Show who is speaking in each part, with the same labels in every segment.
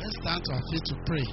Speaker 1: Let's stand to our feet to pray.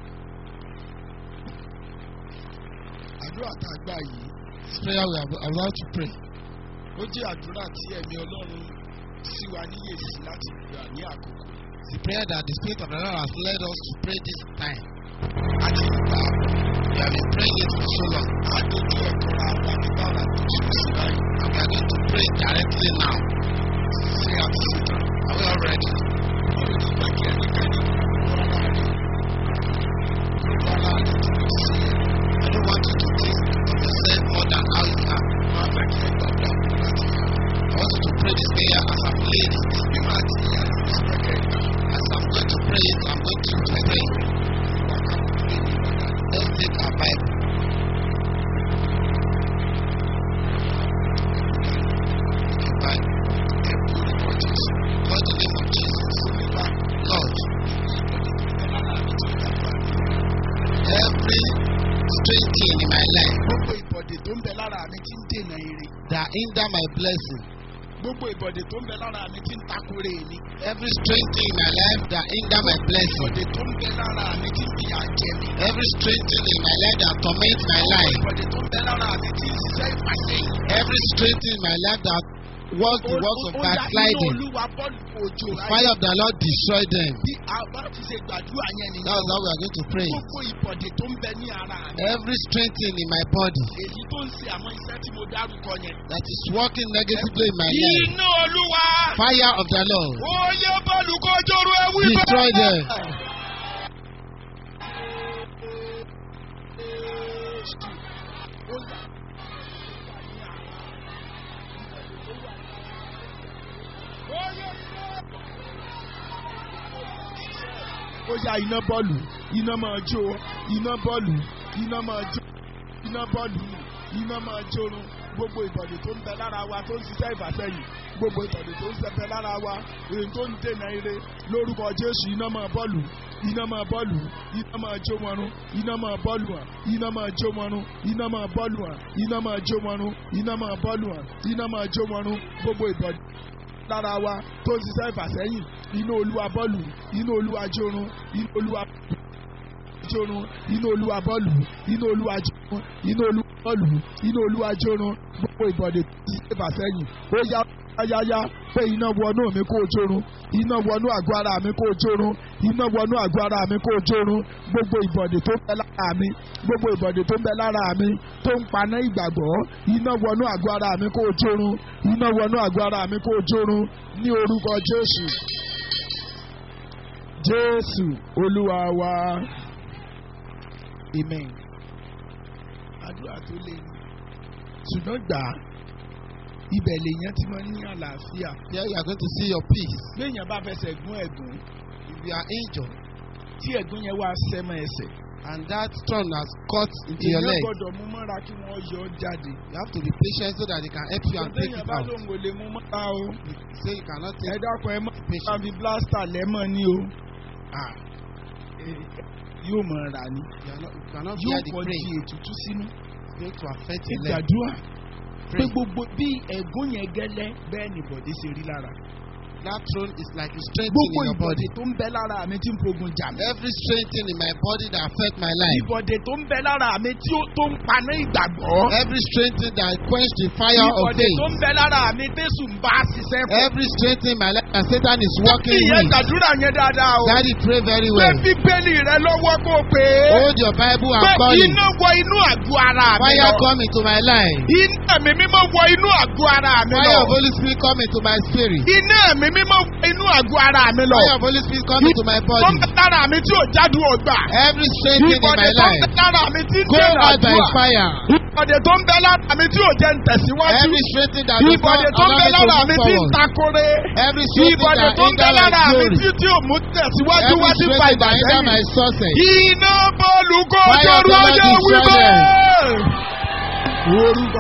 Speaker 2: àdúrà tá a gbà yìí
Speaker 1: This prayer we are about to pray.
Speaker 2: ó jẹ́ àdúrà tí ẹ̀mí ọlọ́run sí wa níyèsí láti gbà ní àkókò
Speaker 1: It's the prayer that the Spirit of the Lord has led us to pray this time.
Speaker 2: àti ìgbà
Speaker 1: We have been praying it for so long.
Speaker 2: àdójú ẹ̀kọ́ ra wa nígbà wà tó ṣe sí báyìí
Speaker 1: And we are going to pray directly now.
Speaker 2: ṣé a ti ṣe tán
Speaker 1: Are we all ready?
Speaker 2: wọ́n ló ti gbà kí ẹnikẹ́ni kó rárá rẹ̀ kó rárá rẹ̀ kí ló ṣe é
Speaker 1: I don't want you to think of yourself more than how you are.
Speaker 2: wọ́n á fẹ́ kí ẹ gbàgbà láti yá
Speaker 1: I want you to pray this prayer as I've laid it.
Speaker 2: bí máa ti yá ló sì fẹ́ kẹ́ ẹ gbà
Speaker 1: As I'm going to pray it, I'm going to explain.
Speaker 2: wà ká kó lè ní ìgbàgbà
Speaker 1: Let's take our Bible. The Bible.
Speaker 2: ẹ̀kú orúkọ jésù
Speaker 1: Call the name of Jesus.
Speaker 2: olúwa
Speaker 1: Lord,
Speaker 2: every
Speaker 1: every strange thing in my life
Speaker 2: gbogbo ìbọ̀dè tó ń bẹ lára mi ti ń dènà ire
Speaker 1: that hinder my blessing,
Speaker 2: gbogbo ìbọ̀dè tó ń bẹ lára mi ti ń takore mi
Speaker 1: every strange thing in my life that hinder my blessing,
Speaker 2: ìbọ̀dè tó ń bẹ lára mi ti ń fìyà jẹ mi
Speaker 1: every strange thing in my life that torment my life,
Speaker 2: ìbọ̀dè tó ń bẹ lára mi ti ń ṣiṣẹ́ ìfàsẹ́yìn.
Speaker 1: every strange thing in my life that works the works of
Speaker 2: Ó- ó- ó yá inú
Speaker 1: backsliding,
Speaker 2: olúwa bọ́ọ̀lù òjò
Speaker 1: the fire of the Lord destroy them.
Speaker 2: bí a bá ti ṣe gbàdúrà yẹn nìyẹn
Speaker 1: That's how we are going to pray.
Speaker 2: gbogbo ìbọ̀dè tó ń bẹ ní ara mi
Speaker 1: Every strange thing in my body
Speaker 2: èyí tó ń ṣe àwọn iṣẹ́ tí mo dárúkọ yẹn.
Speaker 1: that is working negatively in my life,
Speaker 2: iná olúwa
Speaker 1: fire of the Lord,
Speaker 2: ó yẹ bọ́ọ̀lù kó jọrọ ẹwú
Speaker 1: Destroy them.
Speaker 2: ó yá iná bọ́ọ̀lù iná máa jó iná bọ́ọ̀lù iná máa jó iná bọ́ọ̀lù iná máa jórun gbogbo ìbọ̀dè tó ń bẹ lára wa tó ń ṣiṣẹ́ ìfàsẹ́yìn gbogbo ìbọ̀dè tó ń ṣẹpẹ lára wa èyí tó ń dènà ire lórúkọ jésù iná máa bọ́ọ̀lù iná máa bọ́ọ̀lù iná máa jó wọn run iná máa bọ́ọ̀lù hàn iná máa jó wọn run iná máa bọ́ọ̀lù hàn iná máa jó wọn run iná máa bọ́ọ̀lù hàn iná máa jó wọn run gbogbo ìbọ̀dè lára wa tó ń ṣiṣẹ́ ìfàsẹ́yìn iná olúwa bọ́ọ̀lù iná olúwa jórun iná olúwa jórun iná olúwa bọ́ọ̀lù iná olúwa jórun iná olúwa bọ́ọ̀lù iná olúwa jórun gbogbo ìbọ̀dé tó ń ṣiṣẹ́ ìfàsẹ́yìn ó yá yáyá pé iná wọnú mi kó o jórun iná wọnú àgọ́ ara mi kó o jórun iná wọnú àgọ́ ara mi kó o jórun gbogbo ìbọ̀dé tó ń bẹ lára mi gbogbo ìbọ̀dé tó ń bẹ lára mi tó ń paná ìgbàgbọ́ iná wọnú àgọ́ ara mi kó o jórun iná wọnú àgọ́ ara mi kó o jórun ní orúkọ jésù jésù olúwa wa amen àdúrà tó lé ní ṣùgbọ́n gbà á ibẹ̀ lèèyàn ti máa ń ní àlàáfíà
Speaker 1: Here you are going to see your peace.
Speaker 2: léèyàn bá fẹsẹ̀ gún ẹ̀gún
Speaker 1: If you are injured
Speaker 2: tí ẹ̀gún yẹn wá sẹ́mọ̀ ẹsẹ̀
Speaker 1: and that stone has cut into your
Speaker 2: èèyàn
Speaker 1: leg,
Speaker 2: gbọ́dọ̀ mú mọ́ra kí wọ́n yọ ọ́ jáde
Speaker 1: you have to be patient so that they can help you and take
Speaker 2: léèyàn
Speaker 1: it
Speaker 2: bá
Speaker 1: out.
Speaker 2: lóun ò lè mú mọ́ra o
Speaker 1: You say you cannot
Speaker 2: ẹ
Speaker 1: take
Speaker 2: dákun ẹ mọ́
Speaker 1: be patient.
Speaker 2: àbí blasta lẹ́mọ̀ ni o
Speaker 1: Ah,
Speaker 2: yóò mọ̀ ra ni
Speaker 1: you, are not, you cannot
Speaker 2: yóò
Speaker 1: bear the
Speaker 2: kọ́ di
Speaker 1: pain.
Speaker 2: ètùtù sínú
Speaker 1: It's going to affect your leg.
Speaker 2: ìgbàdúrà pé
Speaker 1: Pray.
Speaker 2: gbogbo bí ẹ̀gún yẹn gẹ́lẹ́ bẹ́ẹ̀ ni bọ̀dé ṣe rí lára
Speaker 1: That throne is like a strength
Speaker 2: gbogbo
Speaker 1: in your body.
Speaker 2: ìbọ̀dé tó ń bẹ lára mi tí ń fogun jà mí.
Speaker 1: Every strange thing in my body that affect my life.
Speaker 2: ìbọ̀dé tó ń bẹ lára mi tí ó tó ń paná ìgbàgbọ́.
Speaker 1: Every strange thing that quench the fire of
Speaker 2: ìbọ̀dé
Speaker 1: faith.
Speaker 2: tó ń bẹ lára mi tẹ̀sù ń bá ṣiṣẹ́ fún.
Speaker 1: Every strange thing in my life that Satan is working
Speaker 2: ìyẹn
Speaker 1: with.
Speaker 2: gbàdúrà yẹn dáadáa o.
Speaker 1: Daddy pray very
Speaker 2: pé
Speaker 1: well.
Speaker 2: bíbélì rẹ lọ́wọ́ kó o pé.
Speaker 1: Hold your Bible and
Speaker 2: pé
Speaker 1: call it.
Speaker 2: iná wọ inú àgọ́ ara mi
Speaker 1: Fire
Speaker 2: lọ.
Speaker 1: come into my life.
Speaker 2: iná mi mímọ́ wọ inú àgọ́ ara mi
Speaker 1: Fire
Speaker 2: lọ.
Speaker 1: of Holy Spirit come into my spirit.
Speaker 2: iná mi mímọ́ wọ inú àgọ́ ara mi lọ.
Speaker 1: Fire of Holy Spirit come into my
Speaker 2: tó ń
Speaker 1: body.
Speaker 2: bẹ lára mi tí ò jáde ọgbà.
Speaker 1: Every strange thing in
Speaker 2: ìbọ̀dé
Speaker 1: my
Speaker 2: tó ń bẹ
Speaker 1: life.
Speaker 2: lára mi tí ń
Speaker 1: Go
Speaker 2: dènà
Speaker 1: out by
Speaker 2: àdúrà.
Speaker 1: fire.
Speaker 2: ìbọ̀dé tó ń bẹ lára mi tí ò jẹ́ ń tẹ̀síwájú.
Speaker 1: Every strange thing that does
Speaker 2: ìbọ̀dé
Speaker 1: not
Speaker 2: tó ń
Speaker 1: allow
Speaker 2: bẹ
Speaker 1: me to
Speaker 2: lára mi
Speaker 1: move
Speaker 2: tí ń
Speaker 1: forward.
Speaker 2: takore.
Speaker 1: Every strange thing
Speaker 2: ìbọ̀dé
Speaker 1: that
Speaker 2: tó ń bẹ
Speaker 1: hinder my
Speaker 2: lára mi
Speaker 1: glory.
Speaker 2: tí tí ò mú tẹ̀síwájú
Speaker 1: Every
Speaker 2: wá
Speaker 1: strange
Speaker 2: nípa
Speaker 1: thing that hinder my
Speaker 2: ìbàjẹ́
Speaker 1: success.
Speaker 2: iná bọ́ọ̀lù kó
Speaker 1: Fire of
Speaker 2: jọrú
Speaker 1: the Lord
Speaker 2: ọjọ́
Speaker 1: destroy
Speaker 2: wíwọ́. orúkọ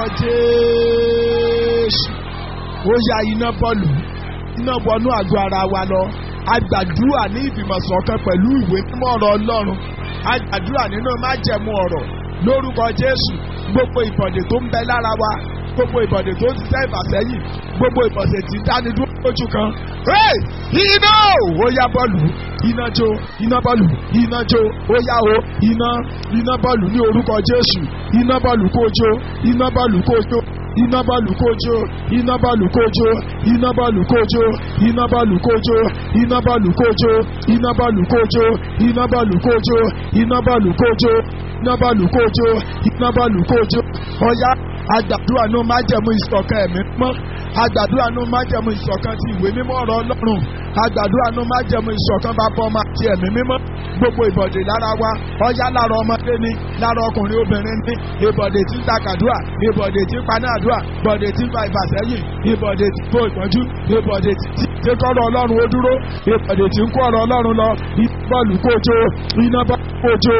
Speaker 2: jésù ó ya iná bọ́ọ̀lù iná wọnú àgọ́ ara wa lọ agbàdúrà ní ìfìmọ̀sọ̀kan pẹ̀lú ìwé mímọ́ ọ̀rọ̀ ọlọ́run agbàdúrà nínú májẹ̀mú ọ̀rọ̀ lórúkọ jésù gbogbo ìbọ̀dè tó ń bẹ lára wa gbogbo ìbọ̀dè tó ń ṣiṣẹ́ ìfàsẹ́yìn gbogbo ìbọ̀dè tí ń dánidúró ojú kan. Hey! iná ó yá bọ́ọ̀lù iná jó iná bọ́ọ̀lù iná jó ó yá o iná iná bọ́ọ̀lù ní orúkọ Jésù iná bọ́ọ̀lù kó jó iná bọ́ọ̀lù kó jó iná bọ́ọ̀lù kó jó iná bọ́ọ̀lù kó jó iná bọ́ọ̀lù kó jó iná bọ́ọ̀lù kó jó iná bọ́ọ̀lù kó jó iná bọ́ọ̀lù kó jó iná bọ́ọ̀lù kó jó iná bọ́ọ̀lù kó jó iná bọ́ọ̀lù kó jó iná bọ́ọ̀lù kó jó ọ̀yá àgbàdúrà ní májẹ̀mú ìṣọ̀kan ẹ̀mí mọ́ àgbàdúrà ní májẹ̀mú ìṣọ̀kan ti ìwé mímọ́ ọ̀rọ̀ Ọlọ́run àgbàdúrà ní májẹ̀mú ìṣọ̀kan bàbá ọmọ àti ẹ̀mí mímọ́ gbogbo ìbọ̀dé lára wa ọ̀yá lára ọmọdé ni lára ọkùnrin obìnrin ni ìbọ̀dé tí ń takàdúrà ìbọ̀dé tí ń panádùà ìbọ̀dé tí ń fa ìfàsẹ́yìn ìbọ̀dé tí ń kó ìpọ́njú ìbọ̀dé tí tí kọ́rọ̀ Ọlọ́run ó dúró ìbọ̀dé tí ń kó ọ̀rọ̀ Ọlọ́run lọ bọ́ọ̀lù kójó iná bọ́ọ̀lù kójó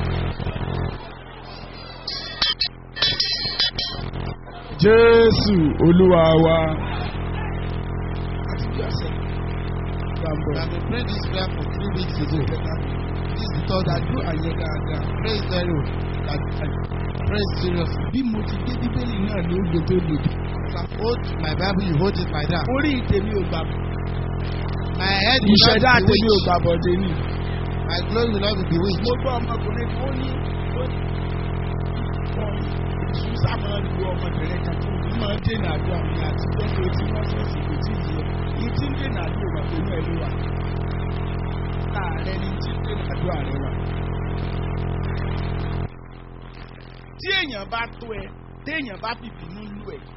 Speaker 2: Jésù Olúwa wa. Àti bí ọ̀sẹ̀ gbàgbọ́.
Speaker 1: We have been praying this prayer for three weeks ago. This is the third I do and yet I pray very well. That I pray seriously.
Speaker 2: Bí mo ti dé Bíbélì náà ló gbé tó lòdì.
Speaker 1: As I hold my Bible, you hold it like that.
Speaker 2: Orí ìtẹ̀mí ò gbà
Speaker 1: My head will not
Speaker 2: ìṣẹ̀dá
Speaker 1: be
Speaker 2: àtẹ̀mí ò
Speaker 1: bewitched.
Speaker 2: gbà bọ̀dé ni.
Speaker 1: My glory will not be bewitched.
Speaker 2: Mo gbọ́ ọmọkùnrin kan ó ní ó ní wọn ìṣúsà máa ń lu ọmọbìnrin kan tó ní máa ń dènà àdúrà mi àti gbọ́dọ̀ tí wọ́n ṣọ̀ṣì kò tí ì yẹ. Ní tí ń dènà àdúrà wà pẹ̀lú ẹ̀ ló wà. Láàárẹ̀ ni tí ń dènà àdúrà rẹ wà. Tí èèyàn bá tó ẹ, téèyàn bá fìbínú lù ẹ,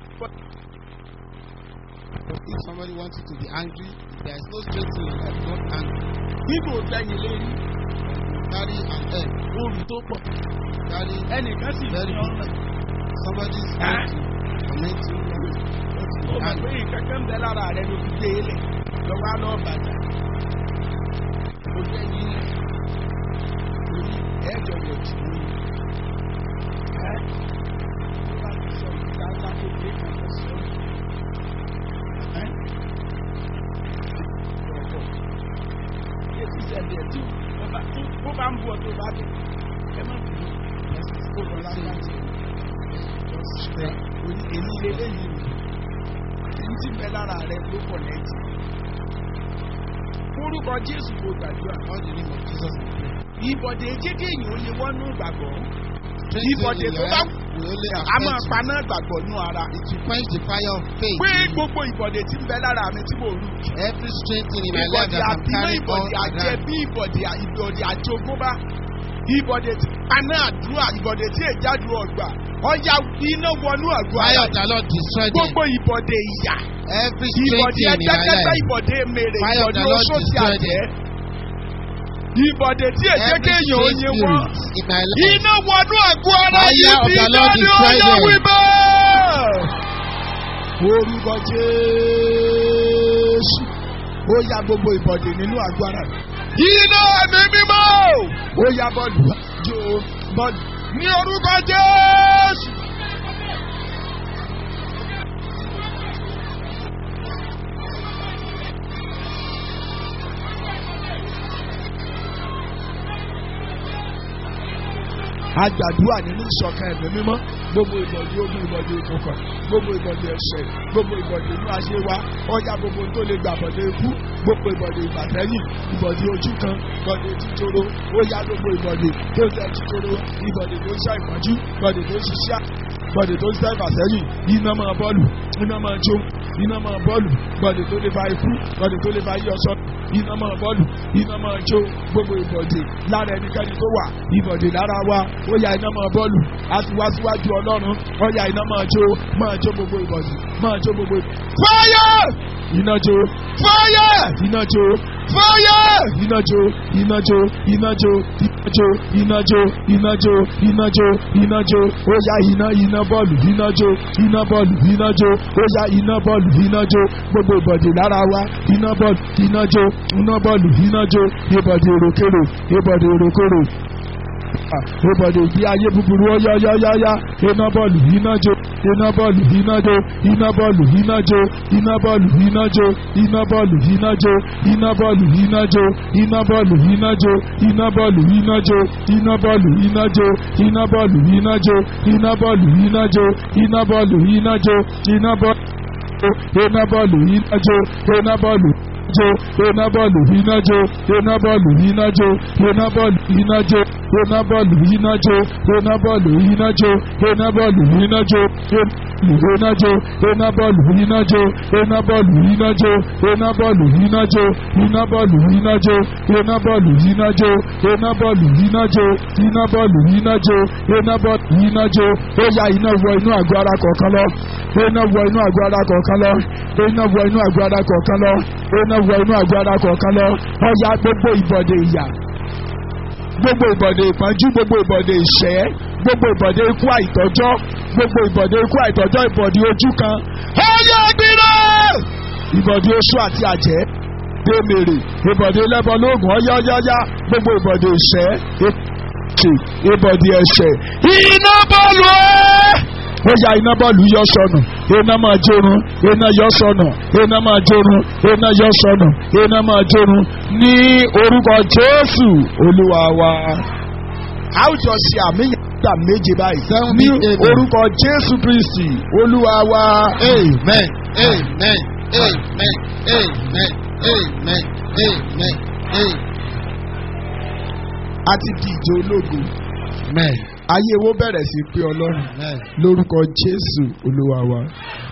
Speaker 1: If somebody wants you to be angry, there is no strength in your life, not angry.
Speaker 2: níbo gbẹ̀yìn lérí
Speaker 1: Carry an egg.
Speaker 2: oòrùn tó pọ̀.
Speaker 1: Carry
Speaker 2: Ẹnìkan sì
Speaker 1: very
Speaker 2: ní ọ̀nà.
Speaker 1: somebody is
Speaker 2: Ah.
Speaker 1: going to torment you.
Speaker 2: Ó mọ̀ pé nǹkan kan ń bẹ lára rẹ ló fi gbé e lẹ̀ lọ́wọ́ á lọ́ọ́ bàjá. Ó jẹ́ yín orí ẹ̀jọ̀ rẹ̀ jù ú. Ẹ́ ó bá ti sọ ìgbà ńlá kékeré kan tó sọ. Ẹ́ ọ̀pọ̀. Ilé tí ìṣẹ̀lẹ̀ tí ó bá tí ó bá ń bu ọdún bá dé. Ẹ má bínú. Ẹ̀sìn kó lọ lágbàjẹ́. Orí èmi lélẹ́yìn èyí tí bẹ lára rẹ ló pọ̀ lẹ́tì. Orúkọ Jésù kò gbàdúrà.
Speaker 1: All the name of Jesus. we pray.
Speaker 2: Ìbọ̀dé jẹ́kẹ́ èèyàn ó lè wọ́nú ìgbàgbọ́.
Speaker 1: Strength
Speaker 2: Ìbọ̀dé
Speaker 1: in
Speaker 2: tó
Speaker 1: your
Speaker 2: bá
Speaker 1: life will only
Speaker 2: a máa
Speaker 1: affect you.
Speaker 2: paná ìgbàgbọ́ nú ara.
Speaker 1: It will quench the fire of faith.
Speaker 2: Pé
Speaker 1: in you.
Speaker 2: gbogbo ìbọ̀dé tí ń bẹ lára mi tí mo rù.
Speaker 1: Every strength in my life
Speaker 2: Ìbọ̀dé
Speaker 1: that I'm
Speaker 2: àbílẹ̀
Speaker 1: carrying on
Speaker 2: ìbọ̀dé àjẹ
Speaker 1: around.
Speaker 2: bí ìbọ̀dé ìbọ̀dé àjogúnbá. Ìbọ̀dé tí paná àdúrà ìbọ̀dé tí èjádùn ọgbà. Ọya iná wọnú àgọ́
Speaker 1: Fire
Speaker 2: ara.
Speaker 1: of the Lord destroy them.
Speaker 2: Gbogbo ìbọ̀dé ìyà.
Speaker 1: Every strength
Speaker 2: ìbọ̀dé
Speaker 1: in my
Speaker 2: ẹgbẹ́kẹ́gbẹ́
Speaker 1: life.
Speaker 2: ìbọ̀dé mèrè
Speaker 1: Fire of
Speaker 2: ìbọ̀dé
Speaker 1: the Lord
Speaker 2: oṣooṣì
Speaker 1: destroy
Speaker 2: àjẹ́ ìbọ̀dé tí èjé
Speaker 1: Every
Speaker 2: kéèyàn
Speaker 1: strange
Speaker 2: oyin wọ́n
Speaker 1: spirit in my life.
Speaker 2: iná wọnú àgọ́ ara
Speaker 1: Fire
Speaker 2: yìí
Speaker 1: of
Speaker 2: ti
Speaker 1: the
Speaker 2: iná
Speaker 1: Lord
Speaker 2: ní
Speaker 1: destroy
Speaker 2: ọyọ
Speaker 1: them.
Speaker 2: wíbọ́. orúkọ jésù ó ya gbogbo ìbọ̀dé nínú àgọ́ ara rẹ̀ iná ẹ̀mí mímọ́ ó ya bọ́ọ̀lù jó bọ́ọ̀lù ní orúkọ jésù. agbàdúrà nínú ìṣọ̀kan ẹ̀mí mímọ́ gbogbo ìbọ̀dé ogun ìbọ̀dé ìkọ̀kọ̀ gbogbo ìbọ̀dé ẹ̀ṣẹ̀ gbogbo ìbọ̀dé inú ayé wa ọjà gbogbo tó lè gbà bọ̀dé ikú gbogbo ìbọ̀dé ìbàtẹ́yìn ìbọ̀dé ojú kan ìbọ̀dé títoro ó yá gbogbo ìbọ̀dé tó ń tẹ́ títoro ìbọ̀dé tó ń ṣá ìpọ́njú ìbọ̀dé tó ń ṣiṣẹ́ bọ̀dé tó ń ṣá ìfàsẹ́yìn iná máa bọ́ọ̀lù iná máa jó iná máa bọ́ọ̀lù bọ̀dé tó lè fa ikú bọ̀dé tó lè fa yíyọsọ iná máa bọ́ọ̀lù iná máa jó gbogbo ìbọ̀dé lára ẹnikẹ́ni tó wà ìbọ̀dé lára wa ó yá iná máa bọ́ọ̀lù a ti wá síwájú ọlọ́run ó yá iná máa jó máa jó gbogbo ìbọ̀dé máa jó gbogbo ìbọ̀dé. fáyà iná jó fáyà iná jó fáyà iná jó iná jó iná jó iná jó iná jó iná jó iná jó iná jó ó yá iná iná bọ́ọ̀lù iná jó iná bọ́ọ̀lù iná jó ó yá iná bọ́ọ̀lù iná jó gbogbo ìbọ̀dé lára wa iná bọ́ọ̀lù iná jó iná bọ́ọ̀lù iná jó ìbọ̀dé èròkèrò ìbọ̀dé èròkèrò ìbọ̀dé ìgbé ayé búburú ọ̀yáyáyáyá iná bọ́ọ̀lù iná jó iná bọ́ọ̀lù iná jó iná bọ́ọ̀lù iná jó iná bọ́ọ̀lù iná jó iná bọ́ọ̀lù iná jó iná bọ́ọ̀lù iná jó iná bọ́ọ̀lù iná jó iná bọ́ọ̀lù iná jó iná bọ́ọ̀lù iná jó iná bọ́ọ̀lù iná jó iná bọ́ọ̀lù iná jó iná bọ́ọ̀lù iná jó iná bọ́ọ̀lù. iná bọ́ọ̀lù iná jó iná bọ́ọ̀lù jó iná bọ́ọ̀lù iná jó iná bọ́ọ̀lù iná jó iná bọ́ọ̀lù iná jó iná bọ́ọ̀lù iná jó iná bọ́ọ̀lù iná jó iná bọ́ọ̀lù iná jó iná jó iná bọ́ọ̀lù iná jó iná bọ́ọ̀lù iná jó iná bọ́ọ̀lù iná jó iná bọ́ọ̀lù iná jó iná bọ́ọ̀lù iná jó iná bọ́ọ̀lù iná jó iná bọ́ọ̀lù iná jó iná bọ́ọ̀lù iná jó ó ya iná wọ inú àgọ́ ara kọ̀ọ̀kan lọ iná wọ inú àgọ́ ara kọ̀ọ̀kan lọ iná wọ inú àgọ́ ara kọ̀ọ̀kan lọ iná wọ inú àgọ́ ara kọ̀ọ̀kan lọ ó ya gbogbo ìbọ̀dé ìyà gbogbo ìbọ̀dé ìpọ́njú gbogbo ìbọ̀dé ìṣẹ́ gbogbo ìbọ̀dé ikú àìtọ́jọ́ gbogbo ìbọ̀dé ikú àìtọ́jọ́ ìbọ̀dé ojú kan ọyọ gbìrọ ìbọ̀dé oṣù àti àjẹ́ dèmèrè ìbọ̀dé lẹ́bọ̀ lóògùn ọyọ́yọ́yá gbogbo ìbọ̀dé ìṣẹ́ ètè ìbọ̀dé ẹ̀ṣẹ̀ iná bọ́ọ̀lù ẹ́ ó ya iná bọ́ọ̀lù yọ sọnù iná máa jórun iná yọ sọnù iná máa jórun iná yọ sọnù iná máa jórun ní orúkọ jésù olúwa wa. a ó jọ ṣe àmìyànjá méje báyìí ní orúkọ jésù kristi olúwa wa.
Speaker 1: Amen. Amen. Amen. Amen. Amen. Amen. Amen.
Speaker 2: a ti di ìjọ ológo
Speaker 1: Amen.
Speaker 2: ayé wo bẹ̀rẹ̀ sí pé ọlọ́run
Speaker 1: Amen.
Speaker 2: lórúkọ jésù olúwa wa.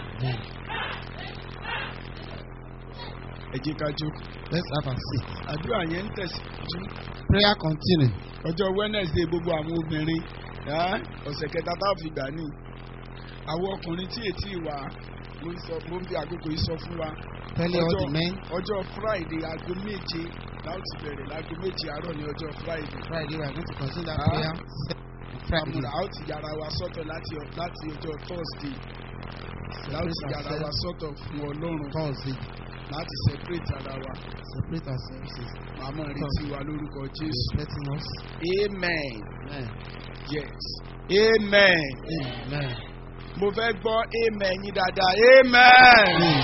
Speaker 2: ẹ jẹ́ ká jókòó.
Speaker 1: Let's have a seat.
Speaker 2: àdúrà yẹn ń tẹ̀síwájú.
Speaker 1: Prayer continue.
Speaker 2: ọjọ́ wednesday gbogbo àwọn obìnrin ẹ́, ọ̀sẹ̀ kẹta tá a fi gbà ní. àwọn ọkùnrin tí ètí wà mo ń sọ- mo ń bí àkókò yìí sọ fún wa.
Speaker 1: Telling all the men
Speaker 2: ọjọ́ friday aago méje láti bẹ̀rẹ̀ láago méje àárọ̀ ní ọjọ́ friday.
Speaker 1: Friday we are going to consider
Speaker 2: Ah.
Speaker 1: prayer. Friday.
Speaker 2: àmúra a ó ti yára wa sọ́tọ̀ láti ọ- láti ọjọ́ thursday láti
Speaker 1: Separate
Speaker 2: yára wa
Speaker 1: ourselves.
Speaker 2: sọ́tọ̀ fún ọlọ́run
Speaker 1: Thursday.
Speaker 2: láti separate ara wa
Speaker 1: Separate ourselves.
Speaker 2: màmá retí wa lórúkọ jésù.
Speaker 1: Respecting us.
Speaker 2: amen
Speaker 1: Amen.
Speaker 2: yes amen.
Speaker 1: Amen.
Speaker 2: mo fẹ́ gbọ́ amen yín dáadáa amen.
Speaker 1: Amen.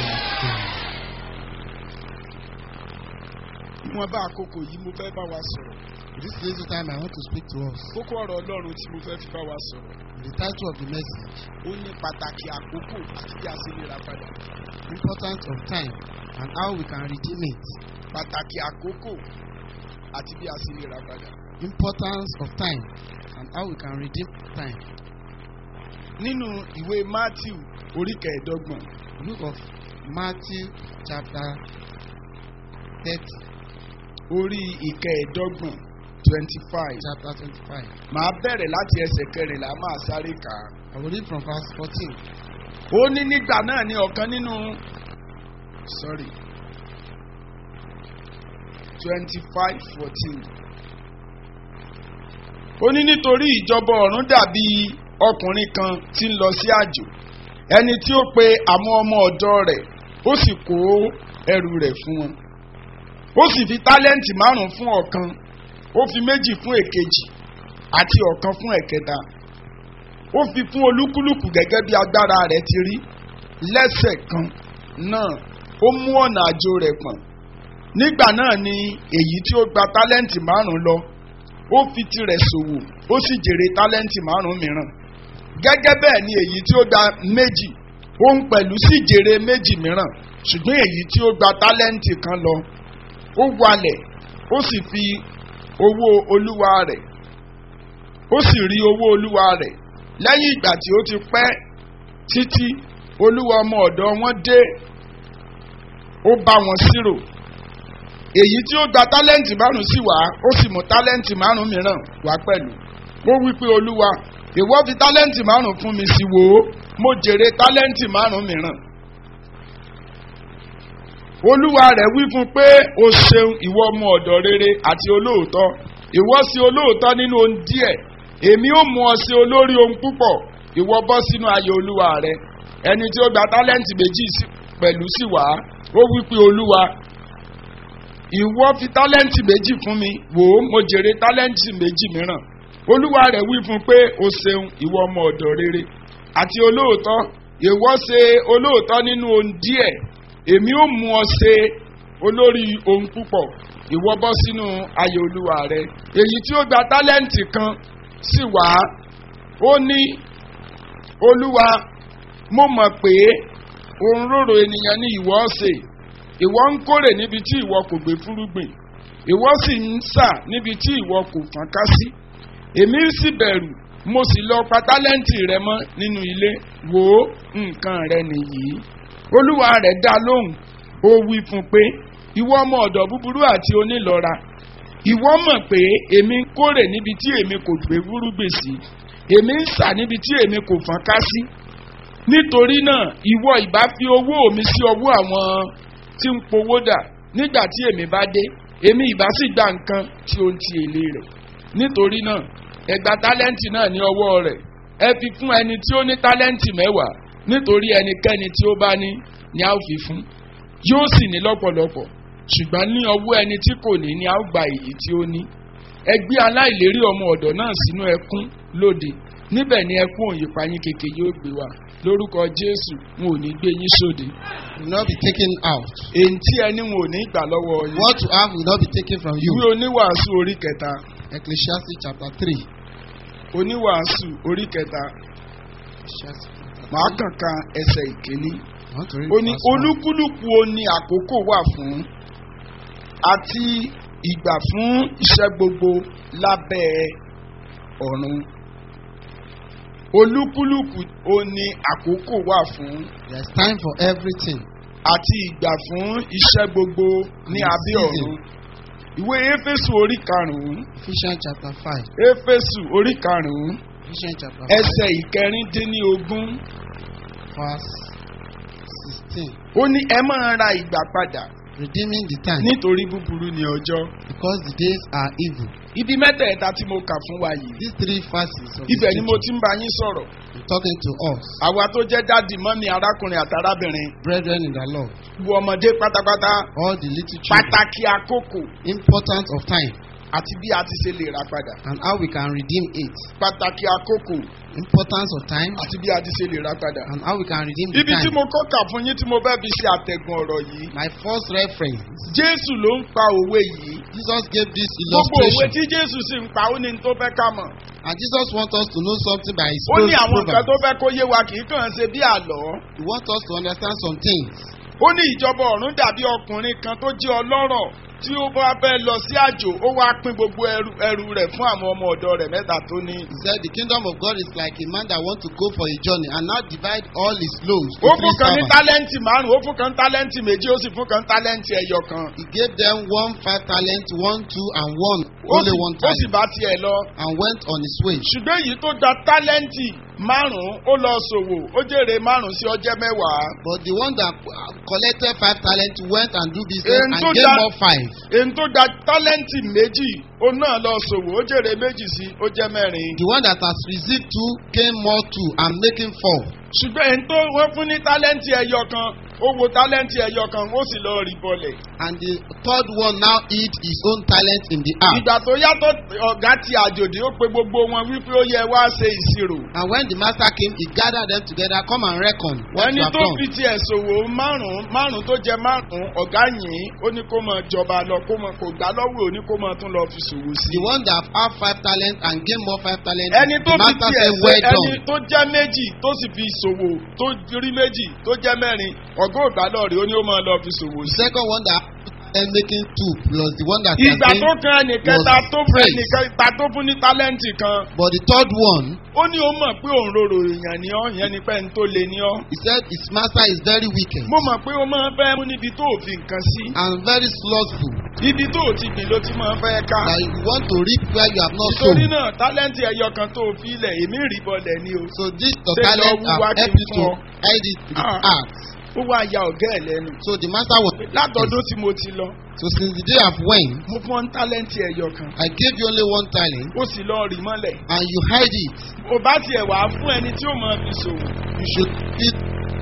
Speaker 2: wọ́n bá àkókò yìí mo fẹ́ bá wa sọ̀rọ̀.
Speaker 1: This little time I want to speak to us.
Speaker 2: kókó ọ̀rọ̀ ọlọ́run tí mo fẹ́ fi bá wa sọ̀rọ̀.
Speaker 1: The title of the message,
Speaker 2: ó ní pàtàkì àkókò àti bí a ṣe lè ra padà.
Speaker 1: Importance of Time and How We Can Redeem It.
Speaker 2: pàtàkì àkókò àti bí a ṣe lè ra padà.
Speaker 1: Importance of Time and How We Can Redeem Time.
Speaker 2: nínú ìwé matthew orí kẹẹ̀ẹ́dọ́gbọ̀n
Speaker 1: Book of Matthew chapter 30,
Speaker 2: orí ìkẹẹ̀ẹ́dọ́gbọ̀n twenty five.
Speaker 1: chapter 25.
Speaker 2: màá bẹ̀rẹ̀ láti ẹsẹ̀ kẹrìnlá máa sáré kà á.
Speaker 1: I will read from verse 14.
Speaker 2: ó ní nígbà náà ní ọ̀kan nínú sorry twenty five fourteen ó ní nítorí ìjọba ọ̀run dàbí ọkùnrin kan tí ń lọ sí àjò ẹni tí ó pe àwọn ọmọ ọ̀dọ́ rẹ̀ ó sì kó ẹrù rẹ̀ fún wọn ó sì fi tálẹ́ǹtì márùn-ún fún ọ̀kan ó fi méjì fún èkejì àti ọ̀kan fún ẹ̀kẹta ó fi fún olúkúlùkù gẹ́gẹ́ bí agbára rẹ̀ ti rí lẹ́sẹ̀ kan náà ó mú ọ̀nà àjò rẹ̀ pọ̀n nígbà náà ni èyí tí ó gba tálẹ́ǹtì márùn-ún lọ ó fi tirẹ̀ ṣòwò ó sì jèrè tálẹ́ǹtì márùn-ún mìíràn gẹ́gẹ́ bẹ́ẹ̀ ni èyí tí ó gba méjì òun pẹ̀lú sì jèrè méjì mìíràn ṣùgbọ́n èyí tí ó gba tálẹ́ǹtì kan lọ ó walẹ̀ ó sì fi owó olúwa rẹ̀ ó sì rí owó olúwa rẹ̀ lẹ́yìn ìgbà tí ó ti pẹ́ títí olúwa ọmọ ọ̀dọ́ wọn dé ó bá wọn ṣírò èyí tí ó gba tálẹ́ǹtì márùn sí wá ó sì mú tálẹ́ǹtì márùn mìíràn wá pẹ̀lú ó wí pé olúwa ìwọ fi tálẹ́ǹtì márùn fún mi sí wò ó mo jèrè tálẹ́ǹtì márùn mìíràn olúwa rẹ̀ wí fún pé o ṣeun ìwọ ọmọ ọ̀dọ̀ rere àti olóòótọ́ ìwọ sí olóòótọ́ nínú ohun díẹ̀ èmi ó mú ọ sí olórí ohun púpọ̀ ìwọ bọ́ sínú ayọ̀ olúwa rẹ ẹni tí ó gba tálẹ́ǹtì méjì sí- pẹ̀lú sí wá ó wí pé olúwa ìwọ fi tálẹ́ǹtì méjì fún mi wò ó mo jèrè tálẹ́ǹtì méjì mìíràn olúwa rẹ̀ wí fún pé o ṣeun ìwọ ọmọ ọ̀dọ̀ rere àti olóòótọ́ ìwọ ṣe olóòótọ́ nínú ohun díẹ̀ èmi ó mú ọ ṣe olórí ohun púpọ̀ ìwọ bọ́ sínú ayọ̀ olúwa rẹ èyí tí ó gba tálẹ́ǹtì kan sì wá ó ní olúwa mo mọ̀ pé òǹrorò ènìyàn ni ìwọ ṣe ìwọ ń kórè níbi tí ìwọ kò gbé fúrúgbìn ìwọ sì ń sà níbi tí ìwọ kò fọ́n ká sí èmi sì bẹ̀rù mo sì lọ pa tálẹ́ǹtì rẹ mọ́ nínú ilé wò ó nǹkan rẹ nìyí olúwa rẹ̀ dá lóhùn ó wí fún pé ìwọ ọmọ ọ̀dọ̀ búburú àti onílọ́ra ìwọ mọ̀ pé èmi ń kórè níbi tí èmi kò gbé fúrúgbìn sí èmi ń sà níbi tí èmi kò fọ́n ká sí nítorí náà ìwọ ìbá fi owó mi sí ọwọ́ àwọn tí ń powó dà nígbà tí èmi bá dé èmi ìbá sì gba nǹkan tí ó ń ti èlé rẹ̀ nítorí náà ẹ gba tálẹ́ǹtì náà ní ọwọ́ rẹ̀ ẹ fi fún ẹni tí ó ní tálẹ́ǹtì mẹ́wàá nítorí ẹnikẹ́ni tí ó bá ní ni a ó fi fún yóò sì ní lọ́pọ̀lọpọ̀ ṣùgbọ́n ní ọwọ́ ẹni tí kò ní ni a ó gba èyí tí ó ní ẹ gbé aláìlérí ọmọ ọ̀dọ̀ náà sínú ẹkún lóde níbẹ̀ ni ẹkún òyìnbáyín kékeré yóò gbé wá lórúkọ jésù wọn ò ní gbé yín sóde
Speaker 1: will not be taken out.
Speaker 2: èyí tí ẹni wọn ò ní gbà lọ́wọ́ yín
Speaker 1: What you have will not be taken from you.
Speaker 2: ìwé oníwàásù orí kẹta
Speaker 1: Ecclesiastes chapter 3.
Speaker 2: oníwàásù orí kẹta
Speaker 1: Ecclesiastes chapter
Speaker 2: màá
Speaker 1: 3.
Speaker 2: kàn kan ẹsẹ̀ ìkíní
Speaker 1: I want to read
Speaker 2: ó ní
Speaker 1: verse one.
Speaker 2: olúkúlùkù ó ní àkókò wà fún àti ìgbà fún iṣẹ́ gbogbo lábẹ́ ọ̀run olúkúlùkù ó ní àkókò wà fún
Speaker 1: There is time for everything.
Speaker 2: àti ìgbà fún iṣẹ́ gbogbo ní
Speaker 1: And
Speaker 2: abẹ́
Speaker 1: season.
Speaker 2: ọ̀run ìwé éfésù orí karùn-ún
Speaker 1: Ephesians chapter 5.
Speaker 2: éfésù orí karùn-ún
Speaker 1: Ephesians chapter 5.
Speaker 2: ẹsẹ̀ ìkẹrìndínlógún
Speaker 1: Verse 16.
Speaker 2: ó ní ẹ máa ra ìgbà padà
Speaker 1: Redeeming the time.
Speaker 2: nítorí búburú ni ọjọ́
Speaker 1: Because the days are evil.
Speaker 2: ibi mẹ́tẹ̀ẹ̀ta tí mo kà fún wa yìí
Speaker 1: These three verses of
Speaker 2: ibẹ̀
Speaker 1: the
Speaker 2: ni mo
Speaker 1: scripture,
Speaker 2: ti ń bá yín sọ̀rọ̀
Speaker 1: I'm talking to us,
Speaker 2: àwa tó jẹ́ dáàdì mọ́mí arákùnrin àtàrábìnrin
Speaker 1: brethren in the Lord,
Speaker 2: bu ọmọdé pátápátá
Speaker 1: all the little children,
Speaker 2: pàtàkì àkókò
Speaker 1: importance of time
Speaker 2: àti bí a ti ṣe lè rà padà
Speaker 1: and how we can redeem it.
Speaker 2: pàtàkì àkókò
Speaker 1: Importance of time
Speaker 2: àti bí a ti ṣe lè rà padà.
Speaker 1: and how we can redeem the
Speaker 2: ibi tí
Speaker 1: time.
Speaker 2: mo kọ́ kà fún yín tí mo fẹ́ fi ṣe àtẹ̀gùn ọ̀rọ̀ yìí
Speaker 1: My first reference,
Speaker 2: jésù ló ń pa òwe yìí
Speaker 1: Jesus gave this
Speaker 2: gbogbo òwe
Speaker 1: illustration,
Speaker 2: tí jésù sì ń pa ó ní n tó fẹ́ ká mọ̀
Speaker 1: and Jesus wants us to know something by his
Speaker 2: ó ní àwọn nǹkan tó
Speaker 1: proverbs.
Speaker 2: fẹ́ kó yé wa kì í kàn ṣe bí àlọ́
Speaker 1: He wants us to understand some things.
Speaker 2: ó ní ìjọba ọ̀run dàbí ọkùnrin kan tó jẹ́ ọlọ́rọ̀ tí ó bá fẹ́ lọ sí àjò ó wá pín gbogbo ẹrù ẹrù rẹ̀ fún àwọn ọmọ ọ̀dọ́ rẹ̀ mẹ́ta tó ní.
Speaker 1: He said the kingdom of God is like a man that wants to go for a journey and now divide all his loads to
Speaker 2: ó
Speaker 1: three
Speaker 2: fún kan ní
Speaker 1: servants.
Speaker 2: tálẹ́ǹtì márùn-ún ó fún kan ní tálẹ́ǹtì méjì ó sì fún kan ní tálẹ́ǹtì ẹyọ kan.
Speaker 1: He gave them one five talent, one two, and one
Speaker 2: ó
Speaker 1: only
Speaker 2: sì-
Speaker 1: one
Speaker 2: ó sì
Speaker 1: talent,
Speaker 2: bá tiẹ̀ lọ.
Speaker 1: and went on his way.
Speaker 2: ṣùgbọ́n èyí tó gba tálẹ́ǹtì márùn-ún ó lọ ṣòwò ó jèrè márùn-ún sí ọjẹ́ mẹ́wàá.
Speaker 1: But the one that uh, collected five talents went and do business
Speaker 2: Èyí
Speaker 1: and
Speaker 2: tó
Speaker 1: gave
Speaker 2: dá-
Speaker 1: more five.
Speaker 2: èyí tó gba tálẹ́ǹtì méjì ó náà lọ ṣòwò ó jèrè méjì sí ó jẹ́ mẹ́rin.
Speaker 1: The one that has received two gained more two and making four.
Speaker 2: ṣùgbọ́n èyí tó wọ́n fún ní tálẹ́ǹtì ẹyọ kan ó wo tálẹ́ǹtì ẹyọ kan ó sì lọ rí bọlẹ̀.
Speaker 1: And the third one now hid his own talent in the earth.
Speaker 2: ìgbà tó yàtọ̀ ọ̀gá ti àjòdì ó pe gbogbo wọn wípé ó yẹ wá ṣe ìṣirò.
Speaker 1: And when the master came, he gathered them together, come and reckon what
Speaker 2: ẹni
Speaker 1: you have
Speaker 2: tó
Speaker 1: done.
Speaker 2: fi tiẹ̀ ṣòwò márùn-ún márùn-ún tó jẹ márùn-ún ọ̀gá yìí ó ní kó mọ jọba lọ kó mọ kò gbá lọ́wọ́ ó ní kó mọ tún lọ fi ṣòwò sí.
Speaker 1: The one that have five talents and gain more five talents,
Speaker 2: ẹni tó
Speaker 1: the
Speaker 2: fi
Speaker 1: master
Speaker 2: tiẹ̀
Speaker 1: said,
Speaker 2: ṣe
Speaker 1: well
Speaker 2: ẹni
Speaker 1: done.
Speaker 2: tó jẹ́ méjì tó sì fi ṣòwò tó rí méjì tó jẹ́ mẹ́rin ọ̀gá ògbà lọ́ọ̀rì ó ní ó mọ lọ fi ṣòwò
Speaker 1: The
Speaker 2: sí.
Speaker 1: second one that and making two plus the one that has
Speaker 2: ìgbà tó
Speaker 1: gained,
Speaker 2: kan ẹnìkẹta
Speaker 1: was
Speaker 2: tó fún
Speaker 1: praised.
Speaker 2: ẹnìkẹta tó fún ní tálẹ́ǹtì kan
Speaker 1: but the third one,
Speaker 2: ó ní ó mọ̀ pé òun rorò èèyàn ni ọ́ ìyẹn ni pé ń tó le ní ọ́.
Speaker 1: he said his master is very wicked
Speaker 2: mo mọ̀ pé ó máa ń fẹ́ mú níbi tó ò fi nǹkan sí.
Speaker 1: and very slothful.
Speaker 2: ibi tó ò ti gbìn ló ti máa ń fẹ́ ká.
Speaker 1: That you want to reap where you have not
Speaker 2: nítorí
Speaker 1: sown.
Speaker 2: náà tálẹ́ǹtì ẹyọ kan tó fi ilẹ̀ èmi rí bọ́lẹ̀ ni o.
Speaker 1: So this the
Speaker 2: Say,
Speaker 1: talent
Speaker 2: Lord,
Speaker 1: have
Speaker 2: wá kí n
Speaker 1: helped you to
Speaker 2: fún ọ.
Speaker 1: hide it in his
Speaker 2: Ah.
Speaker 1: heart.
Speaker 2: ó wá ya ọ̀gá ẹ̀ lẹ́nu.
Speaker 1: So the master was
Speaker 2: látọ̀dún tí mo ti lọ
Speaker 1: so since the day of when
Speaker 2: mo fún ọ ní tálẹ́ǹtì ẹyọ kan.
Speaker 1: I gave you only one talent
Speaker 2: ó sì lọ rí mọ́lẹ̀.
Speaker 1: and you hide it,
Speaker 2: ò bá tiẹ̀ wá fún ẹni tí ó máa fi ṣòwò.
Speaker 1: you should eat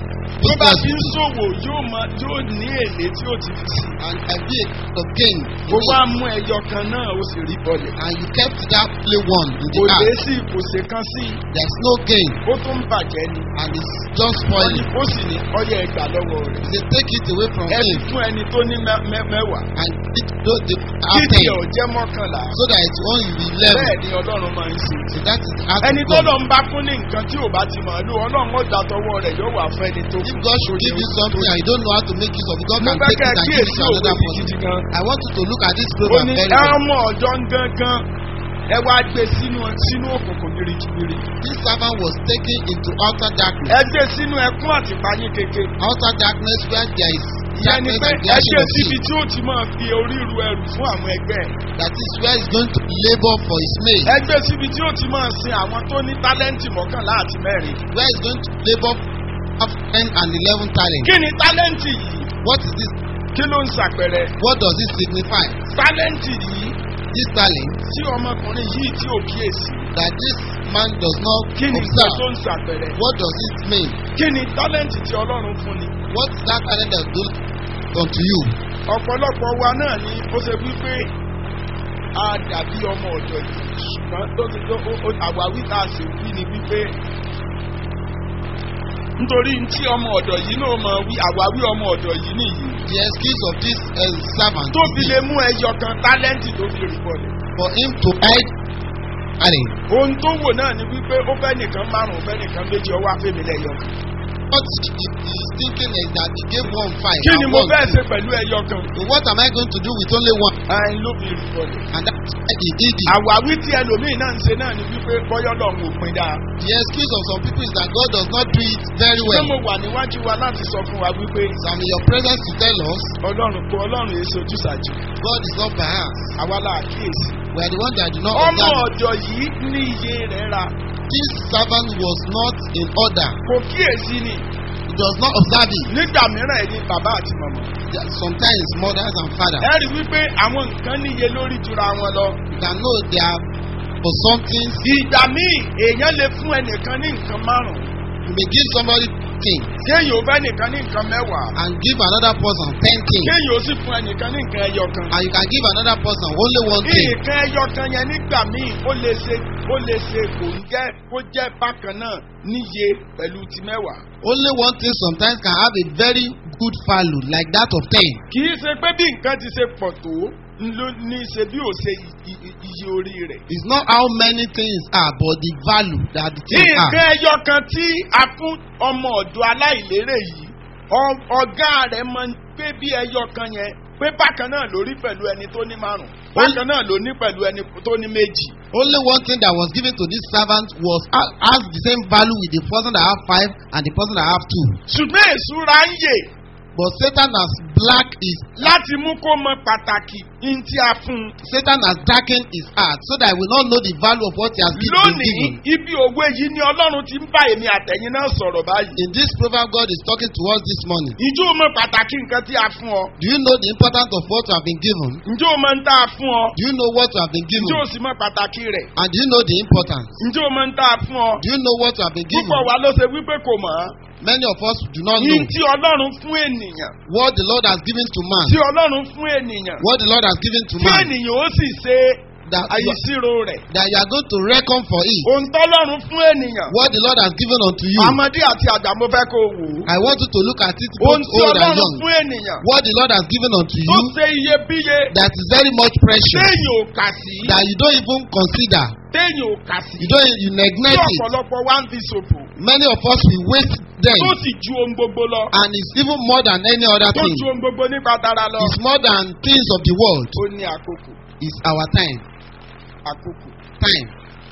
Speaker 2: tó bá fi ń
Speaker 1: business
Speaker 2: ṣòwò yóò máa yóò ní èlé tí ó ti fi sí.
Speaker 1: and I be a kind of gain. in
Speaker 2: ó
Speaker 1: it.
Speaker 2: wá mú ẹyọ kan náà ó sì rí bọ́lẹ̀.
Speaker 1: And you kept that only one in the
Speaker 2: kò lé
Speaker 1: heart.
Speaker 2: sí kò ṣe kan sí i.
Speaker 1: There's no gain
Speaker 2: ó tún ń bàjẹ́ ni.
Speaker 1: and it's just
Speaker 2: wọ́n ní
Speaker 1: spoiling.
Speaker 2: ó sì ní ọyẹ ẹgbà lọ́wọ́ rẹ̀.
Speaker 1: They take it away from
Speaker 2: ẹ fi
Speaker 1: him
Speaker 2: fún ẹni tó ní mẹ́- mẹ́- mẹ́wàá.
Speaker 1: and it those the
Speaker 2: títí
Speaker 1: ten
Speaker 2: ọ̀ jẹ́ mọ́kànlá.
Speaker 1: so that it's only will be eleven.
Speaker 2: bẹ́ẹ̀ ni ọlọ́run máa ń ṣe.
Speaker 1: So that is the heart
Speaker 2: ẹni
Speaker 1: of
Speaker 2: tó
Speaker 1: God.
Speaker 2: lọ ń bá fún ní nǹkan tí ò bá ti mọ̀ ló ọlọ́run ó da tọwọ́ rẹ̀ yóò wà fún ẹni tó
Speaker 1: if God should give you something and you don't know how to make use of it, God
Speaker 2: mo
Speaker 1: can
Speaker 2: fẹ́
Speaker 1: take
Speaker 2: kẹ́
Speaker 1: it
Speaker 2: ẹ
Speaker 1: and give it
Speaker 2: kíyèsí
Speaker 1: to
Speaker 2: òwe
Speaker 1: another
Speaker 2: yìí
Speaker 1: person.
Speaker 2: gidi gan.
Speaker 1: I want you to look at this
Speaker 2: ó
Speaker 1: proverb
Speaker 2: ní
Speaker 1: very well.
Speaker 2: ọmọ ọ̀dọ́ gangan ẹ wá gbé sínú sínú òkùnkùn birikibiri
Speaker 1: This servant was taken into outer darkness.
Speaker 2: ẹ gbé sínú ẹkún àti ìpayín keke
Speaker 1: Outer darkness where there is
Speaker 2: ìyẹn ni
Speaker 1: darkness
Speaker 2: pé
Speaker 1: and
Speaker 2: ẹ
Speaker 1: the
Speaker 2: gbé
Speaker 1: of
Speaker 2: síbi
Speaker 1: sin.
Speaker 2: tí ó ti máa fi orí ru ẹrù fún àwọn ẹgbẹ́ ẹ̀.
Speaker 1: That is where he's going to labor for his mate.
Speaker 2: ẹ gbé síbi tí ó ti máa sin àwọn tó ní tálẹ́ǹtì mọ́kànlá àti mẹ́rin.
Speaker 1: Where he's going to labor for 10 and 11 talents.
Speaker 2: kí ni tálẹ́ǹtì yìí
Speaker 1: What is this?
Speaker 2: kí ló ń ṣàpẹrẹ
Speaker 1: What does it signify?
Speaker 2: tálẹ́ǹtì yìí
Speaker 1: This talent
Speaker 2: tí ọmọkùnrin yìí tí ò kíyèsí
Speaker 1: that this man does not
Speaker 2: kí ni nǹkan tó
Speaker 1: observe.
Speaker 2: ń ṣàpẹrẹ
Speaker 1: What does it mean?
Speaker 2: kí ni tálẹ́ǹtì tí ọlọ́run fún ni.
Speaker 1: What is that talent that do unto you?
Speaker 2: ọ̀pọ̀lọpọ̀ wa náà ni ó ṣe wípé a dàbí ọmọ ọ̀dọ̀ yìí ṣùgbọ́n tó ti tó ó- ó- àwáwí tá a sì wí ni wípé nítorí tí ọmọ ọ̀dọ̀ yìí náà mọ̀ wí àwáwí ọmọ ọ̀dọ̀ yìí nìyí
Speaker 1: The excuse of this uh, servant
Speaker 2: tó
Speaker 1: is
Speaker 2: fi lè mú ẹyọ kan tálẹ́ǹtì tó fi rí bọ̀lẹ̀.
Speaker 1: for him to hide talent.
Speaker 2: ohun tó wò náà ni wípé ó fẹ́ nìkan márùn-ún fẹ́ nìkan méjì ọwọ́ afẹ́mi lẹ́yọ kan.
Speaker 1: What he he is thinking is that he gave one five.
Speaker 2: kí ni
Speaker 1: and
Speaker 2: mo
Speaker 1: one
Speaker 2: fẹ́
Speaker 1: two.
Speaker 2: ṣe pẹ̀lú ẹyọ kan.
Speaker 1: So what am I going to do with only one?
Speaker 2: ẹyin ló fi rí bọ̀lẹ̀.
Speaker 1: And that's why he did it.
Speaker 2: àwáwí tí ẹlòmíì náà ń ṣe náà ni wípé bọ́yọ́ lọ́hùn òpin dáa.
Speaker 1: The excuse of some people is that God does not do it very
Speaker 2: ṣé
Speaker 1: well.
Speaker 2: mo wà níwájú wa láti sọ fún wa wípé
Speaker 1: So I'm in your presence to tell us
Speaker 2: ọlọ́run kó ọlọ́run èso ojúṣàjù
Speaker 1: God is not perhaps.
Speaker 2: àwa la kíyèsí.
Speaker 1: We are the one that do not
Speaker 2: ọmọ
Speaker 1: observe.
Speaker 2: ọ̀dọ̀ yìí ní iye rẹ̀ ra
Speaker 1: This servant was not in order.
Speaker 2: kò kíyèsí ni
Speaker 1: He does not observe it.
Speaker 2: nígbà mìíràn ẹni bàbá àti màmá.
Speaker 1: There are Sometimes mothers and fathers
Speaker 2: ẹ rí wípé àwọn nǹkan níye lórí jura wọn lọ.
Speaker 1: you can know they are for something.
Speaker 2: ìgbà míì èèyàn lè fún ẹnìkan ní nǹkan márùn-ún
Speaker 1: You may give somebody things
Speaker 2: kéèyàn ò fẹ́ nìkan ní nǹkan mẹ́wàá
Speaker 1: and give another person ten things.
Speaker 2: kéèyàn ó sì fún ẹnìkan ní nǹkan ẹyọ kan.
Speaker 1: And you can give another person only one thing.
Speaker 2: nǹkan ẹyọ kan yẹn nígbà míì ó lè ṣe ó lè ṣe kò ń jẹ́ kó jẹ́ bákan náà níye pẹ̀lú ti mẹ́wàá.
Speaker 1: Only one thing sometimes can have a very good value like that of ten.
Speaker 2: kì í ṣe pé bí nǹkan ti ṣe pọ̀ tó ló ní ṣe bí ò ṣe i- i- iye orí rẹ̀.
Speaker 1: It's not how many things are but the value that the things
Speaker 2: nǹkan
Speaker 1: are.
Speaker 2: ẹyọ kan tí a fún ọmọ ọ̀dọ́ aláìlérè yìí ọ- ọ̀gá rẹ̀ mọ̀ pé bí ẹyọ kan yẹn pé bákan náà ló rí pẹ̀lú ẹni tó ní márùn bákan náà ló ní pẹ̀lú ẹni tó ní méjì.
Speaker 1: Only one thing that was given to this servant was ha- has the same value with the person that have five and the person that have two.
Speaker 2: ṣùgbọ́n èsúra ń yè
Speaker 1: But Satan has black his
Speaker 2: láti mú kó mọ pàtàkì ní tí a fún un.
Speaker 1: Satan has darkened his heart so that he will not know the value of what he has been
Speaker 2: lónìí
Speaker 1: given.
Speaker 2: ibi òwe yìí ni ọlọ́run ti ń bá èmi àtẹ̀yìn náà sọ̀rọ̀ báyìí.
Speaker 1: In this proverb, God is talking to us this morning.
Speaker 2: ǹjẹ́ o mọ pàtàkì nǹkan tí a fún ọ?
Speaker 1: Do you know the importance of what you have been given?
Speaker 2: ǹjẹ́ o mọ ń tá a fún ọ?
Speaker 1: Do you know what you have been given?
Speaker 2: ǹjẹ́ o sì mọ pàtàkì rẹ̀?
Speaker 1: And do you know the importance?
Speaker 2: ǹjẹ́ o mọ ń tá a fún ọ?
Speaker 1: Do you know what you have been given?
Speaker 2: púpọ̀ wa ló ṣe wípé kò mọ̀ ọ́.
Speaker 1: Many of us do not
Speaker 2: ní
Speaker 1: know
Speaker 2: tí ọlọ́run fún ènìyàn
Speaker 1: what the Lord has given to man.
Speaker 2: tí ọlọ́run fún ènìyàn
Speaker 1: What the Lord has given to
Speaker 2: tí
Speaker 1: man.
Speaker 2: ènìyàn ó sì ṣe
Speaker 1: That you,
Speaker 2: àyíṣírò rẹ̀.
Speaker 1: that you are going to reckon for it.
Speaker 2: ohun tọ́lọ́run fún ènìyàn.
Speaker 1: What the Lord has given unto you.
Speaker 2: ọmọdé àti àgbà mo fẹ́ kó o wò ó.
Speaker 1: I want you to look at it
Speaker 2: ohun
Speaker 1: both
Speaker 2: tí
Speaker 1: old and
Speaker 2: ọlọ́run
Speaker 1: young.
Speaker 2: fún ènìyàn.
Speaker 1: What the Lord has given unto
Speaker 2: tó
Speaker 1: you
Speaker 2: ṣe iyebíye
Speaker 1: that is very much precious.
Speaker 2: téèyàn ò kà sí.
Speaker 1: That you don't even consider.
Speaker 2: téèyàn ò kà sí.
Speaker 1: You don't you
Speaker 2: tí
Speaker 1: neglect it.
Speaker 2: ọ̀pọ̀lọpọ̀ wa ń fi ṣòfò.
Speaker 1: Many of us will waste them.
Speaker 2: tó sì ju ohun gbogbo lọ.
Speaker 1: And it's even more than any other
Speaker 2: tó
Speaker 1: thing.
Speaker 2: ju ohun gbogbo nípa tara lọ.
Speaker 1: It's more than things of the world.
Speaker 2: ó ní àkókò
Speaker 1: It's our time.
Speaker 2: àkókò
Speaker 1: Time.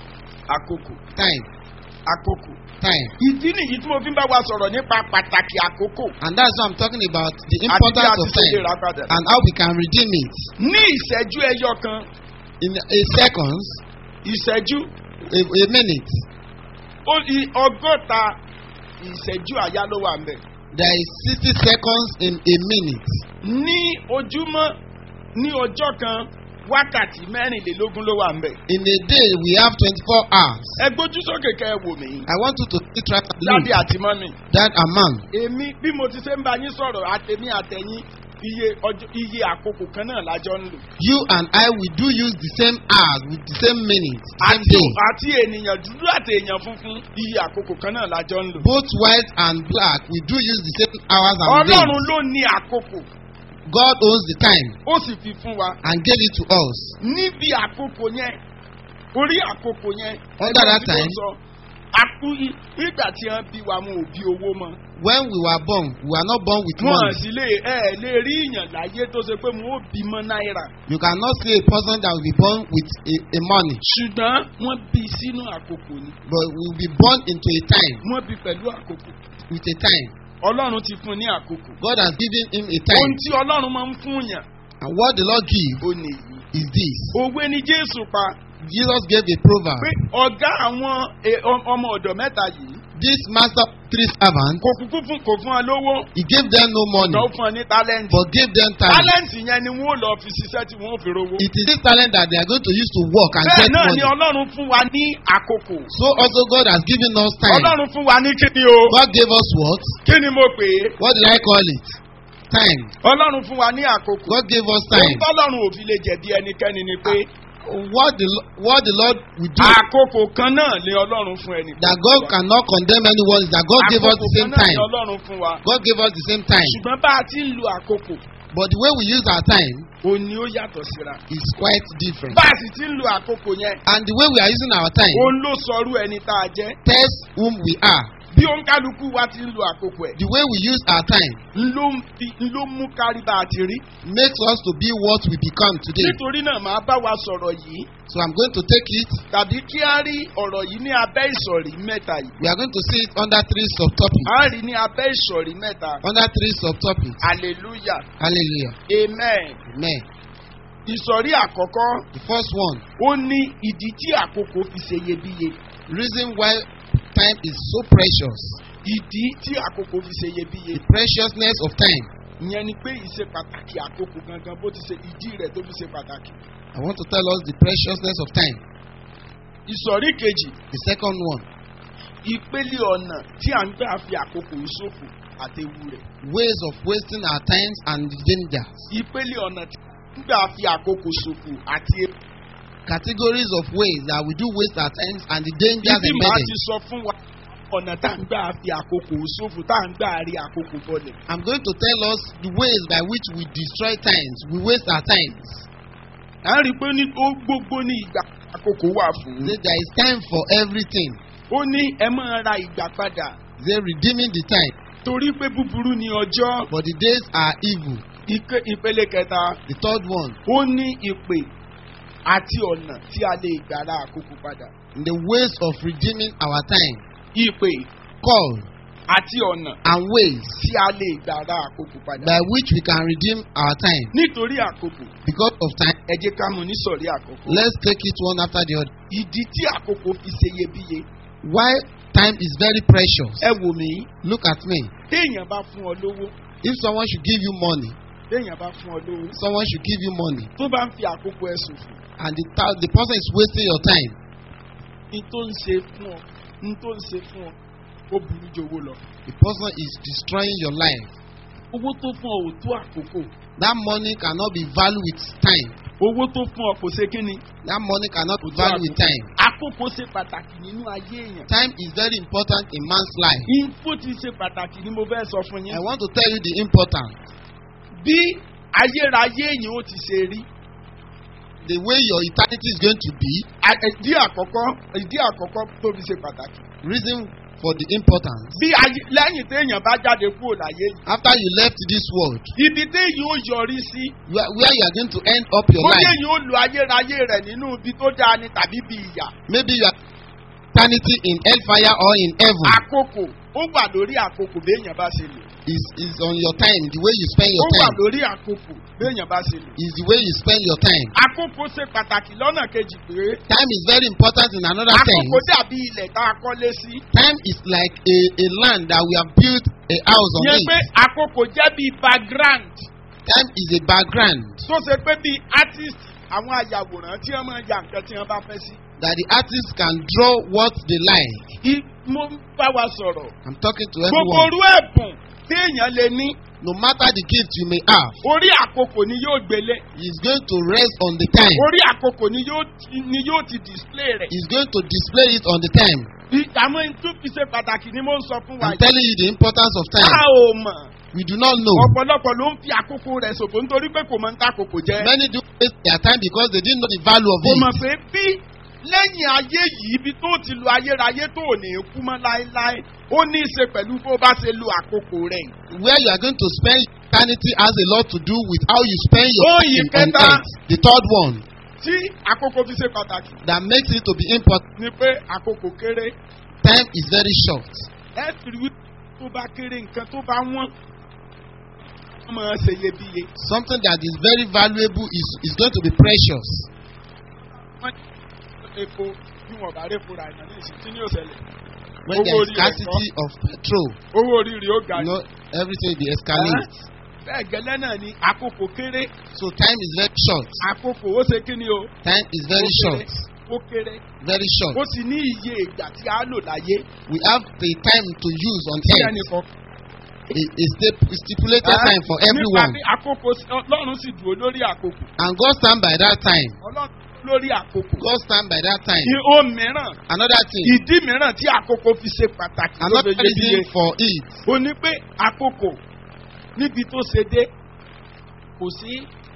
Speaker 2: àkókò
Speaker 1: Time.
Speaker 2: àkókò.
Speaker 1: Time.
Speaker 2: ìdí nìyí tí mo fi ń bá wa sọ̀rọ̀ nípa pàtàkì àkókò.
Speaker 1: And that's why I'm talking about the
Speaker 2: àti bí
Speaker 1: importance
Speaker 2: a ti
Speaker 1: of
Speaker 2: ṣe lè
Speaker 1: time
Speaker 2: rà padà.
Speaker 1: and how we can redeem it.
Speaker 2: ní ìṣẹ́jú ẹyọ kan
Speaker 1: In a seconds,
Speaker 2: ìṣẹ́jú
Speaker 1: a, a minute,
Speaker 2: ó di ọgọ́ta ìṣẹ́jú àyá ló wà ńbẹ̀.
Speaker 1: there is 60 seconds in a minute.
Speaker 2: ní ojúmọ́ ní ọjọ́ kan wákàtí mẹ́rìnlélógún ló wà ńbẹ̀.
Speaker 1: In a day, we have 24 hours.
Speaker 2: ẹ gbójú sókè kẹ́ ẹ wò mí.
Speaker 1: I want you to see track and
Speaker 2: dábì
Speaker 1: look
Speaker 2: àti mọ́mì.
Speaker 1: that amount.
Speaker 2: èmi bí mo ti ṣe ń bá yín sọ̀rọ̀ àtẹ̀mí àtẹ̀yìn iye ọjọ́ iye àkókò kan náà lájọ́ ń lò.
Speaker 1: You and I, we do use the same hours with the same minute, same
Speaker 2: àti
Speaker 1: day.
Speaker 2: àti ènìyàn dúdú àti èèyàn funfun iye àkókò kan náà lájọ́ ń lò.
Speaker 1: Both white and black, we do use the same hours and days.
Speaker 2: ọlọ́run ló ní àkókò
Speaker 1: God owns the time
Speaker 2: ó sì fi fún wa.
Speaker 1: and gave it to us.
Speaker 2: níbi àkókò yẹn orí àkókò yẹn
Speaker 1: Under
Speaker 2: ẹgbẹ́
Speaker 1: that
Speaker 2: tí mo
Speaker 1: time,
Speaker 2: sọ, akú i- nígbà tí wọ́n bí wa wọn ò bí owó mọ́.
Speaker 1: When we were born, we were not born with
Speaker 2: wọn
Speaker 1: money.
Speaker 2: sì lè ẹ ẹ lè rí ìyàn láyé tó ṣe pé wọn ò bímọ náírà.
Speaker 1: You cannot see a person that will be born with a, a money,
Speaker 2: ṣùgbọ́n wọ́n bí sínú àkókò ni.
Speaker 1: but will be born into a time
Speaker 2: wọ́n bí pẹ̀lú àkókò.
Speaker 1: with a time.
Speaker 2: ọlọ́run ti fún un ní àkókò.
Speaker 1: God has given him a
Speaker 2: ohun
Speaker 1: time,
Speaker 2: tí ọlọ́run máa ń fún yàn
Speaker 1: and what the Lord gives
Speaker 2: ó nìyí.
Speaker 1: is this.
Speaker 2: òwe ni jésù pa
Speaker 1: Jesus gave a proverb.
Speaker 2: pé ọ̀gá àwọn e- ọm- ọmọ ọ̀dọ̀ mẹ́ta yìí
Speaker 1: This master three servants,
Speaker 2: kò kúkú fún kò fún ọ lówó
Speaker 1: he gave them no money,
Speaker 2: lọ fún ọ ní tálẹ́ǹtì.
Speaker 1: but gave them talent.
Speaker 2: tálẹ́ǹtì yẹn ni wọ́n lọ fi ṣiṣẹ́ tí wọ́n fi rówó.
Speaker 1: It is this talent that they are going to use to work and
Speaker 2: bẹ́ẹ̀
Speaker 1: get
Speaker 2: náà
Speaker 1: money.
Speaker 2: ni ọlọ́run fún wa ní àkókò.
Speaker 1: So also God has given us time.
Speaker 2: ọlọ́run fún wa ní kíni o.
Speaker 1: God gave us what?
Speaker 2: kí ni mo pè é.
Speaker 1: What did I call it? Time.
Speaker 2: ọlọ́run fún wa ní àkókò.
Speaker 1: God gave us
Speaker 2: ohun
Speaker 1: time.
Speaker 2: tọ́lọ́run ò fi lè jẹ̀bi ẹnikẹ́ni ni pé
Speaker 1: What the Lo- what the Lord will do
Speaker 2: àkókò kan náà ni ọlọ́run fún ẹnì
Speaker 1: that God cannot condemn anyone is that God gave us the same
Speaker 2: àkókò kan náà
Speaker 1: time.
Speaker 2: ni ọlọ́run fún wa.
Speaker 1: God gave us the same time.
Speaker 2: ṣùgbọ́n bá a ti ń lo àkókò
Speaker 1: But the way we use our time
Speaker 2: òun ni ó yàtọ̀ síra.
Speaker 1: is quite different.
Speaker 2: bá a sì ti ń lo àkókò yẹn
Speaker 1: And the way we are using our time
Speaker 2: òun ló sọrú ẹni tá a jẹ́.
Speaker 1: tells whom we are.
Speaker 2: bí òǹkálukú wa ti ń lo àkókò ẹ̀
Speaker 1: The way we use our time
Speaker 2: ń ló ń fi ń ló mú kárí bá a ti rí.
Speaker 1: makes us to be what we become today.
Speaker 2: nítorí náà màá bá wa sọ̀rọ̀ yìí
Speaker 1: So I'm going to take it.
Speaker 2: tàbí kí á rí ọ̀rọ̀ yìí ní abẹ́ ìsọ̀rí mẹ́ta yìí.
Speaker 1: We are going to see it under three subtopics.
Speaker 2: a rí ní abẹ́ ìsọ̀rí mẹ́ta.
Speaker 1: Under three subtopics.
Speaker 2: hallelujah
Speaker 1: Hallelujah.
Speaker 2: amen.
Speaker 1: Amen.
Speaker 2: ìsọ̀rí àkọ́kọ́
Speaker 1: The first one,
Speaker 2: ó ní ìdí tí àkókò fi ṣe iyebíye.
Speaker 1: reason why time is so precious.
Speaker 2: ìdí tí àkókò fi ṣe iyebíye.
Speaker 1: The preciousness of time.
Speaker 2: ìyẹn ni pé ìṣe pàtàkì àkókò gangan bó ti ṣe ìdí rẹ̀ tó fi ṣe pàtàkì.
Speaker 1: I want to tell us the preciousness of time.
Speaker 2: ìsọ̀rí kejì
Speaker 1: The second one,
Speaker 2: ìpele ọ̀nà tí à ń gbà fi àkókò ìṣòfò àtẹ̀wù rẹ̀.
Speaker 1: ways of wasting our times and the dangers.
Speaker 2: ìpele ọ̀nà tí à ń gbà fi àkókò ṣòfò àti ewu.
Speaker 1: Categories of ways that we do waste our times and the dangers
Speaker 2: ibi màá ti
Speaker 1: embedded.
Speaker 2: sọ fún wa ọ̀nà tá à ń gbà fi àkókò ṣòfò tá à ń gbà rí àkókò bọ̀lẹ̀.
Speaker 1: I'm going to tell us the ways by which we destroy times, we waste our times.
Speaker 2: à ń rí i pé ní ó gbogbo ní ìgbà àkókò wà fún.
Speaker 1: There there is time for everything.
Speaker 2: ó ní ẹ máa ra ìgbà padà
Speaker 1: They redeeming the time,
Speaker 2: torí pé búburú ni ọjọ́.
Speaker 1: but the days are evil.
Speaker 2: Ike- ìpele kẹta
Speaker 1: The third one,
Speaker 2: ó ní ìpè àti ọ̀nà tí a lè gbà ra àkókò padà.
Speaker 1: the ways of redeeming our time.
Speaker 2: ìpè
Speaker 1: Call
Speaker 2: àti ọ̀nà
Speaker 1: and ways
Speaker 2: tí a lè gbà ra àkókò padà.
Speaker 1: by which we can redeem our time.
Speaker 2: nítorí àkókò
Speaker 1: Because of time,
Speaker 2: ẹ jẹ́ ká mú nísọ̀rí àkókò.
Speaker 1: let's take it one after the other.
Speaker 2: ìdí tí àkókò fi ṣe iyebíye.
Speaker 1: Why time is very precious.
Speaker 2: ẹ wò mí
Speaker 1: Look at me.
Speaker 2: téèyàn bá fún ọ lówó
Speaker 1: If someone should give you money,
Speaker 2: téèyàn bá fún ọ lówó
Speaker 1: someone should give you money,
Speaker 2: tó bá ń fi àkókò ẹ ṣòfò
Speaker 1: and the, ta- the person is wasting your time,
Speaker 2: ní tó ń ṣe fún ọ ní tó ń ṣe fún ọ ó burú ju owó lọ.
Speaker 1: the person is destroying your life.
Speaker 2: owó tó fún ọ ò tó àkókò
Speaker 1: That money cannot be valued with time.
Speaker 2: owó tó fún ọ kò ṣe kí ni.
Speaker 1: That money cannot be
Speaker 2: Kò tó
Speaker 1: valued with
Speaker 2: àkókò.
Speaker 1: time.
Speaker 2: àkókò ṣe pàtàkì nínú ayé èèyàn.
Speaker 1: Time is very important in man's life.
Speaker 2: info ti ṣe pàtàkì ni mo fẹ́ sọ fún
Speaker 1: I
Speaker 2: yín.
Speaker 1: want to tell you the importance.
Speaker 2: bí ayérayé èèyàn ó ti ṣe rí.
Speaker 1: The way your eternity is going to be,
Speaker 2: a- ìdí àkọ́kọ́ ìdí àkọ́kọ́ tó fi ṣe pàtàkì.
Speaker 1: reason for the importance.
Speaker 2: bí ayé lẹ́yìn téèyàn bá jáde kúrò láyé yìí.
Speaker 1: After you left this world,
Speaker 2: ibi téèyàn ó yọrí sí.
Speaker 1: where, where you are going to end up your
Speaker 2: bóyá
Speaker 1: life,
Speaker 2: èèyàn ó lo ayérayé rẹ̀ nínú ibi tó dáa ni tàbí bí ìyà.
Speaker 1: maybe you are eternity in hellfire or in heaven.
Speaker 2: àkókò ó wà lórí àkókò béèyàn bá ṣe lò.
Speaker 1: Is is on your time, the way you spend
Speaker 2: ó
Speaker 1: your
Speaker 2: wà
Speaker 1: time.
Speaker 2: lórí àkókò béèyàn bá ṣe lò.
Speaker 1: Is the way you spend your time.
Speaker 2: àkókò ṣe pàtàkì lọ́nà kejì pé
Speaker 1: Time is very important in another sense.
Speaker 2: àkókò dàbí ilẹ̀ tá a kọ́lé sí.
Speaker 1: Time is like a, a land that we have built a house on
Speaker 2: yẹn pé
Speaker 1: it.
Speaker 2: àkókò jẹ́ bíi background
Speaker 1: Time is a background
Speaker 2: tó ṣe pé bíi artist àwọn àyàwòrán tí wọ́n máa ya nǹkan tí wọ́n bá fẹ́ sí.
Speaker 1: that the artist can draw what they like.
Speaker 2: I- mo ń bá wa sọ̀rọ̀.
Speaker 1: I'm talking to
Speaker 2: gbogbo
Speaker 1: everyone.
Speaker 2: orú ẹ̀bùn téèyàn lè ní
Speaker 1: No matter the gift you may have,
Speaker 2: orí àkókò ni yóò gbélé
Speaker 1: he's going to rest on the time.
Speaker 2: orí àkókò ni yóò ti- ni yóò ti display rẹ̀.
Speaker 1: He's going to display it on the time.
Speaker 2: I- àwọn ohun tó fi ṣe pàtàkì ni mo ń sọ fún wa
Speaker 1: I'm
Speaker 2: yìí.
Speaker 1: telling you the importance of
Speaker 2: a
Speaker 1: time.
Speaker 2: ò mọ̀
Speaker 1: We do not know.
Speaker 2: ọ̀pọ̀lọpọ̀ ló ń fi àkókò rẹ̀ ṣòfò nítorí pé kò mọ̀ ń ta àkókò jẹ́.
Speaker 1: Many do waste their time because they didn't know the value of
Speaker 2: kò mọ̀
Speaker 1: it.
Speaker 2: pé bí lẹ́yìn ayé yìí ibi tó ti lo ayérayé tó ò ní kú mọ́ láéláé ó ní í ṣe pẹ̀lú bó bá ṣe lo àkókò rẹ̀.
Speaker 1: Where you are going to spend eternity has a lot to do with how you spend your
Speaker 2: Oh,
Speaker 1: time
Speaker 2: you
Speaker 1: on
Speaker 2: get that?
Speaker 1: earth. The third one
Speaker 2: tí àkókò fi ṣe pàtàkì
Speaker 1: that makes it to be important.
Speaker 2: ni pé àkókò kéré
Speaker 1: Time is very short.
Speaker 2: ẹ fi rí tó bá kéré nǹkan tó bá wọ́n wọ́n máa ṣe iyebíye.
Speaker 1: Something that is very valuable is, is going to be precious.
Speaker 2: wọ́n ní epo bí wọ́n bá répo ra ìyàn ní ìsìn tí ní òṣèlè
Speaker 1: When
Speaker 2: Owó
Speaker 1: there is
Speaker 2: orí rẹ̀
Speaker 1: scarcity of petrol,
Speaker 2: owó orí rẹ̀ ó ga
Speaker 1: you
Speaker 2: jù.
Speaker 1: know, everything will be escalate.
Speaker 2: bẹ́ẹ̀ gẹ́lẹ́ náà ni àkókò kéré
Speaker 1: So time is very short.
Speaker 2: àkókò ó ṣe kí ni o.
Speaker 1: Time is very
Speaker 2: Ó kéré,
Speaker 1: short.
Speaker 2: ó kéré
Speaker 1: Very short.
Speaker 2: ó sì ní iye ìgbà tí a lò láyé
Speaker 1: We have the time to use on
Speaker 2: tí
Speaker 1: earth.
Speaker 2: ẹnìkan.
Speaker 1: A, a stip- stipulated time for everyone.
Speaker 2: nípa bí àkókò ọlọ́run sì dúró lórí àkókò
Speaker 1: And God stand by that time.
Speaker 2: ọlọ́run lórí àkókò.
Speaker 1: God stand by that time.
Speaker 2: ìhó mìíràn
Speaker 1: Another thing,
Speaker 2: ìdí mìíràn tí àkókò fi ṣe pàtàkì
Speaker 1: another
Speaker 2: lóde iyebíye
Speaker 1: reason for it,
Speaker 2: ó ní pé àkókò níbi tó ṣe dé kò sí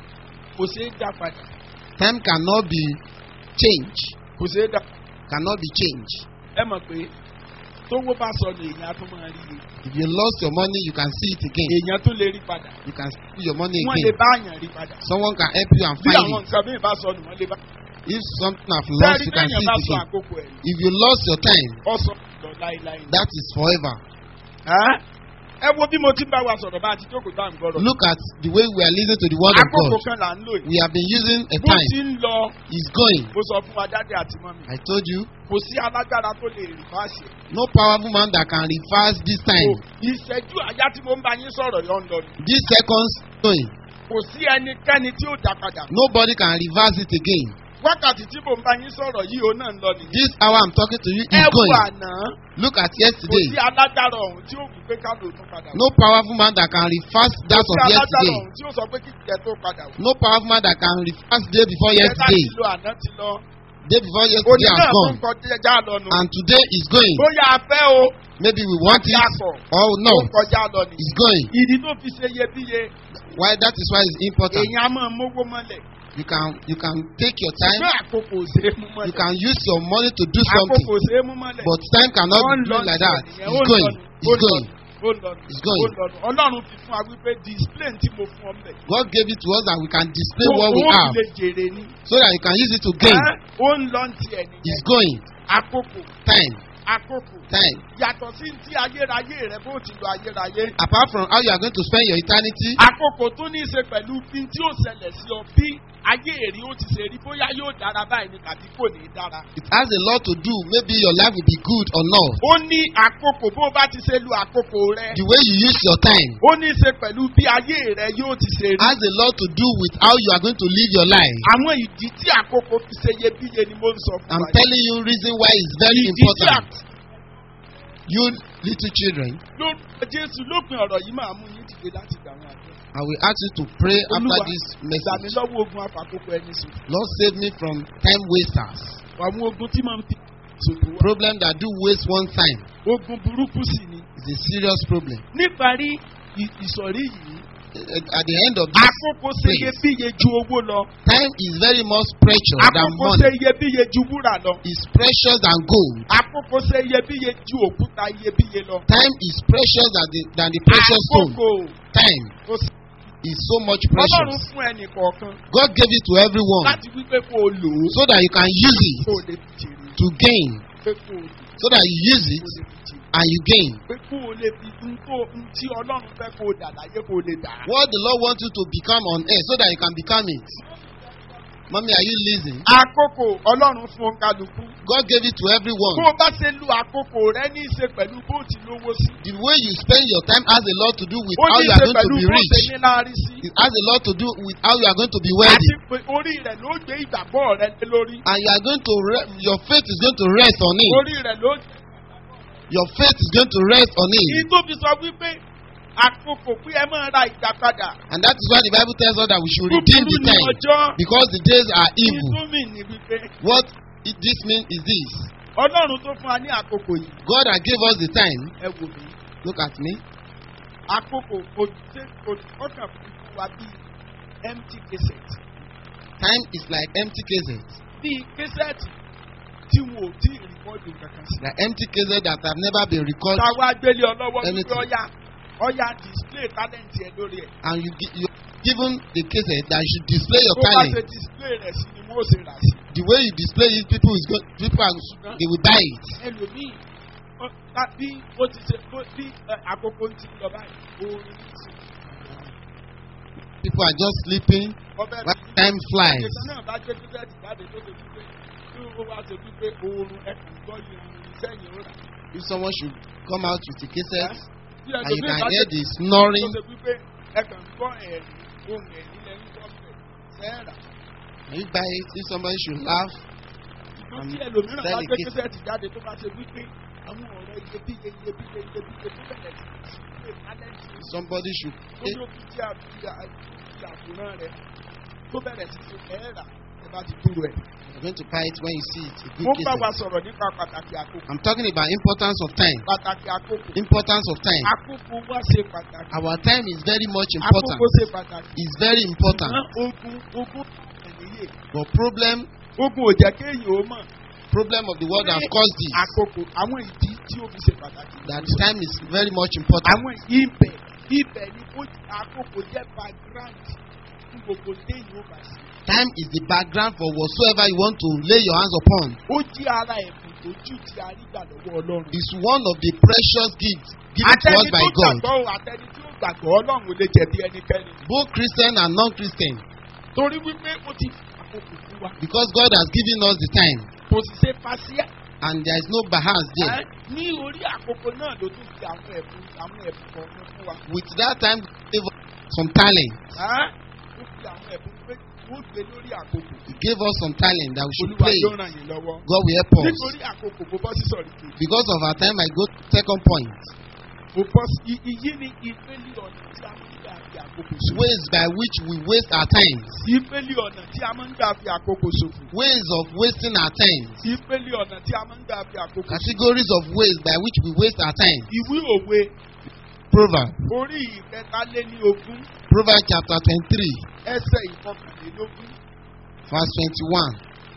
Speaker 2: kò sí dá padà
Speaker 1: time cannot be changed.
Speaker 2: kò sí dá
Speaker 1: Cannot be changed.
Speaker 2: ẹ mọ̀ pé tówó bá sọ ní èèyàn á tún máa rí i
Speaker 1: If you lost your money, you can see it again.
Speaker 2: èèyàn tún lè rí padà
Speaker 1: You can see your money
Speaker 2: wọ́n lè
Speaker 1: again.
Speaker 2: bá àyàn rí padà
Speaker 1: Someone can help you and
Speaker 2: bí
Speaker 1: find
Speaker 2: àwọn
Speaker 1: it.
Speaker 2: nǹkan bí ìbá sọ nù wọ́n lè bá.
Speaker 1: If something have lost,
Speaker 2: sẹ́ẹ̀rí
Speaker 1: you can
Speaker 2: bẹ́yàn
Speaker 1: see
Speaker 2: bá
Speaker 1: it
Speaker 2: sọ
Speaker 1: again.
Speaker 2: àkókò ẹ̀
Speaker 1: If you lost your time,
Speaker 2: ọ sọ lọ láéláé. ni.
Speaker 1: that is forever.
Speaker 2: Ẹ́? ẹ wo bí mo ti ń bá wa sọ̀rọ̀ bá a ti jókòó tá à ń gbọ́rọ̀.
Speaker 1: Look at the way we are listening to the word of
Speaker 2: àkókò
Speaker 1: God.
Speaker 2: kan là ń lò yìí.
Speaker 1: We have been using a
Speaker 2: bó
Speaker 1: time.
Speaker 2: ti ń lọ
Speaker 1: It's going.
Speaker 2: mo sọ fún wa dáadé àti mọ́mi.
Speaker 1: I told you,
Speaker 2: kò sí alágbára tó lè rí fáṣẹ.
Speaker 1: no powerful man that can reverse this time.
Speaker 2: ìṣẹ́jú àyá tí mo ń bá yín sọ̀rọ̀ yọ̀ ń lọ ni.
Speaker 1: These seconds going.
Speaker 2: kò sí ẹnikẹ́ni tí ó dá padà.
Speaker 1: Nobody can reverse it again.
Speaker 2: wákàtí tí mo ń bá yín sọ̀rọ̀ yìí òun náà ń lọ nìyí.
Speaker 1: This hour I'm talking to you
Speaker 2: ẹ
Speaker 1: is
Speaker 2: wo
Speaker 1: going.
Speaker 2: àná
Speaker 1: Look at
Speaker 2: kò sí
Speaker 1: yesterday.
Speaker 2: alágbára ọ̀hún tí ó wù pé ká lò tún padà.
Speaker 1: No powerful man that can reverse that
Speaker 2: kò
Speaker 1: of
Speaker 2: sí alágbára
Speaker 1: yesterday.
Speaker 2: ọ̀hún tí ó sọ pé kí ìjẹ́ tó padà wò.
Speaker 1: No powerful man that can reverse day before
Speaker 2: Ẹ̀ka
Speaker 1: yesterday.
Speaker 2: ti lo àná ti lọ.
Speaker 1: Day before
Speaker 2: òní
Speaker 1: yesterday
Speaker 2: náà
Speaker 1: has
Speaker 2: tó ń
Speaker 1: gone.
Speaker 2: kọjá lọ nù.
Speaker 1: And today is going.
Speaker 2: bóyá a fẹ́ o.
Speaker 1: Maybe we want it
Speaker 2: Yàtọ̀.
Speaker 1: or
Speaker 2: tó
Speaker 1: no.
Speaker 2: ń kọjá lọ nì.
Speaker 1: It's going.
Speaker 2: ìdí tó fi ṣe iyebíye
Speaker 1: Why that is why it's important.
Speaker 2: èèyàn á máa mówó mọ́lẹ̀.
Speaker 1: You can you can take your time.
Speaker 2: ṣùgbọ́n àkókò ò ṣe é mú
Speaker 1: You
Speaker 2: mọ́lẹ̀.
Speaker 1: can use your money to do
Speaker 2: àkókò
Speaker 1: something.
Speaker 2: ò ṣe é mú mọ́lẹ̀.
Speaker 1: But time cannot
Speaker 2: Ó ń
Speaker 1: be
Speaker 2: lọ
Speaker 1: done like that.
Speaker 2: nìyẹn, ó
Speaker 1: It's
Speaker 2: ń
Speaker 1: going.
Speaker 2: lọ nù, ó
Speaker 1: It's
Speaker 2: ń lọ
Speaker 1: going.
Speaker 2: nù, ó ń lọ nù,
Speaker 1: It's going.
Speaker 2: ó ń lọ nù. ọlọ́run fi fún wa wípé display tí mo fún ọ mẹ́.
Speaker 1: God gave it to us that we can display what we
Speaker 2: Owó
Speaker 1: have
Speaker 2: fi lè jèrè ni.
Speaker 1: so that you can use it to gain.
Speaker 2: Ẹ́, ó ń lọ ti ẹ̀ nìyẹn.
Speaker 1: It's going.
Speaker 2: àkókò
Speaker 1: Time.
Speaker 2: àkókò
Speaker 1: Time.
Speaker 2: yàtọ̀ sí ti ayérayé rẹ bó ti lo ayérayé.
Speaker 1: Apart from how you are going to spend your eternity,
Speaker 2: àkókò tó ní í ṣe pẹ̀lú bí tí ó ṣẹlẹ̀ sí ọ bí ayé èrè ó ti ṣe rí bóyá yóò dára báyìí ni tàbí kò ní í dára.
Speaker 1: it has a lot to do. Maybe your life will be good or not.
Speaker 2: ó ní àkókò bó bá ti ṣe lu àkókò rẹ.
Speaker 1: The way you use your time
Speaker 2: ó ní í ṣe pẹ̀lú bí ayé rẹ yóò ti ṣe rí.
Speaker 1: has a lot to do with how you are going to live your life.
Speaker 2: àwọn ìdí tí àkókò fi ṣe iyebíye ni mo ń sọ fún
Speaker 1: I'm
Speaker 2: wa.
Speaker 1: telling you reason why it's very
Speaker 2: ìdí tí
Speaker 1: important. You little children,
Speaker 2: lórúkọ jésù lópin ọ̀rọ̀ yìí máa mú yín dìde láti gbà wọn àjọ.
Speaker 1: I will ask you to pray after
Speaker 2: Olúwa,
Speaker 1: this
Speaker 2: gbà mí
Speaker 1: message.
Speaker 2: lọ́wọ́ ogun afàkókò ẹni sùn.
Speaker 1: Lord save me from time wasters.
Speaker 2: àwọn ogun tí máa ń fi ṣòfò wá.
Speaker 1: Problem that do waste one time
Speaker 2: ogun burúkú sì ni.
Speaker 1: is a serious problem.
Speaker 2: níparí ì- ìsọ̀rí yìí
Speaker 1: At the end of this,
Speaker 2: àkókò ṣe iyebíye ju owó lọ.
Speaker 1: time is very much precious than
Speaker 2: àkókò ṣe
Speaker 1: money.
Speaker 2: iyebíye ju wúrà lọ.
Speaker 1: It's precious than gold.
Speaker 2: àkókò ṣe iyebíye ju òkúta iyebíye lọ.
Speaker 1: Time is precious than the, than the precious stone.
Speaker 2: àkókò
Speaker 1: Time
Speaker 2: ó sì-
Speaker 1: is so much
Speaker 2: ọlọ́run
Speaker 1: precious.
Speaker 2: fún ẹnì kọ̀ọ̀kan
Speaker 1: God gave it to everyone
Speaker 2: láti wípé kó o lò ó
Speaker 1: so that you can use it
Speaker 2: kó o lè fi jèrè
Speaker 1: to gain,
Speaker 2: pé kó o lò ó
Speaker 1: so that you use
Speaker 2: kó
Speaker 1: it
Speaker 2: o lè fi jèrè
Speaker 1: and you gain.
Speaker 2: pé kó o lè fi n tó n tí ọlọ́run fẹ́ kó o dà láyé kó o lè dà á.
Speaker 1: What the Lord wants you to become on earth so that you can become it. Mommy, are you listening?
Speaker 2: àkókò ọlọ́run fún kálukú.
Speaker 1: God gave it to
Speaker 2: bó
Speaker 1: everyone.
Speaker 2: o bá ṣe lu àkókò rẹ ní í ṣe pẹ̀lú bó o ti lówó sí.
Speaker 1: The way you spend your time has a lot to do with
Speaker 2: ó
Speaker 1: how
Speaker 2: ní í
Speaker 1: you are
Speaker 2: ṣe
Speaker 1: going to
Speaker 2: pẹ̀lú
Speaker 1: be
Speaker 2: bó o ṣe
Speaker 1: rich.
Speaker 2: ní láárí sí.
Speaker 1: It has a lot to do with how you are going to be
Speaker 2: àti
Speaker 1: wealthy.
Speaker 2: pé orí rẹ̀ ló gbé ìgbàgbọ́ rẹ lé lórí.
Speaker 1: And you are going to, re- your faith is going to rest on it.
Speaker 2: orí rẹ̀ ló
Speaker 1: Your faith is going to rest on
Speaker 2: ní
Speaker 1: it.
Speaker 2: tó fi sọ wípé àkókò pé ẹ máa ra ìgbà padà.
Speaker 1: And that is why the Bible tells us that we should redeem
Speaker 2: búburú
Speaker 1: the
Speaker 2: ní
Speaker 1: time.
Speaker 2: ọjọ́.
Speaker 1: Because the days are evil.
Speaker 2: ìtumì ní wípé
Speaker 1: What it, this means is this
Speaker 2: ọlọ́run tó fún wa ní àkókò yìí
Speaker 1: God has gave us the time.
Speaker 2: ẹ wò mí.
Speaker 1: Look at me.
Speaker 2: àkókò òjúté ọkàn fún wa bíi empty cassette.
Speaker 1: Time is like empty cases.
Speaker 2: bíi cassette tí wọn ò tí ì rìkọ́dù kankan sí.
Speaker 1: There are empty cases that have never been recorded,
Speaker 2: táwa gbélé ọlọ́wọ́ wípé
Speaker 1: Anything.
Speaker 2: ọ̀ya ọ̀ya display talent ẹ̀ lórí ẹ̀.
Speaker 1: and you gi- you given the cases that you should display your
Speaker 2: tó bá ṣe
Speaker 1: talent.
Speaker 2: display rẹ̀ sí ni wọ́n ó ṣe rà sí.
Speaker 1: The way you display it, people is go, people are, they will buy it.
Speaker 2: ẹlòmíì ọ- ta- bí ó ti ṣe bó- bí ẹ, àkókò ti ń lọ báyìí orin ní sí.
Speaker 1: People are just sleeping
Speaker 2: ọbẹ̀
Speaker 1: while time flies.
Speaker 2: ìṣẹ̀lẹ̀ náà bá gbé tíkẹ́ẹ̀tì jáde tó ṣe wípé tí ó wá ṣe wípé oorun ẹkùn gbọ́ yìí orin sẹ́yìn ó rà.
Speaker 1: If someone should come out with a cassette
Speaker 2: Bí
Speaker 1: and you
Speaker 2: ẹlòmíì
Speaker 1: can
Speaker 2: bá
Speaker 1: hear
Speaker 2: gbé
Speaker 1: the snoring,
Speaker 2: tó ṣe wípé ẹkùn gbọ́ ẹ̀rín ohun ẹ̀rín lẹ́yìn gbọ́dọ̀ sẹ́ẹ̀rà.
Speaker 1: and you buy it. If somebody should laugh,
Speaker 2: ṣùgbọ́n tí ẹlòmíràn bá
Speaker 1: Sẹ́ẹ̀lì
Speaker 2: gbé
Speaker 1: kí-
Speaker 2: tíkẹ́ẹ̀tì jáde tó bá ṣe wípé àwọn ọ̀rọ̀ iyebíye iyebíye iyebíye tó bẹ̀rẹ̀ sí í ṣe tálẹ́ǹtì
Speaker 1: somebody should
Speaker 2: ó ní òkú tí a fi àwòrán rẹ̀ tó bẹ̀rẹ̀ sí ṣe ẹ̀ẹ́rà ẹ bá ti dúró ẹ̀.
Speaker 1: you're going to buy it when you see it. A
Speaker 2: mo
Speaker 1: good
Speaker 2: ń bá wa
Speaker 1: cassette.
Speaker 2: sọ̀rọ̀ nípa pàtàkì àkókò.
Speaker 1: I'm talking about importance of time.
Speaker 2: pàtàkì àkókò.
Speaker 1: Importance of time.
Speaker 2: àkókò wá ṣe pàtàkì.
Speaker 1: Our time is very much important.
Speaker 2: àkókò ṣe pàtàkì.
Speaker 1: It's very important.
Speaker 2: ṣùgbọ́n ogun ogun ẹ̀nìyẹ.
Speaker 1: But problem,
Speaker 2: ogun ò jẹ́ kéèyàn ó mọ̀.
Speaker 1: problem of the world has caused this.
Speaker 2: àkókò àwọn ìdí tí ó fi ṣe pàtàkì.
Speaker 1: That time is very much important.
Speaker 2: àwọn ibẹ̀ ibẹ̀ ni ó àkókò jẹ́ background fún gbogbo téèyàn ó bá ṣe.
Speaker 1: Time is the background for whatsoever you want to lay your hands upon.
Speaker 2: ó jẹ́ ara ẹ̀bùn tó jù tí a rí gbà lọ́wọ́ ọlọ́run.
Speaker 1: It's one of the precious gifts given to us
Speaker 2: àtẹni
Speaker 1: by
Speaker 2: tó
Speaker 1: God.
Speaker 2: gbàgbọ́ o àtẹni tí ó gbàgbọ́ ọlọ́run ò lè jẹ̀bi ẹnikẹ́ni.
Speaker 1: Both Christian and non-Christian.
Speaker 2: torí wípé ó ti fi àkókò fún wa.
Speaker 1: Because God has given us the time.
Speaker 2: kò sì ṣe fàṣíà.
Speaker 1: And there is no bahas there.
Speaker 2: Ẹ́, ní orí àkókò náà ló tún fi àwọn ẹ̀bùn àwọn ẹ̀bùn kọ̀ọ̀kan fún wa.
Speaker 1: With that time, He gave us some talent.
Speaker 2: Ẹ́, ó fi àwọn ẹ̀bùn pé wọ́n gbé lórí àkókò.
Speaker 1: He gave us some talent that we should
Speaker 2: olúwa
Speaker 1: play.
Speaker 2: yóò ràn yín lọ́wọ́.
Speaker 1: God will help us.
Speaker 2: nítorí àkókò mo bọ́ sí sọ̀rí kejì.
Speaker 1: Because of our time, I go to second point.
Speaker 2: mo bọ́ sí i- iyí ni ìpele ọ̀nà tí a máa ń gbà fi àkókò ṣòfò.
Speaker 1: Ways by which we waste our time.
Speaker 2: ìpele ọ̀nà tí a máa ń gbà fi àkókò ṣòfò.
Speaker 1: Ways of wasting our time.
Speaker 2: ìpele ọ̀nà tí a máa ń gbà fi àkókò ṣòfò.
Speaker 1: Categories of ways by which we waste our time.
Speaker 2: ìwé òwe
Speaker 1: Proverb.
Speaker 2: orí ìkẹtàléní ogún
Speaker 1: Proverbs chapter 23,
Speaker 2: ẹsẹ̀ ìkọkànlélógún.
Speaker 1: verse 21.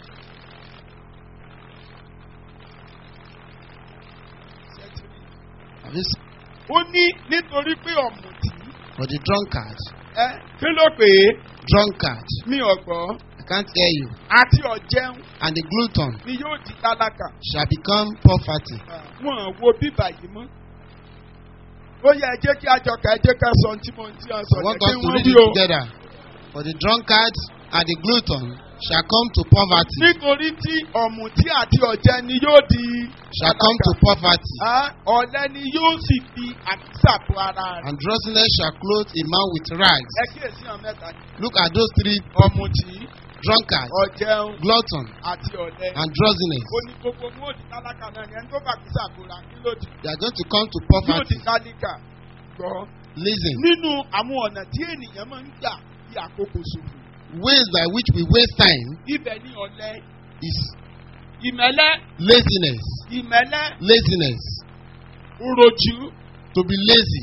Speaker 1: Have you seen?
Speaker 2: ó ní nítorí pé ọ̀mùtí
Speaker 1: For the drunkard.
Speaker 2: ẹ kí ló pè é
Speaker 1: Drunkard.
Speaker 2: mi ọ̀gbọ́n
Speaker 1: I can't hear you.
Speaker 2: àti ọ̀jẹun
Speaker 1: And the glutton
Speaker 2: ni yóò di tálákà
Speaker 1: shall become poverty.
Speaker 2: wọn wo bíbà yìí mọ́. ó yẹ ẹ jẹ́ kí àjọkà ẹ jẹ́ ká sọ ohun tí mo ti ń sọ
Speaker 1: I want
Speaker 2: yẹn
Speaker 1: us
Speaker 2: kí
Speaker 1: to
Speaker 2: wọ́n
Speaker 1: read
Speaker 2: wí
Speaker 1: it
Speaker 2: o.
Speaker 1: together. For the drunkard and the glutton shall come to poverty.
Speaker 2: nítorí tí ọ̀mùtí àti ọ̀jẹ̀ ni yóò di
Speaker 1: Shall come to poverty.
Speaker 2: Ah, ọ̀lẹ ni yóò sì fi àkísà bo ara rẹ̀.
Speaker 1: And drowsiness shall clothe a man with rags.
Speaker 2: ẹ kíyèsí àwọn mẹ́ta ni
Speaker 1: Look at those three
Speaker 2: ọ̀mùtí
Speaker 1: drunkard,
Speaker 2: ọ̀jẹun
Speaker 1: glutton,
Speaker 2: àti ọ̀lẹ.
Speaker 1: and drowsiness.
Speaker 2: ó ní gbogbo wọn ò di tálákà náà ni ẹni tó bá àkísà bora kí ló di
Speaker 1: They are going to come to
Speaker 2: yóò di
Speaker 1: poverty.
Speaker 2: tálíkà gbọ́.
Speaker 1: Listen.
Speaker 2: nínú àwọn ọ̀nà tí ènìyàn máa ń gbà bí àkókò ṣòfò
Speaker 1: Ways by which we waste time
Speaker 2: ibẹ̀ ni ọ̀lẹ
Speaker 1: is
Speaker 2: ìmẹ̀lẹ́
Speaker 1: laziness.
Speaker 2: ìmẹ̀lẹ́
Speaker 1: Laziness.
Speaker 2: òròjú.
Speaker 1: To be lazy.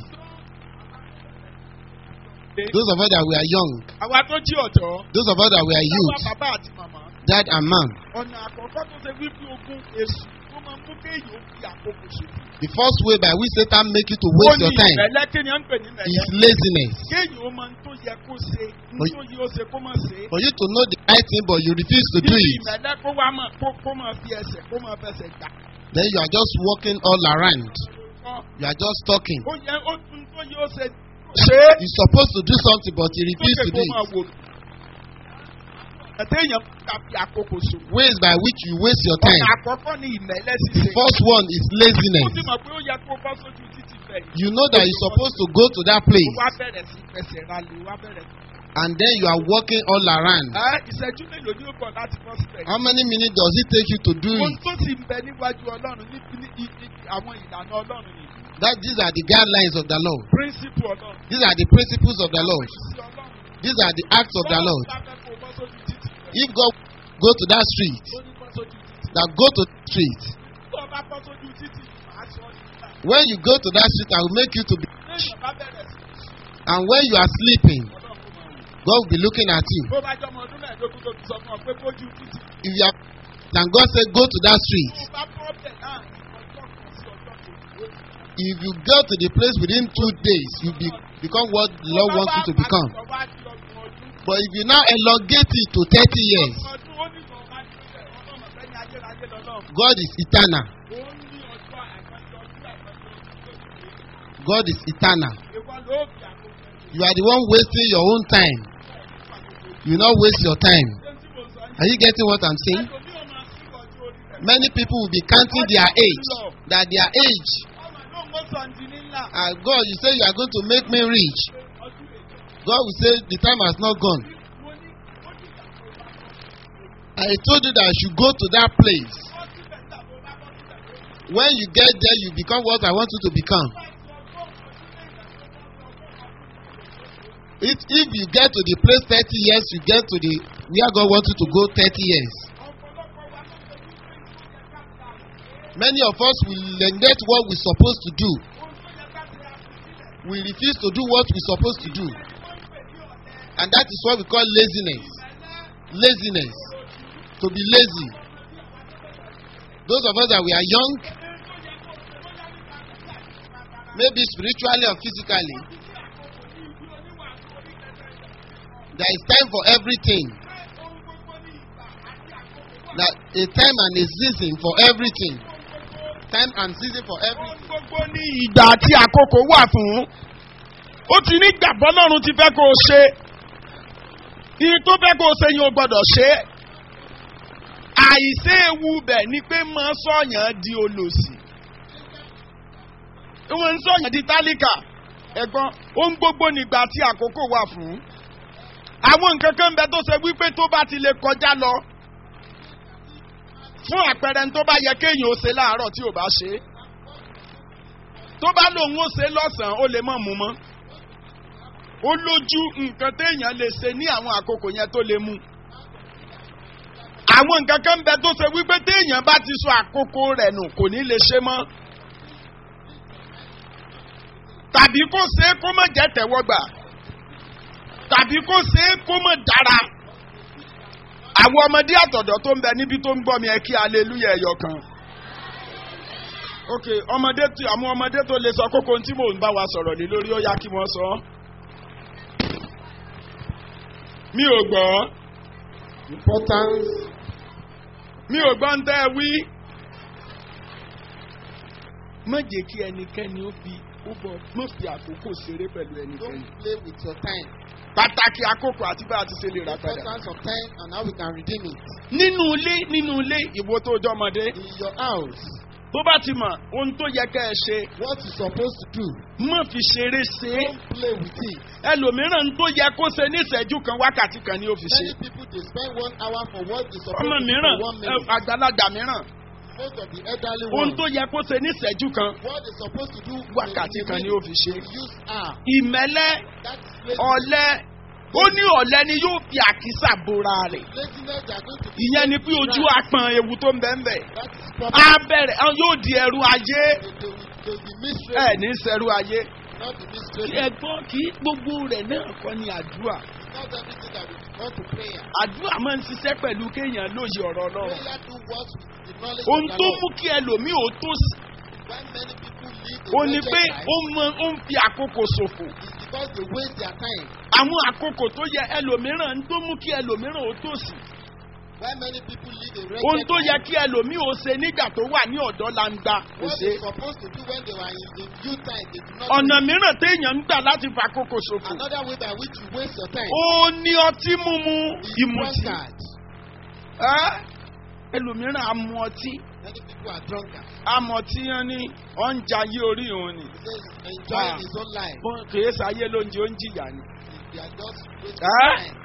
Speaker 1: Those of us that we are young,
Speaker 2: àwa tó jí ọ̀dọ́
Speaker 1: those of us that we are
Speaker 2: àwa
Speaker 1: youth,
Speaker 2: bàbá àti màmá
Speaker 1: dad and mom.
Speaker 2: ọ̀nà àkọ́kọ́ tó ṣe wípé ogun èṣù tó máa ń mú kéèyàn ó fi àkókò ṣòfò.
Speaker 1: The first way by which Satan make you to
Speaker 2: ó
Speaker 1: waste
Speaker 2: ní
Speaker 1: your time
Speaker 2: ìmẹ̀lẹ́ kí ni à ń pè ní
Speaker 1: is
Speaker 2: ìmẹ̀lẹ́.
Speaker 1: laziness.
Speaker 2: kéèyàn ó máa ń tó yẹ kó ṣe ń
Speaker 1: Oy.
Speaker 2: tó yẹ ó ṣe kó má ṣe.
Speaker 1: For you to know the right thing but you refuse to do
Speaker 2: níbi
Speaker 1: it,
Speaker 2: ìmẹ̀lẹ́ kó wá máa kó kó máa fi ẹsẹ̀ kó máa fẹsẹ̀ gbà.
Speaker 1: then you are just walking all around.
Speaker 2: Ọ,
Speaker 1: You are just talking.
Speaker 2: ó yẹ ó tún tó yẹ ó ṣe ṣe é.
Speaker 1: You're supposed to do something but you refuse
Speaker 2: sókè
Speaker 1: to
Speaker 2: kó
Speaker 1: do
Speaker 2: máa
Speaker 1: it.
Speaker 2: wò. ẹ̀tẹ́ èèyàn ká fi àkókò ṣòfò.
Speaker 1: Ways by which you waste your
Speaker 2: ọ̀nà
Speaker 1: time.
Speaker 2: àkọ́kọ́ ni ìmẹ̀lẹ́
Speaker 1: The
Speaker 2: ṣíṣe.
Speaker 1: first one is
Speaker 2: ó
Speaker 1: laziness.
Speaker 2: sì mọ̀ pé ó yẹ kó bọ́ sójú títì bẹ́ẹ̀.
Speaker 1: You know that you're supposed to go to that
Speaker 2: ó
Speaker 1: place
Speaker 2: wá bẹ̀rẹ̀ sí fẹsẹ̀ ralẹ̀ wá bẹ̀rẹ̀ sí.
Speaker 1: and then you are walking all around.
Speaker 2: ẹ ìṣẹ́jú mélòó ni ó bọ̀ láti bọ́ síbẹ̀.
Speaker 1: How many minutes does it take you to do
Speaker 2: ohun
Speaker 1: it?
Speaker 2: tó sì ń bẹ níwájú ọlọ́run ní ní ní ní àwọn ìlànà ọlọ́run ni
Speaker 1: That these are the guidelines of the Lord.
Speaker 2: principle ọlọ́run.
Speaker 1: These are the principles of the Lord.
Speaker 2: ìṣe ọlọ́run.
Speaker 1: These are the acts of the
Speaker 2: Bọ́lá
Speaker 1: Lord.
Speaker 2: bá fẹ́ kó bọ́ sójú títì rẹ̀,
Speaker 1: If God go to that street,
Speaker 2: ó ní bọ́ sójú títì.
Speaker 1: that go to the street.
Speaker 2: tó o bá bọ́ sójú títì màá sọ ọ́ nígbà.
Speaker 1: When you go to that street, I will make you to be.
Speaker 2: lẹ́yìn bá bẹ̀rẹ̀ sí
Speaker 1: And when you are sleeping,
Speaker 2: ọlọ́run kó máa wò.
Speaker 1: God will be looking at you.
Speaker 2: bó bá jọ ọmọ ọdún mẹ́ẹ̀ẹ́dógún tó ti sọ fún ọ pé bójú títì
Speaker 1: If you are and God said, Go to that street.
Speaker 2: tó bá bọ́ bẹ̀ láàrin ọjọ́ kan sí ọjọ́ kejì.
Speaker 1: If you go to the place within two days, you be, become what the Lord
Speaker 2: Tó bá
Speaker 1: wants you to
Speaker 2: wá
Speaker 1: become.
Speaker 2: padà wá di ọgbọ̀n ọdún.
Speaker 1: But if you now elongate it to 30 years,
Speaker 2: ọdún ó ní kò má ní bẹ̀ ọlọ́mọ fẹ́ ní ayérayé lọ́lọ́run.
Speaker 1: God is eternal.
Speaker 2: ó ní ọjọ́ àìmọye ọdún àìmọye ọdún
Speaker 1: God is eternal.
Speaker 2: ìwọ ló fi àkókò ẹ̀
Speaker 1: You are the one wasting your own time. You not waste your time.
Speaker 2: ṣé tí mo sọ yìí.
Speaker 1: Are you getting what I'm saying?
Speaker 2: ẹlòmíì ò máa sí ọjọ́ orí rẹ̀.
Speaker 1: Many people will be counting their age. That their age.
Speaker 2: ọmọ náà mo sọ ǹdí nílà.
Speaker 1: Ah, God, you say you are going to make me rich.
Speaker 2: ọdún èjì.
Speaker 1: God will say the time has not gone.
Speaker 2: mo ní ó ní ìyàtọ̀ ìbá
Speaker 1: I told you that I should go to that place.
Speaker 2: bọ́ síbẹ̀ tàbí ó bá bọ́ síbẹ̀.
Speaker 1: When you get there, you become what I want you to become. If, if you get to the place 30 years, you get to the where God wants you to go 30 years. Many of us will neglect what we're supposed to do. We refuse to do what we're supposed to do. And that is what we call laziness. Laziness. To be lazy. Those of us that we are young, maybe spiritually or physically, there is time for everything. That a time and a season for everything. Time and season for everything.
Speaker 2: gbogbo ní ìgbà àti àkókò wà fún. ó ti ní gbàgbọ́ lọ́run ti fẹ́ kó o ṣe. iye tó fẹ́ kó o ṣe yín o gbọ́dọ̀ ṣe. àìsí ewu bẹ̀ ni pé máa sọ̀yàn di olòṣì. wọ́n ń sọ̀yàn di tálíkà. ẹ̀gbọ́n ohun gbogbo nígbà tí àkókò wà fún. àwọn nǹkan kan ń bẹ tó ṣe wípé tó bá ti lè kọjá lọ fún àpẹẹrẹ tó bá yẹ kéèyàn ó ṣe láàárọ̀ tí ò bá ṣe é tó bá lòun ó ṣe lọ́sàn-án ó lè mọ̀ mú mọ́ ó lójú nǹkan téèyàn lè ṣe ní àwọn àkókò yẹn tó lè mú àwọn nǹkan kan bẹ tó ṣe wípé téèyàn bá ti sọ àkókò rẹ̀ nù kò ní lè ṣe mọ́ tàbí kó ṣe é kó má jẹ́ tẹ̀wọ́gbà tàbí kó ṣe é kó má dára àwọn ọmọdé àtọ̀dọ̀ tó ń bẹ níbi tó ń gbọ́ mi ẹ kí aleluya ẹ̀yọ kan. ok ọmọdé tí àwọn ọmọdé tó lè sọ kókó tí mò ń bá wa sọ̀rọ̀ lé lórí ó yá kí wọ́n sọ. mi ò gbọ́
Speaker 1: Importance.
Speaker 2: mi ò gbọ́ ń tẹ́ ẹ wí. má jẹ́ kí ẹnikẹ́ni ó fi ó bọ̀ má fi àkókò ṣeré pẹ̀lú ẹnikẹ́ni.
Speaker 1: Don't play with your time.
Speaker 2: pàtàkì àkókò àti bá a ti ṣe lè rà padà.
Speaker 1: Importance of time and how we can redeem it.
Speaker 2: nínú ilé nínú ilé ìwọ tó jọmọdé
Speaker 1: In your house,
Speaker 2: tó bá ti mọ̀ ohun tó yẹ kẹ́ ẹ ṣe
Speaker 1: what you're supposed to do,
Speaker 2: má fi ṣeré ṣe é
Speaker 1: don't play with it.
Speaker 2: ẹlòmíràn tó yẹ kó ṣe ní ìṣẹ́jú kan wákàtí kan ni ó fi ṣe
Speaker 1: Many people they spend one hour for what they're supposed
Speaker 2: ọmọ
Speaker 1: to do
Speaker 2: mìíràn
Speaker 1: for one
Speaker 2: ẹ,
Speaker 1: minute.
Speaker 2: àgbàlagbà mìíràn
Speaker 1: Most of the elderly
Speaker 2: ohun
Speaker 1: ones,
Speaker 2: tó yẹ kó ṣe ní ìṣẹ́jú kan
Speaker 1: what they're supposed to do in
Speaker 2: wákàtí
Speaker 1: a
Speaker 2: kan ni
Speaker 1: minute,
Speaker 2: ó fi ṣe
Speaker 1: they use hour.
Speaker 2: ìmẹ́lẹ́
Speaker 1: That's laziness.
Speaker 2: ọ̀lẹ ó ní ọ̀lẹ ni yóò fi àkísà bora rẹ̀
Speaker 1: Laziness, they are going to be
Speaker 2: ìyẹn ni pé ojú apọ̀n ewu tó ń bẹ́ẹ̀ bẹ́ẹ̀
Speaker 1: That is
Speaker 2: á
Speaker 1: problem.
Speaker 2: bẹ̀rẹ̀ á yóò di ẹrú ayé
Speaker 1: They, they, will, they will be
Speaker 2: ẹ
Speaker 1: mistress,
Speaker 2: ní sẹ́rú ayé
Speaker 1: not the mistress.
Speaker 2: ẹ̀gbọ́n kì í gbogbo rẹ̀ náà kọ́ ni àdúrà
Speaker 1: Not everything that we go to prayer.
Speaker 2: àdúrà máa ń ṣiṣẹ́ pẹ̀lú kéèyàn lóye ọ̀rọ̀ ọlọ́run
Speaker 1: Prayer do what with the knowledge
Speaker 2: ohun
Speaker 1: of the
Speaker 2: tó
Speaker 1: Lord.
Speaker 2: mú kí ẹlòmíì ò tó sí
Speaker 1: When many people live a
Speaker 2: ó ní
Speaker 1: wretched
Speaker 2: pé
Speaker 1: life,
Speaker 2: ó mọ ó ń fi àkókò ṣòfò
Speaker 1: it's because they waste their time.
Speaker 2: àwọn àkókò tó yẹ ẹlòmíràn ń tó mú kí ẹlòmíràn ó tó sí
Speaker 1: When many people live a
Speaker 2: ohun
Speaker 1: wretched
Speaker 2: tó yẹ
Speaker 1: life,
Speaker 2: kí ẹlòmíì ó ṣe nígbà tó wà ní ọ̀dọ́ langba kò
Speaker 1: what
Speaker 2: ṣe
Speaker 1: they're supposed to do when they were in the youth time, they do not
Speaker 2: ọ̀nà
Speaker 1: do it.
Speaker 2: mìíràn téèyàn ń gbà láti fa àkókò ṣòfò
Speaker 1: Another way by which you waste your time
Speaker 2: ó ní ọtí mímu
Speaker 1: is
Speaker 2: ìmùtí
Speaker 1: drunkard.
Speaker 2: Ẹ́, ẹlòmíràn á mu ọtí
Speaker 1: Many people are drunkards.
Speaker 2: àmọ̀tí yẹn ní ọ̀njayé orí òun ni
Speaker 1: He says enjoying
Speaker 2: Ah.
Speaker 1: his own life.
Speaker 2: Bọ́n kìí sáyé lóúnjẹ ó ń jìyà ni.
Speaker 1: They are just wasting
Speaker 2: Ah.
Speaker 1: time.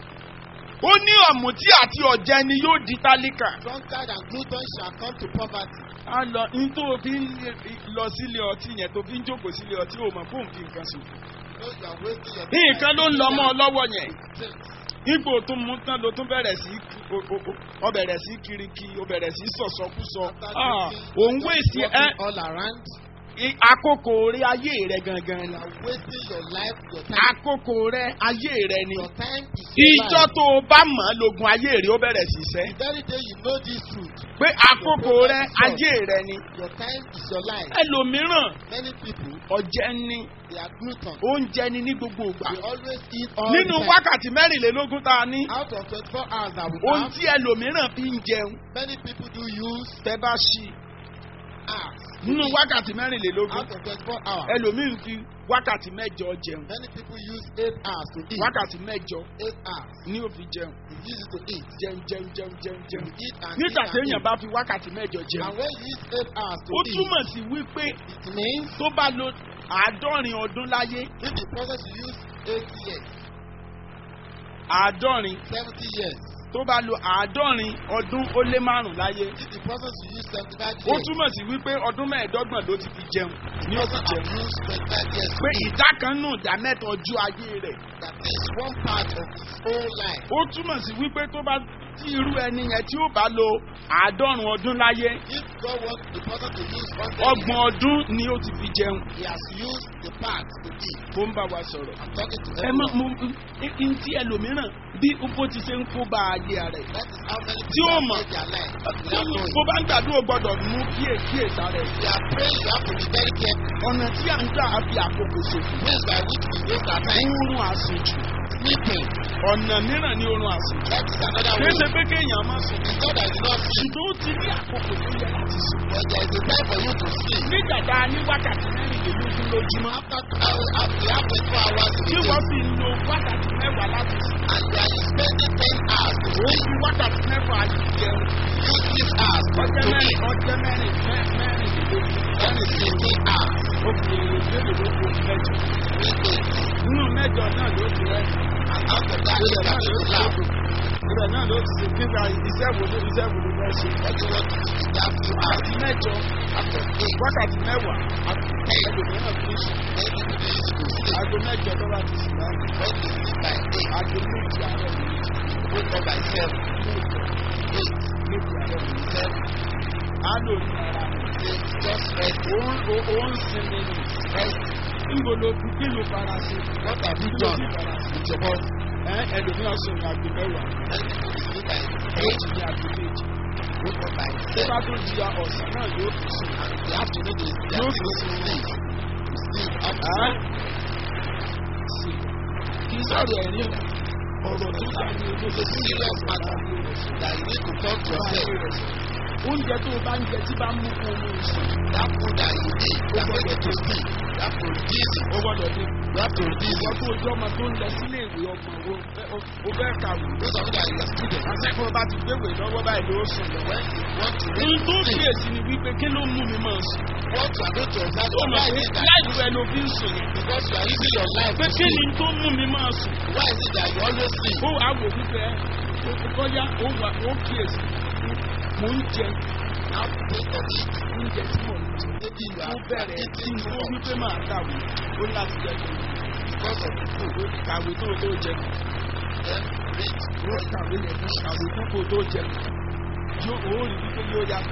Speaker 2: ó ní ọ̀mùtí àti ọ̀jẹ̀ ni yóò di tálíkà.
Speaker 1: Drunkard and glutton shall come to poverty.
Speaker 2: a lọ n tó fi ń lọ sílé ọtí yẹn tó fi ń jókòó sílé ọtí ò mọ̀ fóun fi nǹkan sùn.
Speaker 1: You know you are wasting your
Speaker 2: nǹkan ló ń lọ mọ́ ọ lọ́wọ́ yẹn.
Speaker 1: Drinks.
Speaker 2: ipò tó mú tán ló tún bẹ̀rẹ̀ sí o- o- o- ọ bẹ̀rẹ̀ sí kiriki o bẹ̀rẹ̀ sí sọ̀sọ́kúsọ.
Speaker 1: After
Speaker 2: Ah,
Speaker 1: drinking,
Speaker 2: òun
Speaker 1: just
Speaker 2: wéèsì ẹ
Speaker 1: walking all around.
Speaker 2: I- àkókò rẹ ayé rẹ gangan
Speaker 1: You
Speaker 2: la.
Speaker 1: are wasting your life, your time.
Speaker 2: àkókò rẹ ayé rẹ ni.
Speaker 1: Your time is your
Speaker 2: ìjọ
Speaker 1: life.
Speaker 2: tó o bá mọ̀ ọ́ lógun ayé rẹ ó bẹ̀rẹ̀ sí sẹ́.
Speaker 1: The very day you know this truth,
Speaker 2: pé àkókò rẹ ayé rẹ ni.
Speaker 1: your time is your life.
Speaker 2: ẹlòmíràn
Speaker 1: Many people,
Speaker 2: ọ̀jẹ̀ ni
Speaker 1: they are glutton.
Speaker 2: oúnjẹ ni ní gbogbo ìgbà.
Speaker 1: They always eat all
Speaker 2: nínú
Speaker 1: the time.
Speaker 2: wákàtí mẹ́rìnlélógún tá a ní.
Speaker 1: Out of 24 hours that we
Speaker 2: ohun
Speaker 1: have,
Speaker 2: tí ẹlòmíràn fi ń jẹun
Speaker 1: many people do use
Speaker 2: tẹ bá ṣí
Speaker 1: hours.
Speaker 2: nínú wákàtí mẹ́rìnlélógún
Speaker 1: Out of 24 hours,
Speaker 2: ẹlòmíràn fi wákàtí mẹ́jọ jẹun
Speaker 1: many people use 8 hours to eat.
Speaker 2: wákàtí mẹ́jọ
Speaker 1: 8 hours.
Speaker 2: ní ó fi jẹun
Speaker 1: You use it to eat.
Speaker 2: jẹun jẹun jẹun jẹun
Speaker 1: You
Speaker 2: jẹun
Speaker 1: eat and
Speaker 2: nígbà
Speaker 1: eat and
Speaker 2: téèyàn
Speaker 1: eat.
Speaker 2: bá fi wákàtí mẹ́jọ jẹun
Speaker 1: And when you use 8 hours to
Speaker 2: ó
Speaker 1: eat,
Speaker 2: túmọ̀ sí wípé
Speaker 1: it means
Speaker 2: tó bá lo àádọ́rin ọdún láyé
Speaker 1: if the process you use 8 years,
Speaker 2: àádọ́rin
Speaker 1: 70 years,
Speaker 2: tó bá lo àádọ́rin ọdún ó lé márùn láyé
Speaker 1: if the process you use 75
Speaker 2: ó
Speaker 1: years,
Speaker 2: túmọ̀ sí wípé ọdún mẹ́ẹ̀ẹ́dọ́gbọ̀n ló ti fi jẹun ní ó fi
Speaker 1: person
Speaker 2: jẹun
Speaker 1: have used 25 years
Speaker 2: pé
Speaker 1: to eat.
Speaker 2: ìdá kan nù ìdá mẹ́ta ọjọ́ ayé rẹ̀
Speaker 1: That is one part of his whole life.
Speaker 2: ó túmọ̀ sí wípé tó bá tí irú ẹni yẹn tí ó bá lo àádọ́rùn ọdún láyé
Speaker 1: If God wants the person to use 100
Speaker 2: ọgbọ̀n ọdún ni ó ti fi jẹun
Speaker 1: he has used the part to eat.
Speaker 2: ó ń bá wa sọ̀rọ̀.
Speaker 1: I'm talking to
Speaker 2: ẹ má
Speaker 1: everyone.
Speaker 2: mo n tí ẹlòmíràn bí bó ti ṣe ń kó bá ayé rẹ̀.
Speaker 1: That is how many
Speaker 2: Tí ó
Speaker 1: people
Speaker 2: mọ̀.
Speaker 1: have made their life. without knowing.
Speaker 2: bó bá ń gbàdúrà ó gbọ́dọ̀ mú kíyè kíyèsá rẹ̀.
Speaker 1: We are praying, you have to be very careful.
Speaker 2: ọ̀nà tí à ń gbà á fi àkókò ṣòfò.
Speaker 1: Ways by which we waste our time.
Speaker 2: oorun àsùnjù.
Speaker 1: Sleeping.
Speaker 2: ọ̀nà mìíràn ní oorun àsùnjù.
Speaker 1: That is another
Speaker 2: kì í
Speaker 1: way.
Speaker 2: ṣe pé kéèyàn má sùn.
Speaker 1: It's not that you not sleep,
Speaker 2: ṣùgbọ́n ó ti ní àkókò tó yẹ láti sùn.
Speaker 1: but there is a time for you to sleep.
Speaker 2: nígbà tá a ní wákàtí mẹ́rìnlélógún lójúmọ́.
Speaker 1: After hours, after you have 24 hours in
Speaker 2: tí
Speaker 1: the
Speaker 2: wọ́n
Speaker 1: day,
Speaker 2: fi ń lo wákàtí mẹ́wàá láti sùn.
Speaker 1: and you are spending 10 hours to
Speaker 2: ó
Speaker 1: sleep,
Speaker 2: fi wákàtí mẹ́fà jẹun.
Speaker 1: use 6 hours to
Speaker 2: ọjọ́ mẹ́rin
Speaker 1: eat.
Speaker 2: ọjọ́ mẹ́rin mẹ́- mẹ́rìnlélógún.
Speaker 1: That is 15 hours.
Speaker 2: ó fi mélòó mẹ́jọ.
Speaker 1: We eat.
Speaker 2: nínú mẹ́jọ náà ló ti rẹ́.
Speaker 1: And after that, you
Speaker 2: ibẹ̀ náà
Speaker 1: can
Speaker 2: ló
Speaker 1: to
Speaker 2: ti
Speaker 1: laugh.
Speaker 2: rẹ́. ibẹ̀ náà ló ti ṣe kíkà iṣẹ́ wo ló iṣẹ́ wo ló fẹ́ ṣe.
Speaker 1: What you want to do in that few hours.
Speaker 2: wákàtí mẹ́jọ
Speaker 1: After 8,
Speaker 2: wákàtí mẹ́wàá
Speaker 1: after 10,
Speaker 2: ẹlòmíràn fi sùn.
Speaker 1: then you do use it to sleep.
Speaker 2: aago mẹ́jọ tó bá ti sùn láti.
Speaker 1: When you sleep by 8,
Speaker 2: aago méjì àárọ̀ ni
Speaker 1: wake up by 7, 8,
Speaker 2: méjì àárọ̀ ni.
Speaker 1: 7,
Speaker 2: á lò ní ara rẹ̀.
Speaker 1: say, just rest,
Speaker 2: òun ó- ó ń sinmi ni.
Speaker 1: rest.
Speaker 2: níbo ló fi kí ló fara sí.
Speaker 1: What have you
Speaker 2: kí ló
Speaker 1: done
Speaker 2: fi fara sí.
Speaker 1: with your body?
Speaker 2: ẹ ẹlòmíràn sùn ní aago mẹ́wàá.
Speaker 1: Many people sleep by
Speaker 2: méjì
Speaker 1: 8,
Speaker 2: ní aago méjì.
Speaker 1: wake up by
Speaker 2: tó
Speaker 1: 7,
Speaker 2: bá tó di ọ̀sán náà yóò fi sùn.
Speaker 1: and the afternoon is they
Speaker 2: No
Speaker 1: are supposed to sleep. To sleep after
Speaker 2: Ẹ́ sì kí sọ̀rọ̀ ẹ̀rín ọ̀rọ̀ tó bá ní ojú
Speaker 1: It's a serious matter that you need to talk to yourself.
Speaker 2: oúnjẹ tó o bá ń jẹ tí bá mú kó o mú sùn
Speaker 1: That food that you eat, that make you to sleep, you have to reduce it.
Speaker 2: ó gbọ́dọ̀ ní.
Speaker 1: You have to reduce
Speaker 2: ìwọ
Speaker 1: it.
Speaker 2: tó ojú ọmọ tó ń lọ sílé ìwé ọgbọ̀n wo o fẹ́ kàwé.
Speaker 1: Those of you that are students,
Speaker 2: akẹ́kọ̀ọ́ bá ti gbéwè lọ́wọ́ báyìí ló sùn lọ.
Speaker 1: when you want to
Speaker 2: ohun tó
Speaker 1: read, sleep,
Speaker 2: kíyèsí ni wípé kí ló mú mi máa sùn.
Speaker 1: what you are going to observe,
Speaker 2: tó mọ̀
Speaker 1: why
Speaker 2: pé
Speaker 1: is it that
Speaker 2: láìpẹ́ rẹ ló fi ń sùn yẹn.
Speaker 1: because you are using your life
Speaker 2: pé
Speaker 1: to
Speaker 2: kí ni
Speaker 1: sleep,
Speaker 2: tó mú mi máa sùn.
Speaker 1: why is it that you always sleep?
Speaker 2: ó wàá wò wípé ó kọjá ó wà ó kíyèsí mò ń jẹ
Speaker 1: You have to think of it.
Speaker 2: oúnjẹ tí mò ń jẹ.
Speaker 1: Maybe you
Speaker 2: ó
Speaker 1: are
Speaker 2: bẹ̀rẹ̀ tí
Speaker 1: eating
Speaker 2: n
Speaker 1: too
Speaker 2: tó
Speaker 1: much
Speaker 2: wípé máa kàwé ó láti jẹ kí
Speaker 1: because of the food.
Speaker 2: n kàwé tó tó jẹ
Speaker 1: Then read,
Speaker 2: ó kàwé yẹn kó kàwé tó kó tó jẹ yóò ó rí wípé yóò yá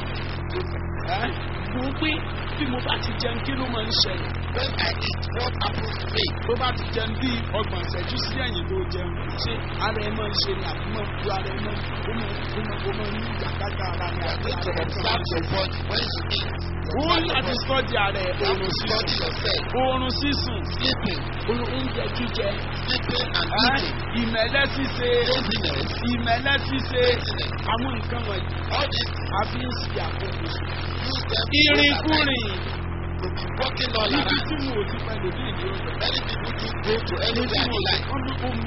Speaker 2: ẹ mo pé bí mo bá ti jẹun kí ló máa ń ṣẹlẹ̀
Speaker 1: when I eat, what happens to me?
Speaker 2: tó bá ti jẹun bí ọgbọ̀n ìṣẹ́jú sí ẹ̀yìn tó jẹun ṣé ara ẹ máa ń ṣe ni àbí máa ń ju ara ẹ máa ó máa ó máa ó máa ń ní ìyàkájà ara ni
Speaker 1: You are
Speaker 2: àbí
Speaker 1: going to
Speaker 2: ara ẹ máa
Speaker 1: observe your body when you eat.
Speaker 2: ó
Speaker 1: Observe your
Speaker 2: láti
Speaker 1: body.
Speaker 2: sọ́ọ̀dì ara ẹ̀
Speaker 1: You have
Speaker 2: oorun
Speaker 1: to
Speaker 2: sísùn
Speaker 1: study yourself.
Speaker 2: oorun sísùn
Speaker 1: Sleeping,
Speaker 2: oúnjẹ jíjẹ
Speaker 1: sleeping and
Speaker 2: ẹ́,
Speaker 1: eating.
Speaker 2: ìmẹ̀lẹ́ ṣíṣe
Speaker 1: Laziness,
Speaker 2: ìmẹ̀lẹ́ ṣíṣe
Speaker 1: laziness.
Speaker 2: àwọn nǹkan wọ̀nyí
Speaker 1: All these
Speaker 2: a fi ń ṣe àkókò sùn.
Speaker 1: use them to waste our time.
Speaker 2: ìrìnkúrìn
Speaker 1: To be walking all
Speaker 2: ibi
Speaker 1: around.
Speaker 2: tí mo ò ti pẹ̀lú bí ìdí ọ̀sẹ̀.
Speaker 1: Many people do go to
Speaker 2: ibi tí
Speaker 1: anywhere
Speaker 2: mo
Speaker 1: they
Speaker 2: ò ti
Speaker 1: like.
Speaker 2: wọ́n bí omi.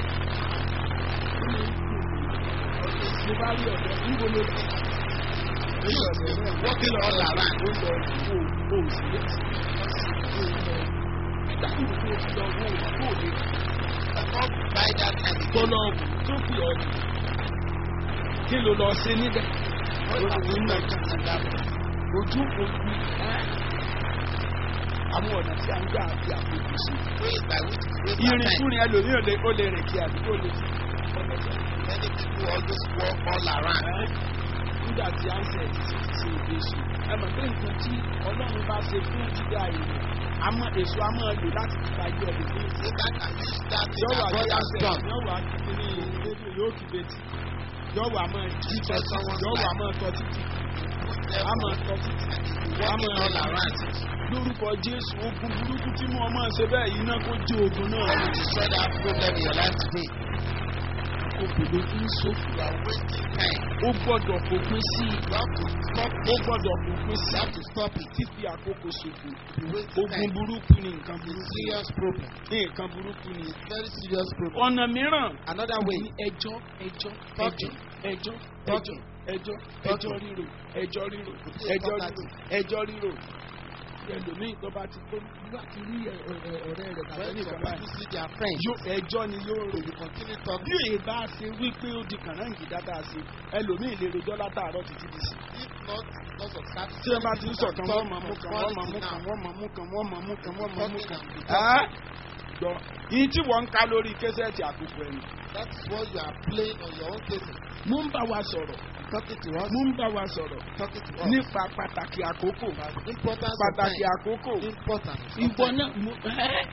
Speaker 2: mo bá rí ọ̀dọ́ níbo ló dé.
Speaker 1: Use them walking all around.
Speaker 2: ó lọ wo o sì lé sí i. nígbà tí mo tó fi lọ wo òwò tó lè
Speaker 1: Cannot buy that and
Speaker 2: tó
Speaker 1: go.
Speaker 2: lọ wò tó fi ọ̀ ní. kí ló lọ ṣe níbẹ̀?
Speaker 1: What have you done in that?
Speaker 2: ojú òkú ẹ́ àwọn ọ̀nà tí a ń gbà àti àkókò sí.
Speaker 1: Ways by which we waste our time.
Speaker 2: ìrìnkúrin ẹlòmíì ò lè ó lè rìn kí àdúgbò lè fi
Speaker 1: Many people always walk all around.
Speaker 2: nígbà tí ansẹ̀ ti ti ṣe èso ẹ mọ̀ pé nǹkan tí ọlọ́run bá ṣe fún jíjà èèyàn àmọ́ èso a máa lò láti fi ta yọ ẹ̀lẹ́ fún
Speaker 1: Satan can use that thing
Speaker 2: yọ̀wọ̀
Speaker 1: that God has
Speaker 2: àjọyọ̀
Speaker 1: done.
Speaker 2: yọ̀wọ̀ akíkiri rédíò yóò kí betí yọ̀wọ̀ àmọ́ jí
Speaker 1: Teach us someone's
Speaker 2: yọ̀wọ̀
Speaker 1: life.
Speaker 2: àmọ́ tọ́ títì
Speaker 1: Put them
Speaker 2: àmọ́ tọ́ títì
Speaker 1: walking
Speaker 2: àmọ́
Speaker 1: all around it.
Speaker 2: lórúkọ jésù ogun burúkú tí mo máa ṣe bẹ́ẹ̀ iná kó jí ogun náà
Speaker 1: God will destroy that problem in your life today.
Speaker 2: òbòdó tí ń sófin
Speaker 1: You are wasting time.
Speaker 2: ó gbọ́dọ̀ fòpin sí i
Speaker 1: You have to stop
Speaker 2: ó
Speaker 1: it.
Speaker 2: gbọ́dọ̀ fòpin
Speaker 1: You
Speaker 2: sí
Speaker 1: have to stop it.
Speaker 2: fífi àkókò ṣòfò
Speaker 1: You wasting
Speaker 2: ogun
Speaker 1: time.
Speaker 2: burúkú ni nǹkan
Speaker 1: It's a
Speaker 2: burúkú
Speaker 1: serious problem.
Speaker 2: ní nǹkan burúkú ni.
Speaker 1: It's very serious problem.
Speaker 2: ọ̀nà mìíràn
Speaker 1: Another way.
Speaker 2: ní ẹjọ́ ẹjọ́ ẹjọ́
Speaker 1: Talking.
Speaker 2: ẹjọ́ ẹjọ́
Speaker 1: Talking.
Speaker 2: ẹjọ́ ẹjọ́
Speaker 1: Talking.
Speaker 2: ríro ẹjọ́ ríro
Speaker 1: Talking.
Speaker 2: ẹjọ́ ríro ẹjọ́ ríro ẹlòmíì tó bá ti kó láti rí ẹ- ẹ- ẹ- ọ̀rẹ́ rẹ̀ tàbí
Speaker 1: When
Speaker 2: nìkan
Speaker 1: some
Speaker 2: báyìí
Speaker 1: people see their friends,
Speaker 2: yóò ẹjọ́ ni yóò rò
Speaker 1: they will continue
Speaker 2: bí
Speaker 1: talking.
Speaker 2: èyí bá ṣe wípé ó di kànáǹgì dáadáa sí ẹlòmíì lè rojọ́ látàárọ̀ títí di sí.
Speaker 1: If not because of that,
Speaker 2: tí wọ́n bá ti ń sọ̀kan wọ́n máa mú kan wọ́n máa mú kan wọ́n máa mú kan wọ́n máa mú kan wọ́n máa mú kan. Ẹ́ gbọ́ yìí tí wọ́n ń ká lórí késẹ́ẹ̀tì àkókò ẹ̀yìn.
Speaker 1: That is what you are playing on your own cases.
Speaker 2: mo ń bá wa sọ̀rọ̀
Speaker 1: Talking to us.
Speaker 2: mo ń bá wa sọ̀rọ̀
Speaker 1: Talking to us.
Speaker 2: nípa pàtàkì àkókò
Speaker 1: Importance of
Speaker 2: pàtàkì
Speaker 1: time.
Speaker 2: àkókò
Speaker 1: Importance. of
Speaker 2: ìwọ
Speaker 1: time.
Speaker 2: náà mo ẹ́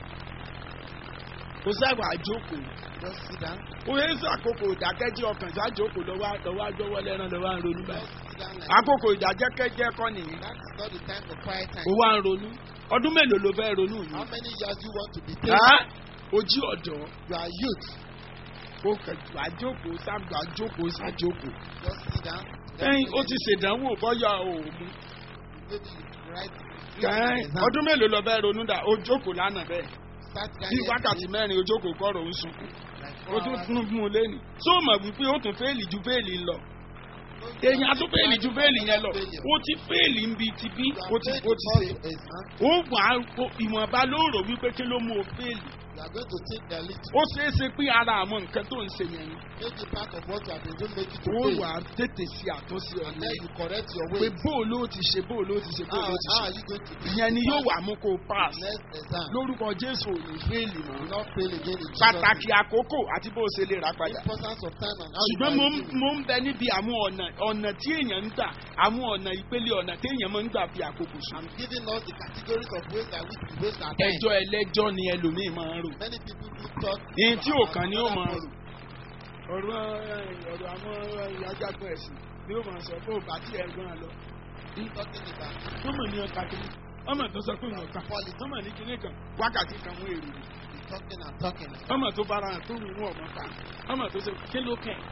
Speaker 2: kò sábà àjókòó
Speaker 1: Just sit down.
Speaker 2: kò yẹ sí àkókò ìdákẹ́jẹ́ ọkàn sájókòó lọ́wọ́ lọ́wọ́ àjọwọ́ lẹ́ran lọ́wọ́ à ń ronú
Speaker 1: Just
Speaker 2: báyìí
Speaker 1: sit down like
Speaker 2: àkókò ìdájẹ́kẹ́jẹ́ kọ́ nìyẹn
Speaker 1: that is not the time for quiet time.
Speaker 2: ó wá ń ronú ọdún mélòó ló fẹ́ ronú yìí.
Speaker 1: How many years do you want to be
Speaker 2: Ẹ́
Speaker 1: taking?
Speaker 2: ojú ọ̀dọ́
Speaker 1: You are youth.
Speaker 2: ó kẹjọ àjókòó sábà àjókòó sájókòó.
Speaker 1: Just sit down.
Speaker 2: ẹyin ó ti ṣèdánwò bọ́yá òòmù.
Speaker 1: Maybe you write.
Speaker 2: kẹ́hìn
Speaker 1: exam.
Speaker 2: ọdún mélòó lọ bẹ́ẹ̀ ronú dà ó jókòó lánàá bẹ́ẹ̀.
Speaker 1: Start
Speaker 2: bí
Speaker 1: writing
Speaker 2: wákàtí mẹ́rin ó jókòó kọ́rọ̀ ń sunkún.
Speaker 1: like
Speaker 2: ó
Speaker 1: four
Speaker 2: tún
Speaker 1: hours.
Speaker 2: fún fún un lẹ́nu. tó mọ̀ wípé ó tún fẹ́ẹ̀lì ju fẹ́ẹ̀lì lọ. èèyàn á tún fẹ́ẹ̀lì ju fẹ́ẹ̀lì yẹn lọ. ó ti fẹ́ẹ̀lì ń bi ti bí
Speaker 1: You
Speaker 2: ó
Speaker 1: are
Speaker 2: ti
Speaker 1: paid
Speaker 2: ó ti ṣe.
Speaker 1: because of exam.
Speaker 2: ó wà á ìwọ̀nba ló rò wípé kí ló mú o fẹ́ẹ̀lì.
Speaker 1: You are going to think the little.
Speaker 2: ó ṣeé ṣe pé ara àwọn nǹkan tó ń ṣe yẹn ni.
Speaker 1: Maybe part of what you have been doing make you to
Speaker 2: ó
Speaker 1: fail.
Speaker 2: wà á tètè ṣe àtúnṣe
Speaker 1: And
Speaker 2: ọ̀nà
Speaker 1: then you correct your
Speaker 2: pé
Speaker 1: way.
Speaker 2: bóò ló ti ṣe bóò ló ti ṣe bóò
Speaker 1: How,
Speaker 2: ló ti
Speaker 1: how
Speaker 2: ṣe.
Speaker 1: are you going to do
Speaker 2: ìyẹn ni yóò wà mú kó o pass.
Speaker 1: next exam?
Speaker 2: lórúkọ jésù ò ní fẹ́ẹ̀lì
Speaker 1: You
Speaker 2: mọ́.
Speaker 1: will not fail again in Jesus'
Speaker 2: pàtàkì
Speaker 1: name.
Speaker 2: àkókò àti bó o ṣe lè rà padà.
Speaker 1: Importance of time and how you
Speaker 2: ṣùgbọ́n mo ń
Speaker 1: manage it.
Speaker 2: mo ń bẹ níbi àwọn ọ̀nà ọ̀nà tí èèyàn ń gbà àwọn ọ̀nà ìpele ọ̀nà tí èèyàn máa ń gbà fi àkókò sùn.
Speaker 1: I'm giving us the categories of ways that we can waste our time.
Speaker 2: ẹjọ́ ẹlẹ́jọ́ ni ẹlòmíì máa ń rò.
Speaker 1: Many people do talk.
Speaker 2: ìyẹn tí ò kàn ní ó
Speaker 1: about
Speaker 2: máa
Speaker 1: other
Speaker 2: rò. ọ̀rọ̀ ẹ, ọ̀rọ̀ àwọn ajágbọ́n ẹ̀sìn ni ó máa sọ fún òbá tí ẹ̀gbọ́n lọ.
Speaker 1: people Talking about
Speaker 2: ọmọ ní ọkà kìíní ọmọ tó sọ pé wọn kà ọmọ ní kíní kan wákàtí kan wọn èrò rẹ̀.
Speaker 1: talking and talking.
Speaker 2: ọmọ tó bára hàn tó wù wọn ọmọ ká ọmọ tó ṣe kí ló kẹ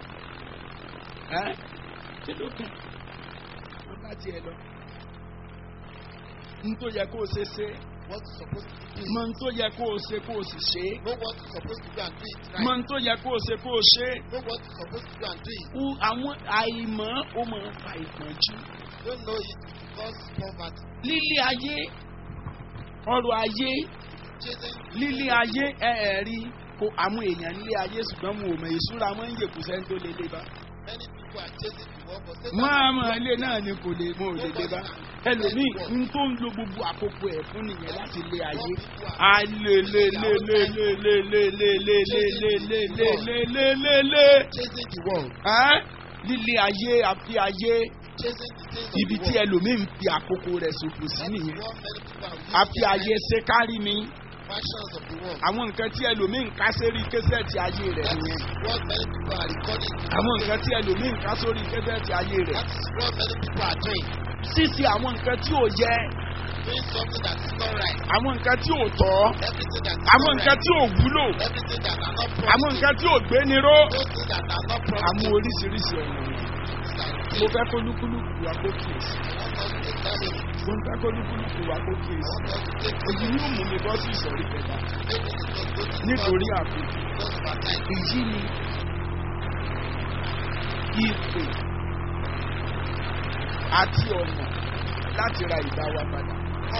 Speaker 2: ẹ kí ló kẹ wọn bá tiẹ̀ lọ n tó yẹ kó o ṣe ṣe
Speaker 1: What you supposed to do.
Speaker 2: mọ n tó yẹ kó o ṣe kó o sì ṣe
Speaker 1: Know what you supposed to do and do it
Speaker 2: mọ
Speaker 1: right.
Speaker 2: n tó yẹ kó o ṣe kó o ṣe
Speaker 1: Know what you supposed to do and do it.
Speaker 2: u àwọn àìmọ̀ ó máa ń fa ìpọ́njú
Speaker 1: Don't know it because poverty.
Speaker 2: lílé ayé ọrọ̀ ayé
Speaker 1: Chasing
Speaker 2: lílé ayé ẹ ẹ rí kó àwọn èèyàn nílé ayé ṣùgbọ́n mo ò mọ̀ ìṣúra wọn ń yè kù sẹ́ni tó lè lé bá.
Speaker 1: Many people are chasing the world for Satan.
Speaker 2: wọ́n á mọ̀ ilé náà ni kò lè mo ò lè lé bá. ẹlòmíì ń tó ń lo gbogbo àkókò ẹ̀ fún nìyẹn láti lé ayé. a lè lè lè lè lè lè lè lè lè lè lè lè lè lè lè lè lè.
Speaker 1: Chasing the world.
Speaker 2: Ẹ́ lílé ayé àfi ayé
Speaker 1: Chasing the things of
Speaker 2: ibi
Speaker 1: the
Speaker 2: tí
Speaker 1: world.
Speaker 2: ẹlòmíì ń fi àkókò rẹ̀ ṣòfò sí
Speaker 1: That is
Speaker 2: nìyẹn.
Speaker 1: what many people are using
Speaker 2: àfi
Speaker 1: their
Speaker 2: ayé ṣe kárí mi
Speaker 1: Fashions of the world.
Speaker 2: àwọn nǹkan tí ẹlòmíì ń ká sórí késẹ́ẹ̀tì ayé rẹ̀
Speaker 1: That
Speaker 2: nìyẹn.
Speaker 1: is what many people are recording.
Speaker 2: àwọn nǹkan tí ẹlòmíì ń ká sórí késẹ́ẹ̀tì ayé rẹ̀.
Speaker 1: That is what many people are doing.
Speaker 2: sísì àwọn nǹkan tí ò yẹ
Speaker 1: Doing something that is not right.
Speaker 2: àwọn nǹkan tí ò tọ́
Speaker 1: Everything that is
Speaker 2: àwọn
Speaker 1: not
Speaker 2: nǹkan
Speaker 1: right.
Speaker 2: tí ò wúlò
Speaker 1: Everything that are not
Speaker 2: àwọn
Speaker 1: promising.
Speaker 2: nǹkan tí ò gbéniró
Speaker 1: Those things that are not
Speaker 2: àwọn
Speaker 1: promising.
Speaker 2: oríṣiríṣi ọ̀nà yẹn. mo fẹ́ kó lúkúlùkù wa kó kíyèsí mo ń fẹ́ kó lúkúlùkù wa kó kíyèsí èyí ni ó mú mi bọ́ sí ìsọ̀rí kẹta nítorí àkókò èyí ni ìpè àti ọ̀nà láti ra ìgbà wa padà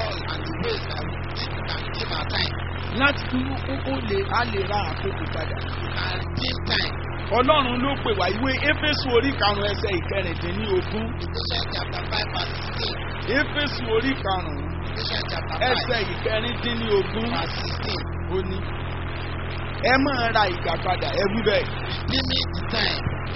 Speaker 2: láti dúró ó ó lè á lè ra àkókò padà. ọlọ́run ló pè wá ìwé éfésù orí karùn-ún ẹsẹ̀ ìkẹrìndínlógún éfésù orí karùn-ún ẹsẹ̀ ìkẹrìndínlógún ó ní ẹ máa ra ìgbà padà ẹ wí bẹ́ẹ̀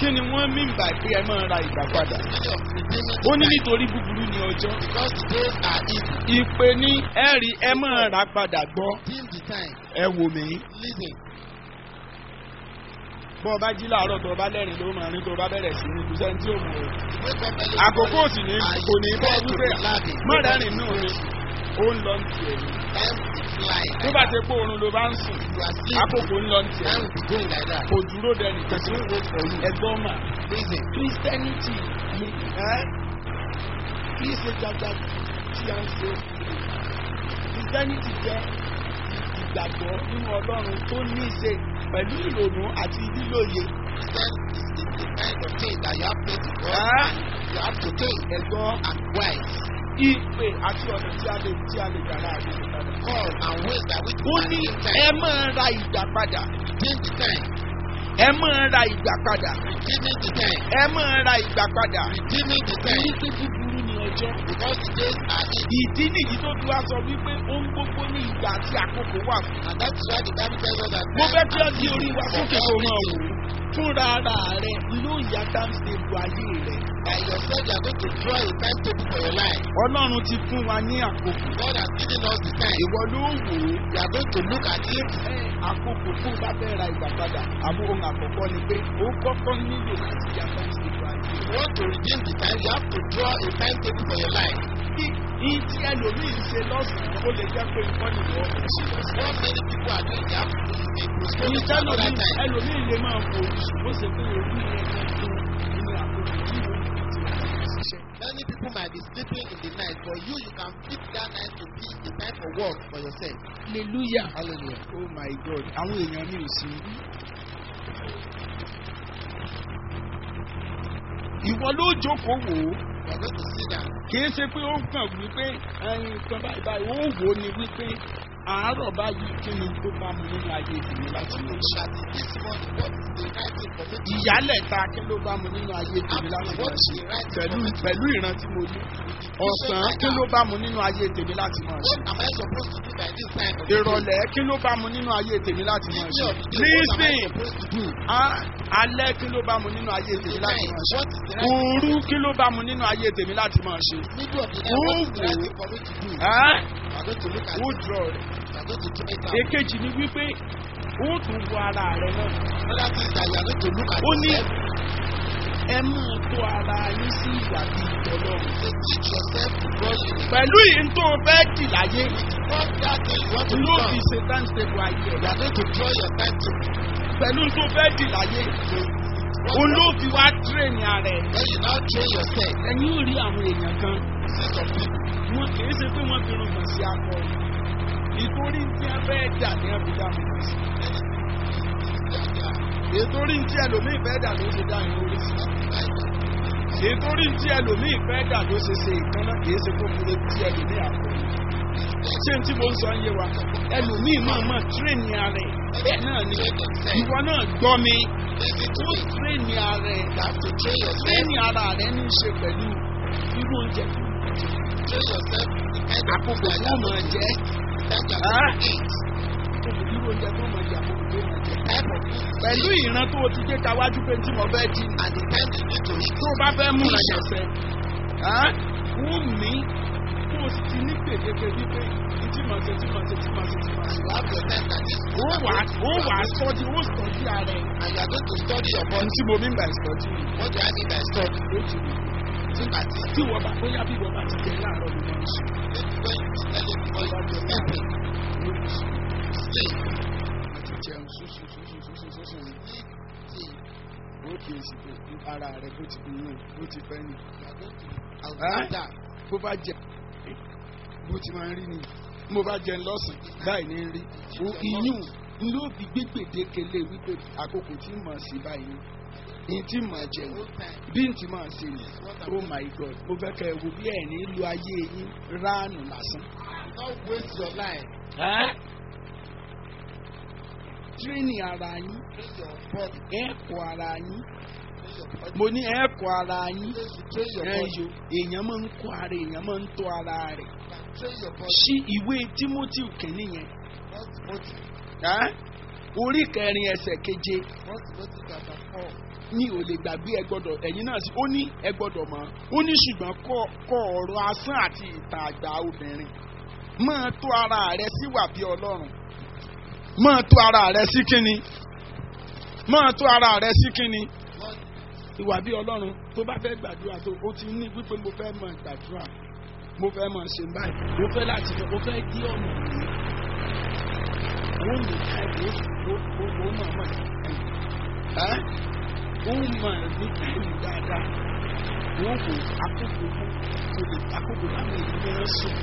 Speaker 2: kí ni wọ́n mí bà pé ẹ máa ra ìgbà padà.
Speaker 1: Many of redeeming
Speaker 2: ó ní
Speaker 1: the time
Speaker 2: nítorí búburú ni ọjọ́.
Speaker 1: because the days are evil.
Speaker 2: ìpè ní ẹ̀rí ẹ máa rà padà gbọ́.
Speaker 1: Redeem the time.
Speaker 2: ẹ wò mí.
Speaker 1: Listen.
Speaker 2: bọ́ ọ bá jí láàárọ̀ tó o bá lẹ́rìn ló máa rìn tó o bá bẹ̀rẹ̀ sí ní kùsẹ́ tí ó mú o.
Speaker 1: Wake up early.
Speaker 2: àkókò sì ní
Speaker 1: and
Speaker 2: kò ní
Speaker 1: you
Speaker 2: bọ́
Speaker 1: try to
Speaker 2: wípé
Speaker 1: be laughing.
Speaker 2: má rẹ́rìn nù mi ó ń lọ ní tiẹ̀ ni.
Speaker 1: Time will fly.
Speaker 2: tó bá ti pé oorun ló bá ń sùn
Speaker 1: You are sleeping.
Speaker 2: àkókò ń lọ ní tiẹ̀
Speaker 1: Time will be going like that.
Speaker 2: kò dúró dẹni kẹsí ń wo pẹ̀lú ẹgbọ́n mà.
Speaker 1: Listen.
Speaker 2: christianity ni ẹ́ kì í ṣe gbàgbà tí a ń ṣe christianity jẹ́ ìgbàgbọ́ nínú ọlọ́run tó ní í ṣe pẹ̀lú ìrònú àti lílòye
Speaker 1: Then is the, the kind of thing that you have faith in God.
Speaker 2: Ah.
Speaker 1: You have to think
Speaker 2: ẹ̀gbọ́n
Speaker 1: and wise.
Speaker 2: ìpè àti ọ̀nà tí a lè tí a lè gbà láàrin ìpadà.
Speaker 1: Call and ways that we
Speaker 2: ó
Speaker 1: can
Speaker 2: ní
Speaker 1: redeem
Speaker 2: ẹ
Speaker 1: time.
Speaker 2: máa ra ìgbà padà
Speaker 1: Redeem the time.
Speaker 2: ẹ máa ra ìgbà padà
Speaker 1: Redeeming the time.
Speaker 2: ẹ máa ra ìgbà padà.
Speaker 1: Redeeming the
Speaker 2: èyí
Speaker 1: time.
Speaker 2: tó búburú ní ọjọ́.
Speaker 1: Because the days are evil.
Speaker 2: ìdí nìyí tó fi wá sọ wípé ohun gbogbo ní ìgbà àti àkókò wà fún.
Speaker 1: And that's why the Bible tells us that
Speaker 2: mo
Speaker 1: time
Speaker 2: fẹ́ kí ọ
Speaker 1: and
Speaker 2: di orí wa
Speaker 1: season
Speaker 2: sókè
Speaker 1: for
Speaker 2: kó máa wò
Speaker 1: everything.
Speaker 2: ó fúnra ara rẹ ló yá dáńsẹ̀bù ayé rẹ.
Speaker 1: By yourself, you are going to draw a timetable for your life.
Speaker 2: ọlọ́run ti fún wa ní àkókò.
Speaker 1: God has given us the time.
Speaker 2: ìwọ ló wò ó.
Speaker 1: We are going to look at it.
Speaker 2: ẹ àkókò tó bá fẹ́ ra ìgbà padà àmọ́ ohun àkọ́kọ́ ni pé ó kọ́kọ́ nílò láti yá dáńsẹ̀bù ayé
Speaker 1: If
Speaker 2: rẹ.
Speaker 1: you want to redeem the time, you have to draw a timetable for your life.
Speaker 2: kí ní tí ẹlòmíì ń ṣe lọ́sàn-án ó lè jẹ́ pé nǹkan nìwọ ń ṣe lọ́sàn-án.
Speaker 1: What many people are doing, they have to do is postpone
Speaker 2: ní
Speaker 1: it to another
Speaker 2: tẹ́lómi
Speaker 1: time.
Speaker 2: ẹlòmíì lè máa wò ó ṣùgbọ́n ṣe pé orí rẹ̀ ń fún nínú àkókò tí ìwé ti wà ní ṣiṣẹ́.
Speaker 1: Many people might be sleeping in the night. For you, you can fix that night to be the time for work for yourself.
Speaker 2: hallelujah.
Speaker 1: Hallelujah.
Speaker 2: oh my god àwọn èèyàn mi ò sí rí. ìwọ ló jókòó wò ó
Speaker 1: You are going to sit down.
Speaker 2: kìí ṣe pé ó kàn wípé ẹyin kan báyìí báyìí ó wò ó ni wípé àárọ̀ báyìí kí ni tó bá mu nínú ayé tèmi láti mọ̀
Speaker 1: Look
Speaker 2: ṣe.
Speaker 1: at it this morning. What is the right thing for me to do?
Speaker 2: ìyálẹ̀ta kí ló bá mu nínú ayé tèmi láti mọ̀ ṣe. pẹ̀lú pẹ̀lú ìran tí mo ní. ọ̀sán kí ló bá mu nínú ayé tèmi láti mọ̀ ṣe.
Speaker 1: What am I supposed to do by this time of the day?
Speaker 2: ìrọ̀lẹ́ kí ló bá mu nínú ayé tèmi láti mọ̀
Speaker 1: Evening
Speaker 2: ṣe.
Speaker 1: of the day, what am I
Speaker 2: nísìn
Speaker 1: supposed to do?
Speaker 2: á- alẹ́ kí ló bá mu nínú ayé tèmi
Speaker 1: The
Speaker 2: láti
Speaker 1: night,
Speaker 2: mọ̀ ṣe.
Speaker 1: what is the right thing?
Speaker 2: òru kí ló bá mu nínú ayé tèmi láti mọ̀ ṣe.
Speaker 1: Middle of the night, what is the right thing for me to do?
Speaker 2: Ẹ́,
Speaker 1: You are going to look at
Speaker 2: ó
Speaker 1: it.
Speaker 2: jọ rẹ̀.
Speaker 1: You are going to check it out.
Speaker 2: èkejì ni wípé ó tún wo ara rẹ náà.
Speaker 1: Another thing is that you are going to look at
Speaker 2: ó ní
Speaker 1: yourself.
Speaker 2: ẹ máa tó ara yín sí ìwà bíi ìtọ́lọ́run.
Speaker 1: Say, teach yourself to draw unity.
Speaker 2: pẹ̀lú ìyìn tó o fẹ́ dì láyé
Speaker 1: What that thing you want to
Speaker 2: ló
Speaker 1: become,
Speaker 2: fi ṣe táǹsìtẹ̀bù ayé
Speaker 1: you
Speaker 2: ẹ̀.
Speaker 1: are going to draw your time to.
Speaker 2: pẹ̀lú tó fẹ́ dì láyé
Speaker 1: What
Speaker 2: òun ló fi wá tírèèni ara ẹ̀.
Speaker 1: When you now train yourself,
Speaker 2: ẹ̀yin ò rí àwọn èèyàn kan
Speaker 1: see some people.
Speaker 2: wọn kì í ṣe pé wọ́n fi rògbòn sí akọ ìtorí tí wọ́n fẹ́ dà ní àbúdá wọn sí. ìtorí tí ẹlòmíì fẹ́ dà ló ṣe dá ìrìn orí sí. ìtorí tí ẹlòmíì fẹ́ dà ló ṣe ṣe ìkànnà kì í ṣe kó fi lè tí ẹlòmíì àpò. ṣé n tí mo ń sọ ń yé wa ẹlòmíì máa máa tírèèni ara ẹ̀ bẹ́ẹ̀ náà ni
Speaker 1: Train yourself.
Speaker 2: ìwọ náà gbọ́ mi
Speaker 1: Listen to
Speaker 2: ó
Speaker 1: me.
Speaker 2: tírèèni ara ẹ̀
Speaker 1: You have to train yourself.
Speaker 2: tírèèni ara rẹ̀ ní í ṣe pẹ̀lú irú oúnjẹ tó
Speaker 1: Train yourself. The kind of
Speaker 2: àkókò
Speaker 1: food that
Speaker 2: tó
Speaker 1: you
Speaker 2: máa
Speaker 1: are
Speaker 2: jẹ
Speaker 1: going to
Speaker 2: Ah.
Speaker 1: eat.
Speaker 2: irú oúnjẹ tó máa jẹ àkókò tó máa jẹ.
Speaker 1: Type of food you
Speaker 2: pẹ̀lú
Speaker 1: eat.
Speaker 2: ìran tó o ti gbé kawájú pé tí mo fẹ́ jí
Speaker 1: And the time you need to eat.
Speaker 2: tó o bá fẹ́ mú ìrànṣẹ́ wù mí kó o sì ti ní gbèdéke wípé tí màá ṣe tí màá ṣe tí màá ṣe tí màá ṣe.
Speaker 1: You have your time that is
Speaker 2: ó wà ó wà á sọ́jú ó sọ́jú ara ẹ̀.
Speaker 1: And you are going to study your
Speaker 2: ohun
Speaker 1: body.
Speaker 2: tí mo ní gbà ìsọjí rẹ̀
Speaker 1: What do I mean by study?
Speaker 2: lójú mi.
Speaker 1: Look at it.
Speaker 2: tí wọ́n bá bóyá bí wọ́n bá ti jẹ láàárọ̀ ló máa ń sùn.
Speaker 1: Maybe when you tell it before you are sleeping. Sleep.
Speaker 2: àti jẹun sùsù sùsù sùsù sùsù ní.
Speaker 1: Sleep.
Speaker 2: ó kì í sì pé ara rẹ̀ bó ti bí yóò bó ti fẹ́ ni.
Speaker 1: You are going to
Speaker 2: Ah.
Speaker 1: outline that.
Speaker 2: bó bá jẹ bó ti máa ń rí ni mo bá jẹ lọ́sàn báyìí ní rí o iyún ló fi gbé gbèdéke lé wípé àkókò tí mà sí báyìí ní tí mà jẹ ní
Speaker 1: Whole time.
Speaker 2: bí n ti máa ṣe ni oh my god mo fẹ́ kẹ́ ẹ wo bí ẹ̀ ní lu ayé yín ránù lásán.
Speaker 1: Don't waste your life.
Speaker 2: tírénì ara yín
Speaker 1: Train your body.
Speaker 2: ẹ̀kọ́ ara yín
Speaker 1: Train your body.
Speaker 2: mo ní ẹ̀kọ́ ara yín
Speaker 1: You should train your body.
Speaker 2: ẹ̀yọ èèyàn máa ń kọ́ ara èèyàn máa ń tọ́ ara rẹ̀
Speaker 1: You can train your body.
Speaker 2: sí ìwé timothy kìíní yẹn
Speaker 1: Not motive.
Speaker 2: ẹ́ orí kẹrin ẹsẹ̀ keje
Speaker 1: First Timothy chapter four.
Speaker 2: ní ò lè gbàgbé ẹ gbọ́dọ̀ ẹ̀yin náà sí ó ní ẹ gbọ́dọ̀ mọ̀ ó ní ṣùgbọ́n kọ́ kọ́ ọ̀rọ̀ asán àti ìta àgbà obìnrin máa tó ara rẹ síwà bí ọlọ́run máa tó ara rẹ sí kínni máa tó ara rẹ sí kínni
Speaker 1: Lord,
Speaker 2: ìwà bí ọlọ́run tó bá fẹ́ gbàdúrà tó ó ti ní wípé mo fẹ́ mọ gbàdúrà mo fẹ́ mọ ṣe báyìí mo fẹ́ láti mo fẹ́ dí ọ̀nà mi ó ní káyọ̀ ó ó ó mọ̀ mọ̀ ẹ́ ó mọ̀ ní káyọ̀ dáadáa wọ́n kò àkókò fún kò lè àkókò láwọn èyí ní wọ́n sùn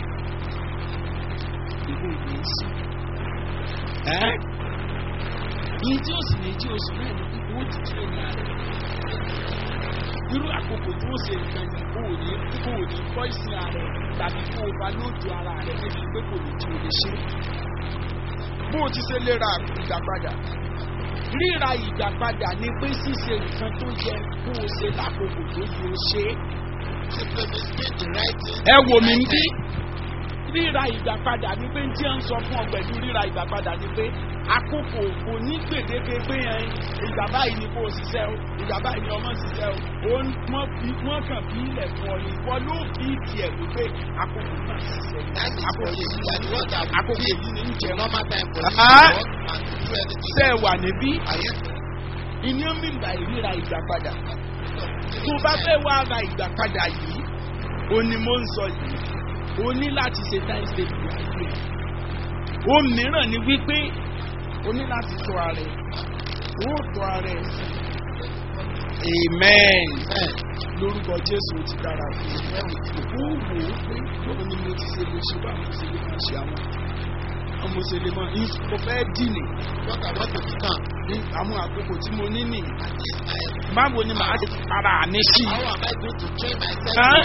Speaker 2: ìwé ìwé sùn ẹ́ yìí tí ó sì ní jí oṣù náà ní pípé ó ti tún ìyá rẹ̀ irú àkókò tó ṣe nǹkan yìí kó o ní kó o ní kọ́ ìsìn ààrẹ tàbí kó o bá lóòjọ ara rẹ̀ níbi pé kò ní tí o lè ṣe. bó o ti ṣe lè ra ìgbàpadà ríra ìgbàpadà ni pé ṣíṣe nǹkan tó yẹ kó o ṣe lákòókò tó yẹ o ṣe é.
Speaker 1: simply means doing the right thing.
Speaker 2: ẹ wò mí bí ríra ìgbàpadà ni pé tí a ń sọ fún ọ pẹ̀lú ríra ìgbàpadà ni pé àkókò kò ní gbèdéke pé ẹ ìgbà báyìí ni kò ṣiṣẹ́ o ìgbà báyìí ni ọmọ ṣiṣẹ́ o ó ń- wọ́n fi wọ́n kàn bí ilẹ̀ fún ọ ni wọ́n ló fi tiẹ̀ wípé àkókò náà ṣiṣẹ́
Speaker 1: That is
Speaker 2: àkókò
Speaker 1: for you.
Speaker 2: yìí
Speaker 1: You are the one that will
Speaker 2: àkókò
Speaker 1: give
Speaker 2: yìí ni ń
Speaker 1: the
Speaker 2: jẹun
Speaker 1: normal time for you to
Speaker 2: Ah.
Speaker 1: work and to do anything.
Speaker 2: ṣe wà níbí
Speaker 1: Are you?
Speaker 2: ìní ń bí ìgbà ìríra ìgbàpadà tó bá fẹ́ wá ra ìgbàpadà yìí ó ní mo ń sọ yìí o ní láti ṣe time state ìyàgbé o mìíràn ni wípé o ní láti tọ́ ara ẹ̀ o tọ́ ara ẹ̀ sí amen
Speaker 1: Amen.
Speaker 2: lórúkọ jésù ó ti dára fún mi ó wò ó pé bóun ni mo ti ṣe lè ṣe bá mo ṣe lè máa ṣe àwọn ọmọ ṣe lè máa mo fẹ́ dìní
Speaker 1: What I want to become.
Speaker 2: ní àwọn àkókò tí mo ní nìyí
Speaker 1: At least I am.
Speaker 2: báwo ni màá ṣe ara mi sí
Speaker 1: How am I going to train myself?
Speaker 2: Huh?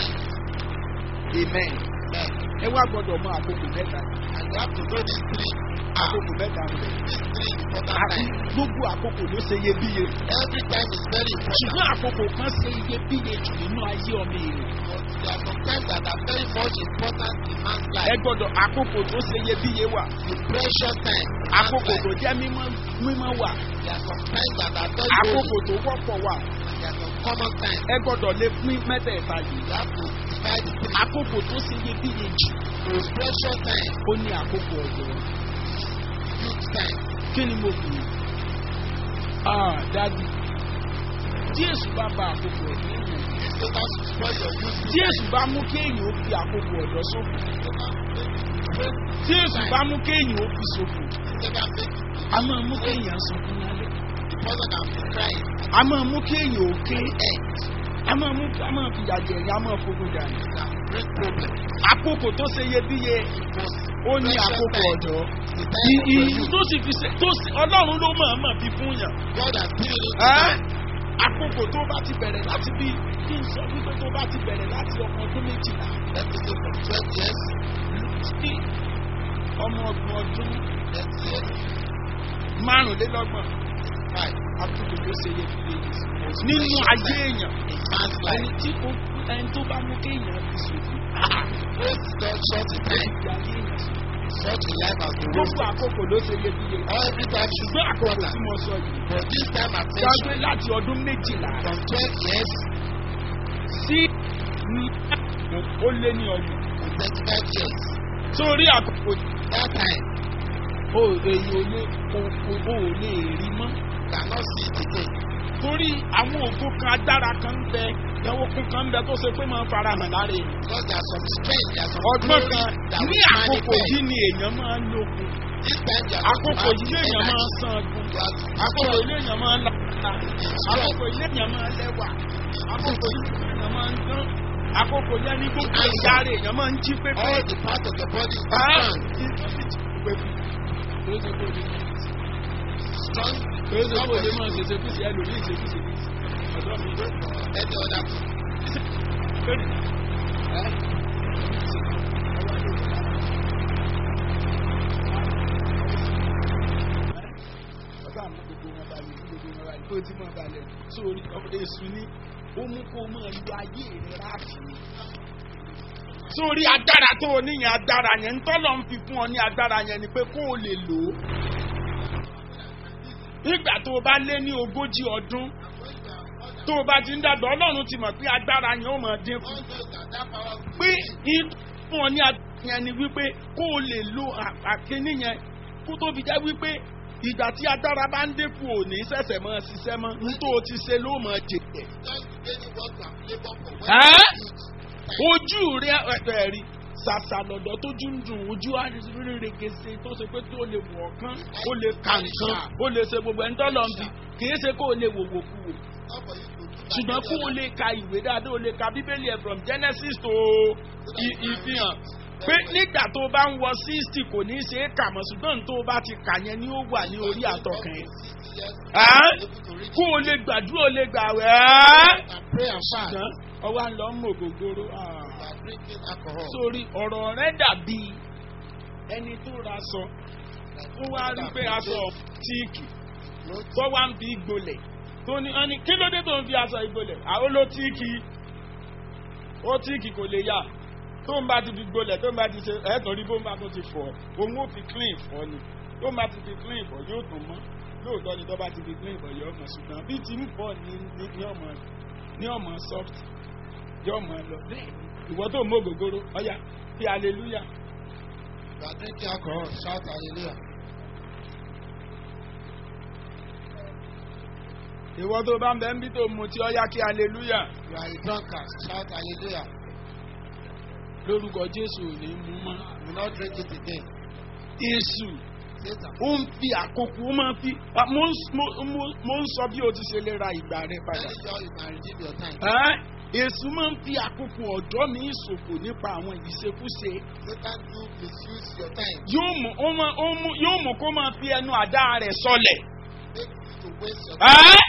Speaker 2: amen
Speaker 1: Amen.
Speaker 2: ẹ wá gbọ́dọ̀ mọ àkókò mẹ́ta
Speaker 1: And you have to know these three. Ah,
Speaker 2: àkókò mẹ́ta rẹ̀
Speaker 1: these three important
Speaker 2: àti
Speaker 1: times.
Speaker 2: gbogbo àkókò ló ṣe iyebíye
Speaker 1: Every time is very important.
Speaker 2: ṣùgbọ́n àkókò kan ṣe iyebíye jù nínú ayé ọmọ èèyàn
Speaker 1: But there are some times that are very much important in man's
Speaker 2: ẹ
Speaker 1: life.
Speaker 2: gbọ́dọ̀ àkókò tó ṣe iyebíye wà
Speaker 1: The precious time. in man's
Speaker 2: àkókò
Speaker 1: life.
Speaker 2: tó jẹ́ mímọ́ mímọ́ wà
Speaker 1: There are some times that are very
Speaker 2: àkókò
Speaker 1: holy.
Speaker 2: tó wọ́pọ̀ wà
Speaker 1: And there are some common times.
Speaker 2: ẹ gbọ́dọ̀ lè pín mẹ́tẹ̀ẹ̀ta yìí
Speaker 1: You have to divide the three.
Speaker 2: àkókò tó ṣe iyebíye jù
Speaker 1: Those precious time.
Speaker 2: ó ní àkókò ọ̀dọ́
Speaker 1: Youth time.
Speaker 2: kí ni mo pè é ah dadi tí èsù bá ba àkókò ọ̀dọ́ èèyàn
Speaker 1: If Satan should spoil your youth.
Speaker 2: tí èsù bá mú kéèyàn ó fi àkókò ọ̀dọ́ ṣòfò
Speaker 1: Satan
Speaker 2: tí èsù bá mú kéèyàn ó fi ṣòfò
Speaker 1: Satan make
Speaker 2: a máa mú kéèyàn sunkún lálẹ́
Speaker 1: the person can be crying.
Speaker 2: a máa mú kéèyàn ó ké a máa mú a máa fi yàjẹ̀ ẹ̀yà a máa fogun dànù
Speaker 1: Can bring problem.
Speaker 2: àkókò tó ṣe iyebíye
Speaker 1: Because
Speaker 2: ó ní
Speaker 1: precious
Speaker 2: àkókò
Speaker 1: time.
Speaker 2: ọ̀dọ́
Speaker 1: The
Speaker 2: I-
Speaker 1: time of your
Speaker 2: i-
Speaker 1: youth.
Speaker 2: tó sì fi ṣe tó sì ọlọ́run ló máa máa fi fún yàn
Speaker 1: God has given you
Speaker 2: Ẹ́,
Speaker 1: time.
Speaker 2: àkókò tó bá ti bẹ̀rẹ̀ láti bí kí n sọ wípé tó bá ti bẹ̀rẹ̀ láti ọmọ ọdún méjìlá
Speaker 1: Let me say from twelve years.
Speaker 2: sí ọmọ ọgbọ̀n ọdún
Speaker 1: Thirty years.
Speaker 2: márùnlélọ́gbọ̀n
Speaker 1: Five.
Speaker 2: àkókò tó ṣe iyebíye nínú ayé èèyàn
Speaker 1: In man's
Speaker 2: ẹni
Speaker 1: life.
Speaker 2: tí ó ẹni tó bá mú kéèyàn fi ṣòfò
Speaker 1: Waste God short in time.
Speaker 2: ìgbé ayé èèyàn ṣòfò.
Speaker 1: Such a life has been
Speaker 2: gbogbo
Speaker 1: wasted.
Speaker 2: àkókò ló ṣe iyebíye
Speaker 1: Every time should be
Speaker 2: ṣùgbọ́n àkókò
Speaker 1: important.
Speaker 2: tí mo sọ yìí
Speaker 1: But this time at
Speaker 2: gbàgbé láti ọdún méjìlá
Speaker 1: from twelve years
Speaker 2: sí ní ó lé ní ọgbọ̀n
Speaker 1: to thirty-five years.
Speaker 2: sórí àkókò
Speaker 1: That time
Speaker 2: o èyí ò lè o o o ò lè rí mọ́
Speaker 1: cannot see it again.
Speaker 2: torí àwọn ògo kan agbára kan ń bẹ ìyàwó kan kan ń bẹ tó ṣe pé máa ń fara hàn lára èèyàn
Speaker 1: Because there are some strength, there are some
Speaker 2: ọgbọ́n
Speaker 1: glory
Speaker 2: kan
Speaker 1: that
Speaker 2: ní
Speaker 1: will
Speaker 2: àkókò
Speaker 1: manifest.
Speaker 2: yìí ni èèyàn máa ń lókun
Speaker 1: This time you are going to
Speaker 2: àkókò
Speaker 1: have
Speaker 2: yìí
Speaker 1: the
Speaker 2: lèèyàn máa ń
Speaker 1: energy.
Speaker 2: san gun
Speaker 1: You are
Speaker 2: àkókò
Speaker 1: strong.
Speaker 2: yìí lèèyàn máa ń láta àkókò yìí lèèyàn máa ń lẹ́wà àkókò yìí lèèyàn máa ń dán àkókò yẹn ní gbogbo ìyá rẹ̀ èèyàn máa ń jí pépé.
Speaker 1: All the parts of the body is
Speaker 2: Ah,
Speaker 1: strong. Strong.
Speaker 2: Èdè kò lè máa ṣèṣe kùsì ẹlòmíì ṣe kùsì kùsì. Ọ̀dọ́ mi ló kọ̀
Speaker 1: Any other thing.
Speaker 2: Ọ̀gá àmọ́ gbogbo wọn balẹ̀ gbogbo wọn balẹ̀ tó ti mọ̀ balẹ̀ sórí èṣù ni ó mú kó máa lu ayé rẹ̀ láti ni. Sórí agbára tó o níyẹn agbára yẹn ń tọ́lọ̀ ń fi fún ọ ní agbára yẹn ni pé kó o lè lò ó. nígbà tó o bá lé ní ogójì ọdún tó o bá ti ń dàgbà ọlọ́run ti mọ̀ pé agbára yẹn ó mọ̀ dínkù
Speaker 1: God knows that that power will
Speaker 2: pé fún ọ ní agbára yẹn ni wípé kó o lè lo à- àkíní yẹn kó tó fi jẹ́ wípé ìgbà tí agbára bá ń dínkù ò ní sẹ̀sẹ̀ mọ́ ṣiṣẹ́ mọ́ ní tó o ti ṣe ló mọ̀ jèrè.
Speaker 1: just beginning what you have labored for. When
Speaker 2: Ẹ́?
Speaker 1: you use
Speaker 2: ojú rẹ ẹ̀ẹ́ rí ṣàṣà lọ́dọ̀ tójú ń dùn ojú àríregèsè tó ṣe pé tó lè wọ̀ kán ó lè kà nǹkan ó lè ṣe gbogbo ẹni tó lọ bí kì í ṣe kó o lè wòwò kú wò
Speaker 1: not for you to do that.
Speaker 2: ṣùgbọ́n kó o lè ka ìwé dáadáa o lè ka bíbélì ẹ̀ from genesis to i- ìfihàn pé nígbà tó o bá ń wọ sixty kò ní í ṣe é kà mọ́ ṣùgbọ́n tó o bá ti kà yẹn ni ó wà ní orí àtọkàn yẹn Ẹ́? kó o lè gbàdúrà o lè gbà wẹ́
Speaker 1: and pray and fast.
Speaker 2: ṣùgbọ́n ọwọ́ à ń lọ mọ̀ gbogbooro
Speaker 1: You are drinking alcohol.
Speaker 2: sórí ọ̀rọ̀ rẹ dàbí ẹni tó ra aṣọ ó wá rí pé aṣọ tíìkì
Speaker 1: Clothes,
Speaker 2: tó wá ń fi gbolẹ̀ tó ní ọ́ni kí ló dé tó ń fi aṣọ ìgbolẹ̀ àwọn ló tíìkì ó tíìkì kò lè yá tó ń bá ti fi gbolẹ̀ tó ń bá ti ṣe ẹ̀ẹ́dọ̀ rí bó ń bá tó ti fọ̀ òun ó fi clean fọ̀ ni tó ń bá ti fi clean fọ̀ yóò tún mọ́ lóòótọ́ ni tó bá ti fi clean fọ̀ yóò mọ̀ ṣùgbọ́n bí ti ń fọ̀ ní ní ní ọmọ ní ọmọ soft yóò mọ̀ lọ bẹ́ẹ̀ ni ìwọ tó mọ ògógóró ọ̀yà fi hallelujah
Speaker 1: you are drinking alcohol. Shout hallelujah.
Speaker 2: ìwọ tó bá ń bẹ ń bí tó mu tí ọ̀yà kí hallelujah
Speaker 1: You are a drunkard. Shout hallelujah.
Speaker 2: lórúkọ jésù ò ní mú mọ́
Speaker 1: You will not drink it again.
Speaker 2: èṣù
Speaker 1: Satan.
Speaker 2: ó ń fi àkókò ó máa ń fi ah, mo ń s- mo- mo- mo ń sọ bí o ti ṣe lè ra ìgbà rẹ padà.
Speaker 1: Very sure you can redeem your time.
Speaker 2: Ẹ́, èṣù máa ń fi àkókò ọ̀dọ́ mi ṣòfò nípa àwọn ìṣekúṣe
Speaker 1: Satan do misuse your time.
Speaker 2: yóò mú ó máa- ó mú- yóò mú kó máa fi ẹnu àdá rẹ̀ sọlẹ̀
Speaker 1: Make you to waste your time.
Speaker 2: Ẹ́,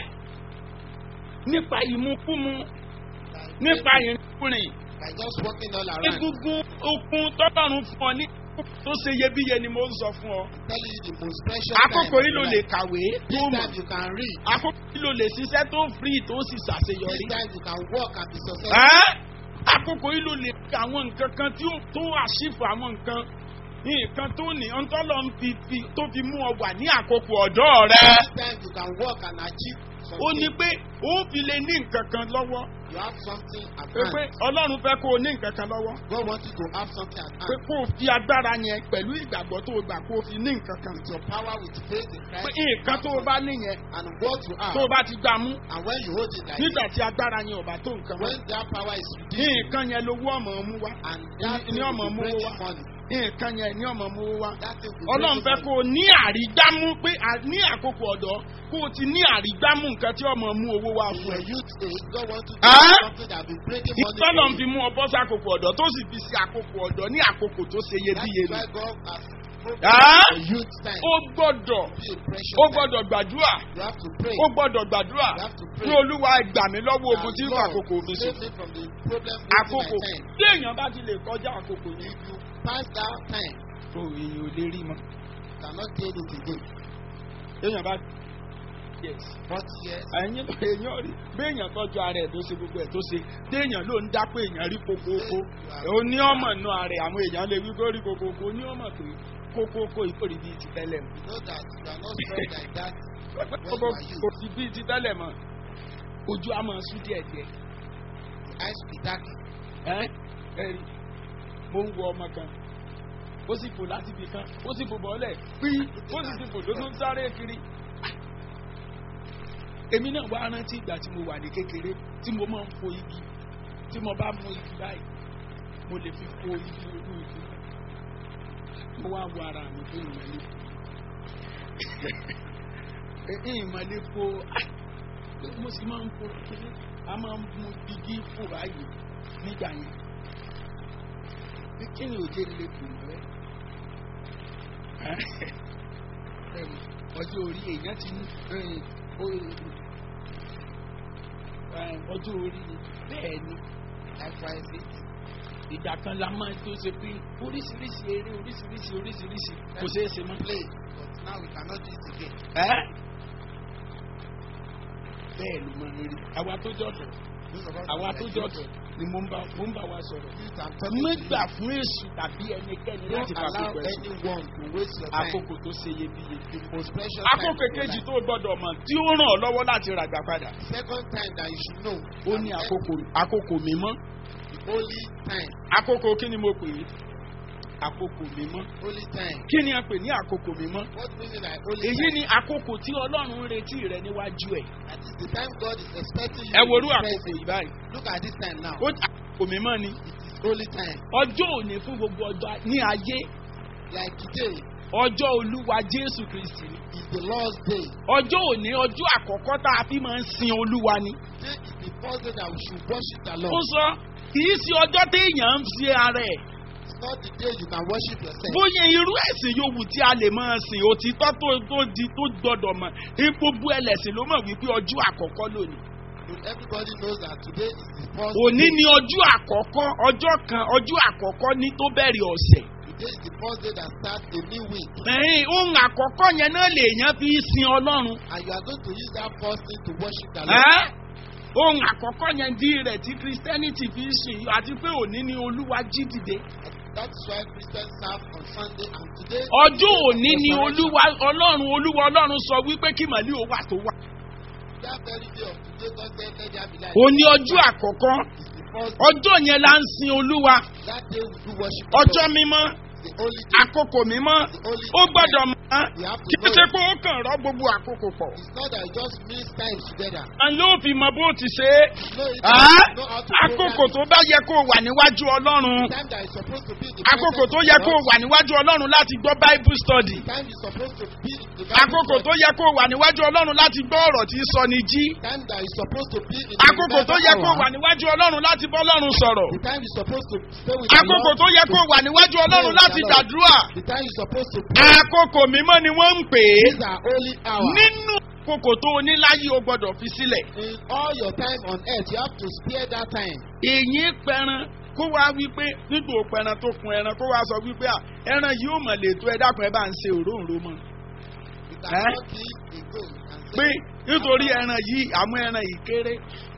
Speaker 2: nípa ìmúkúmu
Speaker 1: By
Speaker 2: nípa ìrìnkúrìn
Speaker 1: by just walking all around.
Speaker 2: egungun okun tọ́lọ́run fún ọ ní tó ṣe iyebíye ni mo ń sọ fún ọ.
Speaker 1: Tell you the most precious
Speaker 2: àkókò
Speaker 1: time.
Speaker 2: yìí ló
Speaker 1: of
Speaker 2: lè
Speaker 1: your life.
Speaker 2: kàwé
Speaker 1: This
Speaker 2: tó mọ̀
Speaker 1: time you can read.
Speaker 2: àkókò yìí ló lè ṣiṣẹ́ tó free tó sì
Speaker 1: This
Speaker 2: ṣàṣeyọrí.
Speaker 1: time you can work and be successful.
Speaker 2: Ẹ́, àkókò yìí ló lè ka àwọn nǹkan kan tí ó tó àṣìfò àwọn nǹkan nǹkan tó ní ọ̀ntọ́lọ́ ń fi fi tó fi mú ọ wà ní àkókò ọ̀dọ́ rẹ.
Speaker 1: This time you can work and achieve
Speaker 2: ó ní
Speaker 1: something.
Speaker 2: pé ó fi lè ní nǹkan kan lọ́wọ́
Speaker 1: You have something at
Speaker 2: pé pé
Speaker 1: hand.
Speaker 2: ọlọ́run fẹ́ kó o ní nǹkan kan lọ́wọ́
Speaker 1: God wants you to have something at
Speaker 2: pé
Speaker 1: hand.
Speaker 2: kó o fi agbára yẹn pẹ̀lú ìgbàgbọ́ tó o gbà kó o fi ní nǹkan kan.
Speaker 1: With your power, with faith in
Speaker 2: pé
Speaker 1: Christ.
Speaker 2: nǹkan tó o bá níyẹn
Speaker 1: And what you
Speaker 2: tó o
Speaker 1: have.
Speaker 2: bá ti gbà mú
Speaker 1: And when you hold it like
Speaker 2: nígbà
Speaker 1: this,
Speaker 2: tí agbára yẹn ò bá tó nǹkan mọ́
Speaker 1: when that power is redeemed,
Speaker 2: nǹkan yẹn lówó ọmọ mú wá
Speaker 1: and that
Speaker 2: Ní-
Speaker 1: thing
Speaker 2: ní ọmọ
Speaker 1: will
Speaker 2: mú
Speaker 1: bring
Speaker 2: wá.
Speaker 1: money.
Speaker 2: nǹkan yẹn ní ọmọ mú wá.
Speaker 1: That thing will
Speaker 2: ọlọ́run
Speaker 1: bring
Speaker 2: fẹ́
Speaker 1: money.
Speaker 2: kó o ní àrígbámú pé à- ní àkókò ọ̀dọ́ kó o ti ní àrígbámú nǹkan tí ọmọ mú owó wá
Speaker 1: In
Speaker 2: fún ẹ.
Speaker 1: your youth age, God wants you to
Speaker 2: Huh?
Speaker 1: do something that will bring money
Speaker 2: ìtọ́lọ̀ ń
Speaker 1: for
Speaker 2: fi
Speaker 1: you.
Speaker 2: mú ọ bọ́ sí àkókò ọ̀dọ́ tó sì fi sí àkókò ọ̀dọ́ ní àkókò tó ṣe
Speaker 1: That
Speaker 2: iyebíye
Speaker 1: is
Speaker 2: ni.
Speaker 1: why God has spoken
Speaker 2: Huh?
Speaker 1: your youth time.
Speaker 2: ó gbọ́dọ̀
Speaker 1: Be a precious
Speaker 2: ó
Speaker 1: time.
Speaker 2: gbọ́dọ̀ gbàdúrà
Speaker 1: You have to pray.
Speaker 2: ó gbọ́dọ̀ gbàdúrà
Speaker 1: You have to
Speaker 2: ní
Speaker 1: pray.
Speaker 2: olúwa gbà mí lọ́wọ́ ogun tí ń fa
Speaker 1: Lord,
Speaker 2: àkókò mi
Speaker 1: save
Speaker 2: sùn.
Speaker 1: me from the problem
Speaker 2: àkókò
Speaker 1: wasting my time.
Speaker 2: tí èèyàn bá ti lè kọjá àkókò yìí.
Speaker 1: If you pass that time,
Speaker 2: tó èèyàn ò lè rí mọ́.
Speaker 1: you cannot gain it again.
Speaker 2: èèyàn bá yes
Speaker 1: Forty years,
Speaker 2: ẹ̀yin èèyàn rí béèyàn tọ́jú ara ẹ̀ tó ṣe gbogbo ẹ̀ tó ṣe téèyàn ló ń dápé èèyàn rí kókóókó ó ní ọmọ nù ara ẹ̀ àwọn èèyàn lè wí kó rí kókóókó ó ní ọmọ pé kókóókó ìkórè bíi ti tẹ́lẹ̀ mọ́.
Speaker 1: you know that you are not strong like that.
Speaker 2: kókó kò sí bíi ti tẹ́lẹ̀ mọ́ ojú á máa sún díẹ̀ díẹ̀.
Speaker 1: The eyes will be darkened.
Speaker 2: ẹ́ ẹ́ rí mo ń wo ọmọ kan ó sì fò láti ibì kan ó sì fò bọ́ọ̀lẹ̀ pí ó sì ti fò tó tún sáré kiri. èmi náà wá rántí ìgbà tí mo wà ní kékeré tí mo máa ń fo igi tí mo bá mú igi báyìí mo lè fi fo igi olú igi mo wá wo ara mi fún ìmọ̀lẹ́ ìmọ̀lẹ́ fo mo sì máa ń fo kiri a máa ń mú igi fò báyìí nígbà yẹn kí ni òjé lè kù mọ́ ẹ ọjọ́ orí èèyàn ti ní ọjọ́ orí ni bẹ́ẹ̀ ni
Speaker 1: Likewise, it
Speaker 2: ìgbà kan la máa tó ṣe pé oríṣiríṣi eré oríṣiríṣi oríṣiríṣi kò ṣeé ṣe mọ́.
Speaker 1: play, but now we cannot do it again.
Speaker 2: ẹ́ bẹ́ẹ̀ ló máa ń rí àwa tó jọ̀dọ̀
Speaker 1: Those of us
Speaker 2: àwa
Speaker 1: that
Speaker 2: tó
Speaker 1: are
Speaker 2: jọ̀dọ̀ ni mo ń bá mo ń bá wa sọ̀rọ̀.
Speaker 1: youth, I'm talking
Speaker 2: má
Speaker 1: to you.
Speaker 2: gbà fún èṣù tàbí ẹnikẹ́ni
Speaker 1: Don't
Speaker 2: láti fa
Speaker 1: allow
Speaker 2: àkókò ẹ̀sìn.
Speaker 1: anyone to waste your time.
Speaker 2: àkókò tó ṣe iyebíye.
Speaker 1: The most precious
Speaker 2: àkókò
Speaker 1: time of your
Speaker 2: kejì
Speaker 1: life.
Speaker 2: tó gbọdọ̀ mọ̀ tí ó ràn ọ́ lọ́wọ́ láti ràgbà padà.
Speaker 1: Second time that you should know.
Speaker 2: ó ní àkókò àkókò mímọ́.
Speaker 1: The holy time.
Speaker 2: àkókò kí ni mo pè é? àkókò mímọ́.
Speaker 1: Holy time.
Speaker 2: kí ni a pè ní àkókò mímọ́?
Speaker 1: What meaning by holy
Speaker 2: èyí
Speaker 1: time?
Speaker 2: ni àkókò tí ọlọ́run ń retí rẹ níwájú ẹ̀.
Speaker 1: That is the time God is expecting you
Speaker 2: ẹ
Speaker 1: to
Speaker 2: worú
Speaker 1: be
Speaker 2: àkókò
Speaker 1: present.
Speaker 2: yìí báyìí.
Speaker 1: Look at this time now.
Speaker 2: ó àkókò mímọ́ ni.
Speaker 1: It is holy time.
Speaker 2: ọjọ́ òní fún gbogbo ọjọ́ ní ayé
Speaker 1: Like today
Speaker 2: ọjọ́ olúwa jésù kristi ni.
Speaker 1: is the Lord's day.
Speaker 2: ọjọ́ òní ọjọ́ àkọ́kọ́ tá a fi máa ń sin olúwa ni.
Speaker 1: Today is the first day that we should worship the
Speaker 2: ó
Speaker 1: Lord.
Speaker 2: sọ kì í ṣe ọjọ́ téèyàn ń fi ara ẹ̀.
Speaker 1: It's not the day you can worship yourself.
Speaker 2: bóyá irú ẹ̀sìn yòówù tí a lè máa sìn òtítọ́ tó tó di tó gbọdọ̀ mọ̀ ní gbogbo ẹlẹ́sìn ló mọ̀ wípé ọjọ́ àkọ́kọ́ lónìí.
Speaker 1: But everybody knows that today is the first
Speaker 2: òní
Speaker 1: day.
Speaker 2: ni ọjọ́ àkọ́kọ́ ọjọ́ kan ọjọ́ àkọ́kọ́ ní tó bẹ̀rẹ̀ ọ̀sẹ̀.
Speaker 1: Today is the first day that starts a new week.
Speaker 2: ẹ̀yìn ohun àkọ́kọ́ yẹn náà lèèyàn fi sin ọlọ́run.
Speaker 1: And you are going to use that first thing to worship the Lord.
Speaker 2: Ẹ́? ohun àkọ́kọ́ yẹn di rẹ̀ tí christianity fi ń sìn yìí àti pé òní ni olúwa jí dìde.
Speaker 1: That is why Christians serve on Sunday and today.
Speaker 2: ọjọ́ òní ni olúwa ọlọ́run olúwa ọlọ́run sọ wípé kí màlí ò wà tó wà.
Speaker 1: That very day of today, God said, let there be light.
Speaker 2: òní ọjọ́ àkọ́kọ́
Speaker 1: It's the first
Speaker 2: ọjọ́ yẹn la ń sin olúwa
Speaker 1: That day we do worship the
Speaker 2: ọjọ́
Speaker 1: Lord.
Speaker 2: mímọ́
Speaker 1: The holy day.
Speaker 2: àkókò mímọ́
Speaker 1: The holy
Speaker 2: ó gbọ́dọ̀ mọ́
Speaker 1: You have to
Speaker 2: kí ó
Speaker 1: know
Speaker 2: ṣe
Speaker 1: it.
Speaker 2: pé ó kàn rọ́ gbogbo àkókò pọ̀.
Speaker 1: It's not that you just mix times together.
Speaker 2: à ń yóò fi mọ bó ti ṣe é.
Speaker 1: You know it.
Speaker 2: Ẹ́?
Speaker 1: You know how to
Speaker 2: àkókò
Speaker 1: program
Speaker 2: tó bá yẹ kó o wà níwájú ọlọ́run
Speaker 1: it. Time that is supposed to be in the
Speaker 2: àkókò
Speaker 1: presence
Speaker 2: tó
Speaker 1: of
Speaker 2: yẹ
Speaker 1: the
Speaker 2: kó o
Speaker 1: Lord.
Speaker 2: wà níwájú ọlọ́run láti gbọ́ bible study.
Speaker 1: Time is supposed to be in the
Speaker 2: àkókò tó yẹ kó o wà níwájú ọlọ́run láti gbọ́ ọ̀rọ̀ tí sọ ni jí.
Speaker 1: Time that is supposed to be in the
Speaker 2: àkókò tó yẹ kó o
Speaker 1: hour.
Speaker 2: wà níwájú ọlọ́run láti bọ́ ọlọ́run sọ̀rọ̀.
Speaker 1: The time is supposed to stay with
Speaker 2: àkókò
Speaker 1: the Lord.
Speaker 2: tó yẹ kó o wà níwájú ọlọ́run láti gbàdúrà.
Speaker 1: The time is supposed to pray.
Speaker 2: àkókò mímọ́ ni wọ́n ń pè é.
Speaker 1: These are holy hours.
Speaker 2: nínú àkókò tó o ní láyé o gbọ́dọ̀ fi sílẹ̀.
Speaker 1: In all your time on earth, you have to spare that time.
Speaker 2: èyí pẹran kó wá wípé nígbà òpẹran tó kun ẹran kó wá sọ wípé à ẹran yìí ò mọ̀ lè tó ẹ dákun ẹ bá ń ṣe òróǹro mọ́.
Speaker 1: You cannot kill a goat and say,
Speaker 2: pé nítorí ẹran yìí àwọn ẹran yìí kéré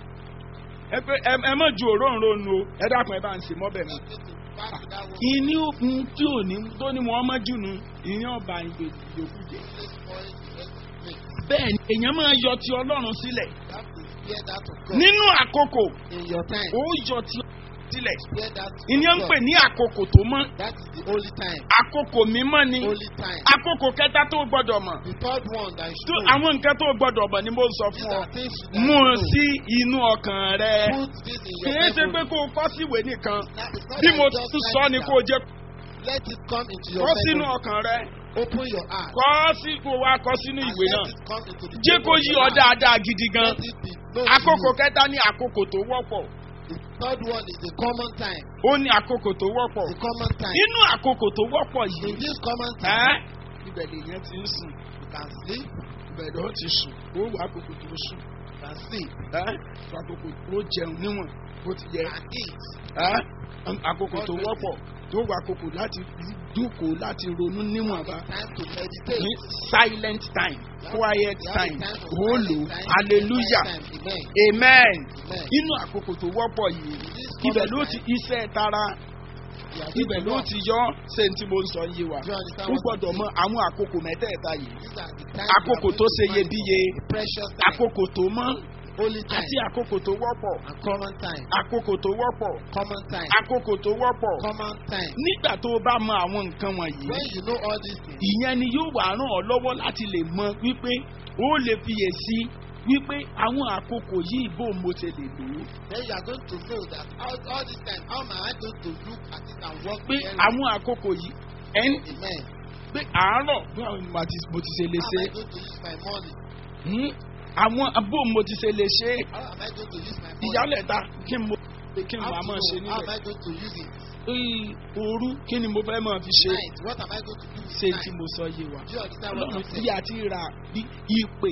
Speaker 2: ẹ pé ẹ ẹ mọ̀ ju òróǹro nu o ẹ dákun ẹ bá ń ṣe mọ́bẹ̀ mi.
Speaker 1: "Not going to back to that one."
Speaker 2: ìní òkun tí ò ní tó ní wọn mọ́ jù nu ìyẹn ọba ìyókù jẹ.
Speaker 1: This spoil the rest of the place.
Speaker 2: bẹ́ẹ̀ ni èèyàn máa yọ ti ọlọ́run sílẹ̀
Speaker 1: You have to spare that to God.
Speaker 2: nínú àkókò
Speaker 1: In your time,
Speaker 2: ó yọ ti ọlọ́run sílẹ̀
Speaker 1: spare that to
Speaker 2: ìní ń
Speaker 1: God.
Speaker 2: pè ní àkókò tó mọ́
Speaker 1: That is the holy time.
Speaker 2: àkókò mímọ́ ni
Speaker 1: Holy time.
Speaker 2: àkókò kẹta tó gbọdọ̀ mọ̀
Speaker 1: The third one that you
Speaker 2: tó
Speaker 1: should know.
Speaker 2: àwọn nǹkan tó gbọdọ̀ mọ̀ ni mo sọ
Speaker 1: These
Speaker 2: fún ọ
Speaker 1: are things that
Speaker 2: mú
Speaker 1: you
Speaker 2: un
Speaker 1: know.
Speaker 2: sí inú ọkàn rẹ
Speaker 1: Put this in
Speaker 2: kì
Speaker 1: your
Speaker 2: í ṣe pé
Speaker 1: memory.
Speaker 2: kó o kọ́ síwèé nìkan
Speaker 1: Now, it's not
Speaker 2: bí
Speaker 1: that
Speaker 2: mo
Speaker 1: you just
Speaker 2: tún
Speaker 1: write
Speaker 2: sọ
Speaker 1: it
Speaker 2: ni
Speaker 1: down.
Speaker 2: kó o jẹ
Speaker 1: Let it come into your
Speaker 2: kọ́ sínú
Speaker 1: memory.
Speaker 2: ọkàn rẹ
Speaker 1: Open your heart.
Speaker 2: kọ́ sí kó o wá kọ́ sínú
Speaker 1: And
Speaker 2: ìwé
Speaker 1: let
Speaker 2: náà
Speaker 1: it come into the
Speaker 2: jẹ́
Speaker 1: book
Speaker 2: kó
Speaker 1: of
Speaker 2: yí
Speaker 1: your
Speaker 2: ọ
Speaker 1: heart.
Speaker 2: dáadáa gidi gan
Speaker 1: Let it be known
Speaker 2: àkókò
Speaker 1: to you.
Speaker 2: kẹta ní àkókò tó wọ́pọ̀
Speaker 1: The third one is the common time.
Speaker 2: ó ní àkókò tó wọ́pọ̀
Speaker 1: The common time.
Speaker 2: nínú àkókò tó wọ́pọ̀
Speaker 1: In
Speaker 2: yìí
Speaker 1: this common
Speaker 2: ẹ́
Speaker 1: time,
Speaker 2: ibẹ̀ lèèyàn ti ń sùn
Speaker 1: you can sleep,
Speaker 2: ibẹ̀ ló ti sùn ó wà àkókò tó sùn
Speaker 1: you can sleep,
Speaker 2: ẹ́ àkókò tó jẹun níwọ̀n bó ti yẹ
Speaker 1: and eat.
Speaker 2: ẹ́ àkókò tó wọ́pọ̀ tó wà àkókò láti dúkòó láti ronú níwọ̀nba
Speaker 1: Time to meditate.
Speaker 2: ní silent time quiet
Speaker 1: You have a
Speaker 2: time
Speaker 1: time for
Speaker 2: ó lò
Speaker 1: silent time,
Speaker 2: hallelujah
Speaker 1: quiet time. Amen.
Speaker 2: amen
Speaker 1: Amen.
Speaker 2: inú àkókò tó wọ́pọ̀ yìí
Speaker 1: In this
Speaker 2: ibẹ̀
Speaker 1: common
Speaker 2: ló ti
Speaker 1: time,
Speaker 2: iṣẹ́ tara
Speaker 1: you are going
Speaker 2: ibẹ̀
Speaker 1: to
Speaker 2: ló
Speaker 1: work.
Speaker 2: ti yọ ṣé n tí mo ń sọ yé wa
Speaker 1: Do you understand
Speaker 2: ó
Speaker 1: what
Speaker 2: gbọ́dọ̀
Speaker 1: I'm
Speaker 2: mọ
Speaker 1: saying?
Speaker 2: àwọn àkókò mẹ́tẹ̀ẹ̀ta yìí
Speaker 1: These are the times
Speaker 2: àkókò
Speaker 1: you are
Speaker 2: tó
Speaker 1: going
Speaker 2: ṣe
Speaker 1: to find
Speaker 2: iyebíye
Speaker 1: the precious time,
Speaker 2: àkókò tó mọ́
Speaker 1: holy time,
Speaker 2: àti àkókò tó wọ́pọ̀
Speaker 1: and common time.
Speaker 2: àkókò tó wọ́pọ̀
Speaker 1: Common time.
Speaker 2: àkókò tó wọ́pọ̀
Speaker 1: Common time.
Speaker 2: nígbà tó o bá mọ àwọn nǹkan wọ̀nyí
Speaker 1: When you know all these things,
Speaker 2: ìyẹn ni yóò wá ràn ọ́ lọ́wọ́ láti lè mọ wípé ó lè fiyèsí wípé àwọn àkókò yìí bó mo ṣe lè lò ó
Speaker 1: then you are going to know that all, all this time, how am I going to look at it and work
Speaker 2: pé
Speaker 1: very
Speaker 2: àwọn àkókò yìí ẹn
Speaker 1: Amen.
Speaker 2: pé àárọ̀ bí àwọn mo ti mo ti ṣe lè
Speaker 1: How
Speaker 2: ṣe
Speaker 1: am I going to use my money?
Speaker 2: Hmm? àwọn bó mo ti ṣe lè ṣe
Speaker 1: How am I going to use my money?
Speaker 2: ìyálẹ̀ta kí n mo kí n
Speaker 1: How
Speaker 2: wàá
Speaker 1: to
Speaker 2: máa ṣe
Speaker 1: know? How am
Speaker 2: níbẹ̀
Speaker 1: I going to use it?
Speaker 2: Ee, òru kí ni mo fẹ́ máa fi ṣe
Speaker 1: Night. What am I going to do with
Speaker 2: ṣe
Speaker 1: night?
Speaker 2: tí mo sọ yé wa
Speaker 1: Do you understand what
Speaker 2: ọlọ́run
Speaker 1: I'm
Speaker 2: bí
Speaker 1: saying?
Speaker 2: a ti ra bí ìpè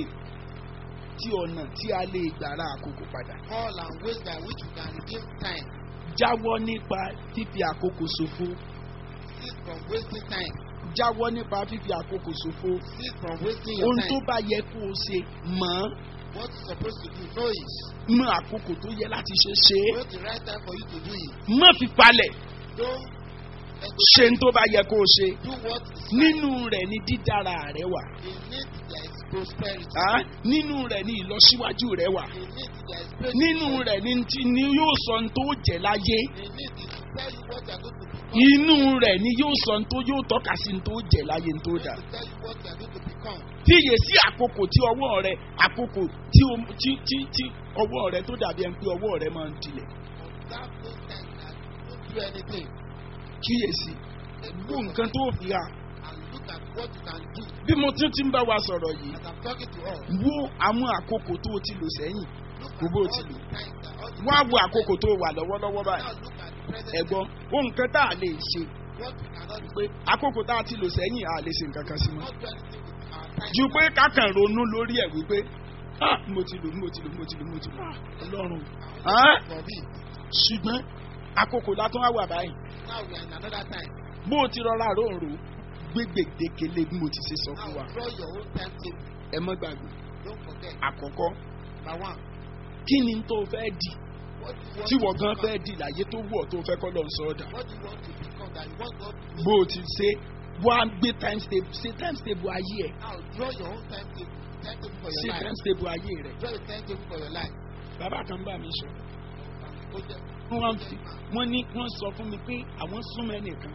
Speaker 2: tí ọ̀nà tí a lè gbàrà àkókò padà
Speaker 1: All and ways by which you can redeem time.
Speaker 2: jáwọ́ nípa fífi àkókò ṣòfò
Speaker 1: Cease from wasting time.
Speaker 2: jáwọ́ nípa fífi àkókò ṣòfò
Speaker 1: Cease from wasting your
Speaker 2: ohun tó
Speaker 1: time.
Speaker 2: bá yẹ kó o ṣe mọ̀ ọ́n
Speaker 1: What you're supposed to do, know it.
Speaker 2: mọ àkókò tó yẹ láti ṣe ṣe é
Speaker 1: Know the right time for you to do it.
Speaker 2: má fi palẹ̀
Speaker 1: Don't let
Speaker 2: ṣe ń tó bá yẹ kó o ṣe
Speaker 1: do what is right.
Speaker 2: nínú rẹ̀ ni dídára rẹ wà
Speaker 1: In it there is prosperity.
Speaker 2: á nínú rẹ̀ ni ìlọsíwájú rẹ wà
Speaker 1: In it there is breakthrough.
Speaker 2: nínú rẹ̀ ni ti ni yóò sọ ohun tó jẹ láyé
Speaker 1: In it is to tell you what you are going to become.
Speaker 2: inú rẹ̀ ni yóò sọ ohun tó yóò tọ́ka sí ohun tó jẹ láyé ohun tó dà
Speaker 1: To tell you what you are going to become.
Speaker 2: fiyè sí àkókò tí ọwọ́ rẹ àkókò tí o tí tí tí ọwọ́ rẹ tó dàbí ẹni pé ọwọ́ rẹ máa ń dilẹ̀
Speaker 1: Observe those times that you don't do anything.
Speaker 2: kíyèsí wo nǹkan tó fi hà
Speaker 1: And look at what you can do.
Speaker 2: bí mo tún ti ń bá wa sọ̀rọ̀ yìí
Speaker 1: As I'm talking to us.
Speaker 2: wo àwọn àkókò tó o ti lò sẹ́yìn
Speaker 1: Look at
Speaker 2: Gbogbo
Speaker 1: all
Speaker 2: ti
Speaker 1: the
Speaker 2: lò.
Speaker 1: times that all the
Speaker 2: wọ́n á wo
Speaker 1: times
Speaker 2: àkókò tó wà lọ́wọ́lọ́wọ́
Speaker 1: Now
Speaker 2: báyìí
Speaker 1: look at the present
Speaker 2: ẹ̀gbọ́n ó nǹkan tá a lè ṣe
Speaker 1: what we cannot do.
Speaker 2: pé àkókò tá a ti lò sẹ́yìn a lè ṣe nǹkan kan sí mọ́
Speaker 1: Not do anything with our time.
Speaker 2: ju pé kákan ronú lórí ẹ̀ wípé ah mo ti lò mo ti lò mo ti lò mo ti lò ah ọlọ́run ah
Speaker 1: For me.
Speaker 2: ṣùgbọ́n àkókò látún wá wà báyìí
Speaker 1: Now we are in another time.
Speaker 2: bó o ti rọra ròǹrò gbé gbèdékele bí mo ti ṣe sọ fún
Speaker 1: Now
Speaker 2: wa
Speaker 1: draw your own timetable.
Speaker 2: ẹ mọ́ gbàgbé
Speaker 1: Don't forget.
Speaker 2: àkọ́kọ́
Speaker 1: Number one.
Speaker 2: kí ni tó fẹ́ dì
Speaker 1: What do you want
Speaker 2: tí
Speaker 1: to
Speaker 2: wọ́n gan
Speaker 1: become?
Speaker 2: fẹ́ dì láyé tó wọ̀ tó fẹ́ kọ́ lọ́n sọ́ọ̀dà
Speaker 1: What do you want to become that you want God to do?
Speaker 2: bó o ti ṣe wá gbé times table ṣe times table ayé ẹ̀
Speaker 1: Now draw your own timetable. Timetable for
Speaker 2: ṣe
Speaker 1: your life.
Speaker 2: times table ayé rẹ̀
Speaker 1: Draw a timetable for your life.
Speaker 2: bàbá kan bá mi sọ
Speaker 1: Go there.
Speaker 2: wọ́n fi wọ́n ní wọ́n sọ fún mi pé àwọn súnmọ́ ẹnìkan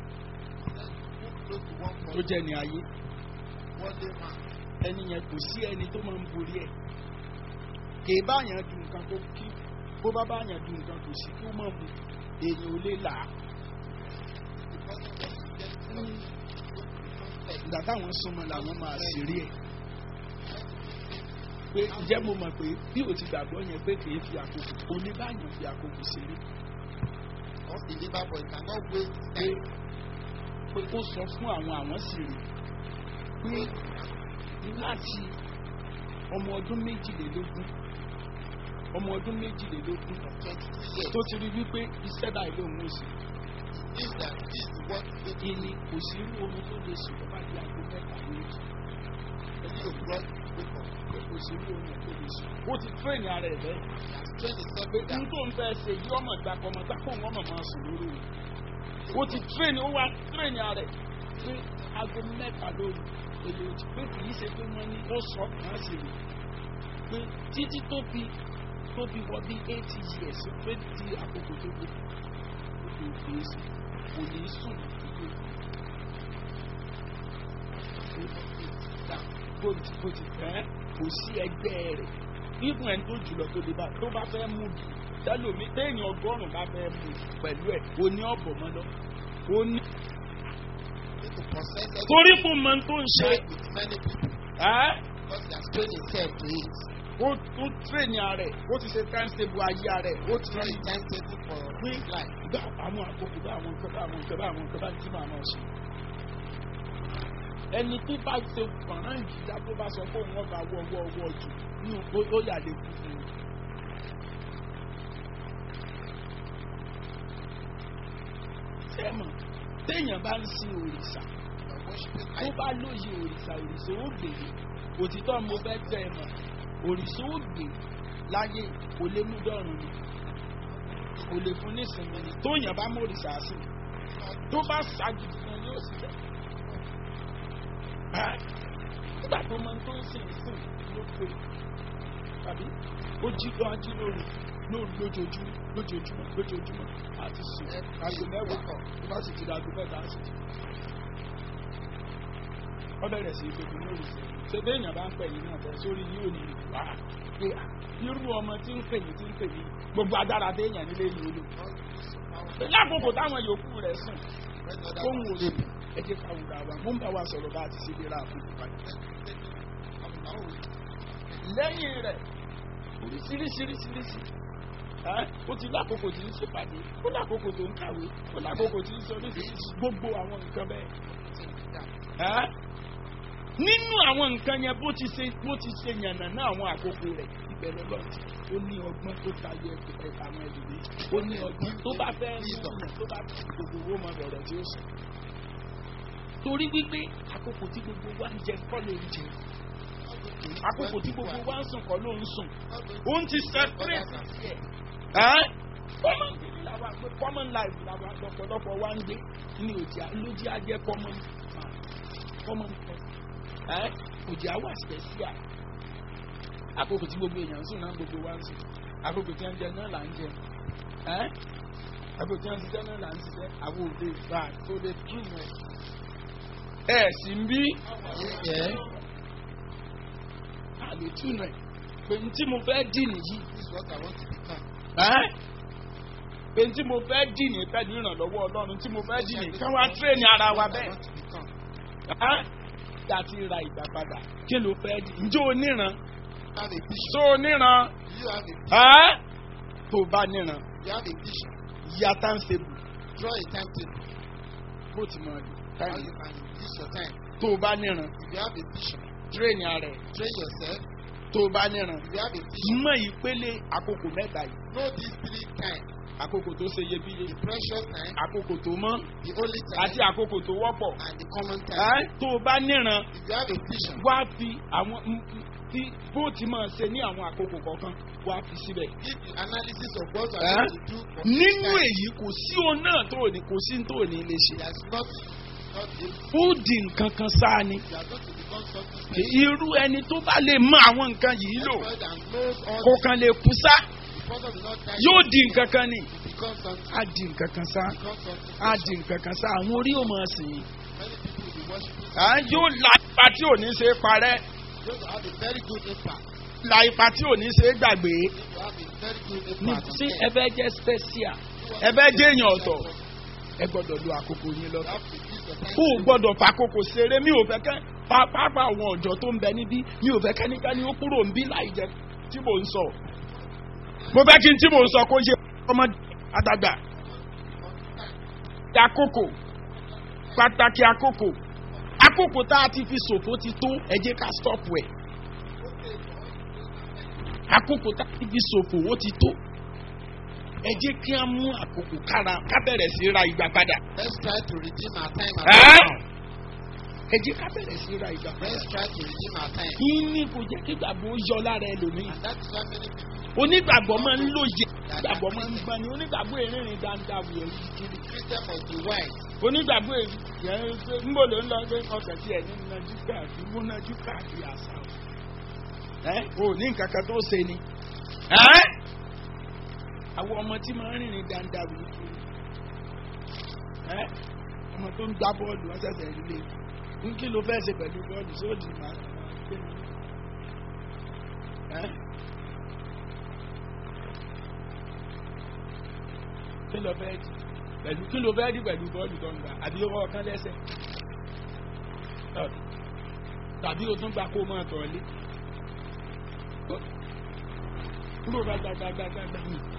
Speaker 1: Move close to one
Speaker 2: tó
Speaker 1: person.
Speaker 2: jẹ́ ní ayé
Speaker 1: One day man.
Speaker 2: ẹni yẹn kò sí ẹni tó máa ń borí ẹ̀ kì í báyàn du nǹkan tó kí bó bá báyàn du nǹkan kò sí kí ó mọ̀ mu èèyàn ò lè là á
Speaker 1: The person wants to get something.
Speaker 2: ìgbà táwọn súnmọ́ làwọn máa sì rí ẹ̀ pé ǹjẹ́ mo mọ̀ pé bí o ti gbàgbọ́ yẹn pé kì í fi àkókò oníbàyàn fi àkókò ṣeré
Speaker 1: Unbeliever, but you cannot waste
Speaker 2: pé
Speaker 1: time.
Speaker 2: pé ó sọ fún àwọn àwọn sì rí pé láti ọmọ ọdún méjìlélógún ọmọ ọdún méjìlélógún
Speaker 1: Twenty-two years.
Speaker 2: tó ti rí wípé iṣẹ́ báyìí ló ń mú sí
Speaker 1: This that this is what you
Speaker 2: i ni kò sí irú oorun tó lè sùn lọ́ba di aago mẹ́ta lójú
Speaker 1: need to brought wake up.
Speaker 2: pé kò sí irú oorun tó lè sùn. ó ti tírèèni ara ẹ̀ bẹ́ẹ̀
Speaker 1: Train yourself
Speaker 2: pé
Speaker 1: that
Speaker 2: n tó ń fẹ́ ṣe yí ọmọ ìgbà kan ọmọ gbàpọ̀ wọn mọ̀ máa sùn lórí rẹ̀ ó ti tírèèni ó wá tírèèni ara ẹ̀ pé aago mẹ́ta lóru èlò òjì pé kì í ṣe pé wọ́n ní ó sọ kàn sí rè pé títí tó fi tó fi wọ bí eighty years pé ti àkókò tó gbé kò kì í sùn kò ní sùn ìdílé bó ti bó ti fẹ́ kò sí ẹgbẹ́ rẹ̀ ibùn ẹni tó jùlọ tó lè bá tó bá fẹ́ mú bí tẹlomi téèyàn ọgọ́rùn-ún bá fẹ́ mú pẹ̀lú ẹ̀ o ní ọ̀bọ̀ mọ́ lọ o ní.
Speaker 1: need to process everything
Speaker 2: torí fún mọ tó ń ṣe
Speaker 1: with many people
Speaker 2: ẹ́
Speaker 1: because they are trained himself to it.
Speaker 2: ó ó tírèèni ààrẹ ó ti ṣe time table ayé ààrẹ ó ti
Speaker 1: Draw
Speaker 2: rí
Speaker 1: a timetable for
Speaker 2: pé
Speaker 1: his life.
Speaker 2: gbà àwọn àkókò bá àwọn nǹkan bá àwọn nǹkan bá àwọn nǹkan bá tí màá máa ṣe. ẹni tí bá ṣe fọ̀nrán ìjìyà tó bá sọ pé òun ọba wọ ọwọ́ ọwọ́ jù nínú ó- ó yà lè kú fún un. sẹ́mọ̀ téèyàn bá ń sin òrìṣà
Speaker 1: You are worshiping
Speaker 2: tó
Speaker 1: idol.
Speaker 2: bá lóye òrìṣà òrìṣà ó gbèrè òtítọ́ mo fẹ́ tẹ́ ẹ mọ̀ òrìṣà ó gbè láyé kò lè mú dọ́rùn ni kò lè fún nísìnyí ni tóyàn bá mú òrìṣà sí tó bá ṣáájú kan yóò sì bẹ̀. Ẹ́, nígbà tó máa ń tó ń sìn sìn ló pé tàbí ó jí lọ ají lóru lóru lójoojúmọ́ lójoojúmọ́ lójoojúmọ́ àti sùn aago mẹ́wàá tó bá sì ti di aago mẹ́ta á sì ti wọ́n bẹ̀rẹ̀ sí ìpèkùn lórí ṣe béèyàn bá ń pè yín náà bẹ̀ sórí yóò ní ìlú wá pé à, irú ọmọ tí ń pè yín tí ń pè yín gbogbo agbára béèyàn nílé yìí ó lò pé lákòókò táwọn yòókù rẹ̀ sùn kóhun ò sùn ẹ jẹ́ ká wùdà wa mo ń bá wa sọ̀rọ̀ bá a ti ṣe lè ra àkókò padà lẹ́yìn rẹ̀ oríṣiríṣiríṣiríṣi ẹ́ ó ti lákòókò tí ń ṣèpàdé ó lákòókò tó ń kàwé ó lákòókò tí ń sọ oríṣiríṣi gbogbo àwọn nǹkan bẹ́ẹ̀ ẹ́ nínú àwọn nǹkan yẹn bó ti ṣe bó ti ṣe yànnà náà àwọn àkókò rẹ̀ ìbẹ̀rẹ̀ lọ́tì ó ní ọgbọ́n tó tayọ ẹgbẹ́ àwọn ẹlòmí ó ní ọgbọ́n tó bá fẹ́ mú yàn tó bá fi gbogbo owó mọ bẹ̀rẹ̀ tí ó sùn. torí wípé àkókò tí gbogbo wa ń jẹ kọ́ ló ń jẹ àkókò tí gbogbo wa ń sùn kọ́ ló ń sùn òun ti separate ẹ̀ ẹ́ common thing làwọn àgbẹ̀ common life làwọn àgbọ̀pọ̀lọpọ̀ wa ń gbé ní òjì lójú ajẹ́ common man common person ẹ́ òjì àwọ̀ special àkókò tí gbogbo èèyàn ń sùn náà gbogbo wa ń sùn àkókò tí wọ́n ń jẹ náà là ń jẹ ẹ́ àkókò tí wọ́n ń ṣiṣẹ́ náà là ń ṣiṣẹ́ àwọn òde ìgbà tó lè tún ẹ̀ ẹ̀ sì ń bí
Speaker 1: Yeah.
Speaker 2: àlè tún ẹ̀ pé ní tí mo fẹ́ dì nìyí
Speaker 1: This is what I want to become.
Speaker 2: ẹ́ pé ní tí mo fẹ́ dì ní pẹ̀lú ìrànlọ́wọ́ ọlọ́run tí mo fẹ́ dì ní kí wọ́n á tírèèni ara wa
Speaker 1: What I
Speaker 2: bẹ́ẹ̀
Speaker 1: want to become.
Speaker 2: ẹ́ kí a ti ra ìgbà padà kí ló fẹ́ dì ǹjẹ́ o níran
Speaker 1: You have a vision.
Speaker 2: tó o níran
Speaker 1: You have a vision.
Speaker 2: ẹ́ tó o bá níran
Speaker 1: You have a vision.
Speaker 2: yíya táǹsẹ̀bù
Speaker 1: Draw a timetable.
Speaker 2: bó ti mọ̀ ọ́
Speaker 1: How
Speaker 2: táìmù
Speaker 1: you can use your time.
Speaker 2: tó o bá níran
Speaker 1: If you have a vision,
Speaker 2: tírèèni ara ẹ̀
Speaker 1: train yourself.
Speaker 2: tó o bá níran
Speaker 1: If you have a vision,
Speaker 2: mọ ìpele àkókò mẹ́ta yìí
Speaker 1: know these three times.
Speaker 2: àkókò tó ṣe iyebíye
Speaker 1: The precious time,
Speaker 2: àkókò tó mọ́
Speaker 1: the holy
Speaker 2: àti
Speaker 1: time,
Speaker 2: àkókò tó wọ́pọ̀
Speaker 1: and the common time.
Speaker 2: ẹ́ tó o bá níran
Speaker 1: If you have a vision,
Speaker 2: wá fi àwọn m- m- tí bó ti máa ṣe ní àwọn àkókò kọ̀ọ̀kan wá fi síbẹ̀.
Speaker 1: give the analysis of what you
Speaker 2: Eh?
Speaker 1: are going to do for
Speaker 2: nínú
Speaker 1: each time.
Speaker 2: èyí kò sí òun náà tó ní kò sí tó ní lè ṣe.
Speaker 1: There's not, not a,
Speaker 2: ó di nǹkan kan sáà ni.
Speaker 1: you are going to become something special.
Speaker 2: irú ẹni tó bá lè mọ àwọn nǹkan yìí lò
Speaker 1: Everybody that knows all
Speaker 2: kò
Speaker 1: this,
Speaker 2: kàn lè kú sá
Speaker 1: the person will not die.
Speaker 2: yóò di nǹkan kan ni.
Speaker 1: You become something.
Speaker 2: á di nǹkan kan sá
Speaker 1: Become something
Speaker 2: á
Speaker 1: special.
Speaker 2: di nǹkan kan sá àwọn orí ò máa sìn yín.
Speaker 1: Many people will be worshiping.
Speaker 2: à ń yóò la ipa tí ò ní ṣe é parẹ́
Speaker 1: Going to have a very good impact.
Speaker 2: la ipa tí ò ní ṣe é gbàgbé.
Speaker 1: Going to have a very good
Speaker 2: ní
Speaker 1: impact. on
Speaker 2: tí
Speaker 1: them.
Speaker 2: ẹ fẹ́ jẹ́ special ẹ fẹ́ jẹ́ èèyàn ọ̀tọ̀ ẹ gbọ́dọ̀ lo àkókò yín
Speaker 1: You
Speaker 2: lọ́tọ̀.
Speaker 1: have to use your time.
Speaker 2: ó gbọ́dọ̀ fàkókò ṣeré mi ò fẹ́ kẹ́ pápá àwọn ọ̀dọ́ tó ń bẹ níbí mi ò fẹ́ kẹ́nikẹ́ni ó kúrò ń bí láì jẹ́ tí mò ń sọ. mo fẹ́ kí n tí mò ń sọ kó yé ọmọ àdàgbà. àkókò pàtàkì àkókò àkókò tá a ti fi ṣòfò ti tó ẹ jẹ́ ká stop ẹ̀. àkókò tá a ti fi ṣòfò ó ti tó ẹ jẹ́ kí a mú àkókò kára ká bẹ̀rẹ̀ sí ra ìgbà padà.
Speaker 1: Let's try to redeem our time. and
Speaker 2: Ẹ́?
Speaker 1: our time.
Speaker 2: ẹ jẹ́ ká bẹ̀rẹ̀ sí ra ìgbà padà.
Speaker 1: Let's try to redeem our time.
Speaker 2: yín ní kò jẹ́ kí ìgbàgbọ́ yọ lára ẹlòmíì.
Speaker 1: And that is why many people,
Speaker 2: onígbàgbọ́ máa ń lóye onígbàgbọ́ máa ń gbani onígbàgbọ́ èrìnrìn dáadáa wò ó kiri.
Speaker 1: Christian must be wise.
Speaker 2: onígbàgbọ́ èyí yẹn pé ńbò ló ń lọ pé ọkàn tí ẹ̀ ní nájú káàkiri mú nájú káàkiri àṣà o. ẹ o ní nǹkan kan tó ṣe ni. ẹ́ àwọn ọmọ tí máa ń rìnrìn dáadáa wò ó kiri. ẹ́ ọmọ tó ń gbá bọ́ọ̀lù wọ́n ṣẹ̀ṣẹ̀ rí lé ń kí ló fẹ́ ṣe pẹ̀lú bọ́ọ̀lù sóòdì máa ń gbé mi. ẹ́ kí ló fẹ́ di pẹ̀lú kí ló fẹ́ di pẹ̀lú bọ́ọ̀lù tó ń gbà àbí owó ọ̀kan lẹ́sẹ̀ Ọ̀, tàbí o tún gba kó o máa tọ̀ lé kúrò gbàgbàgbàgbàgbà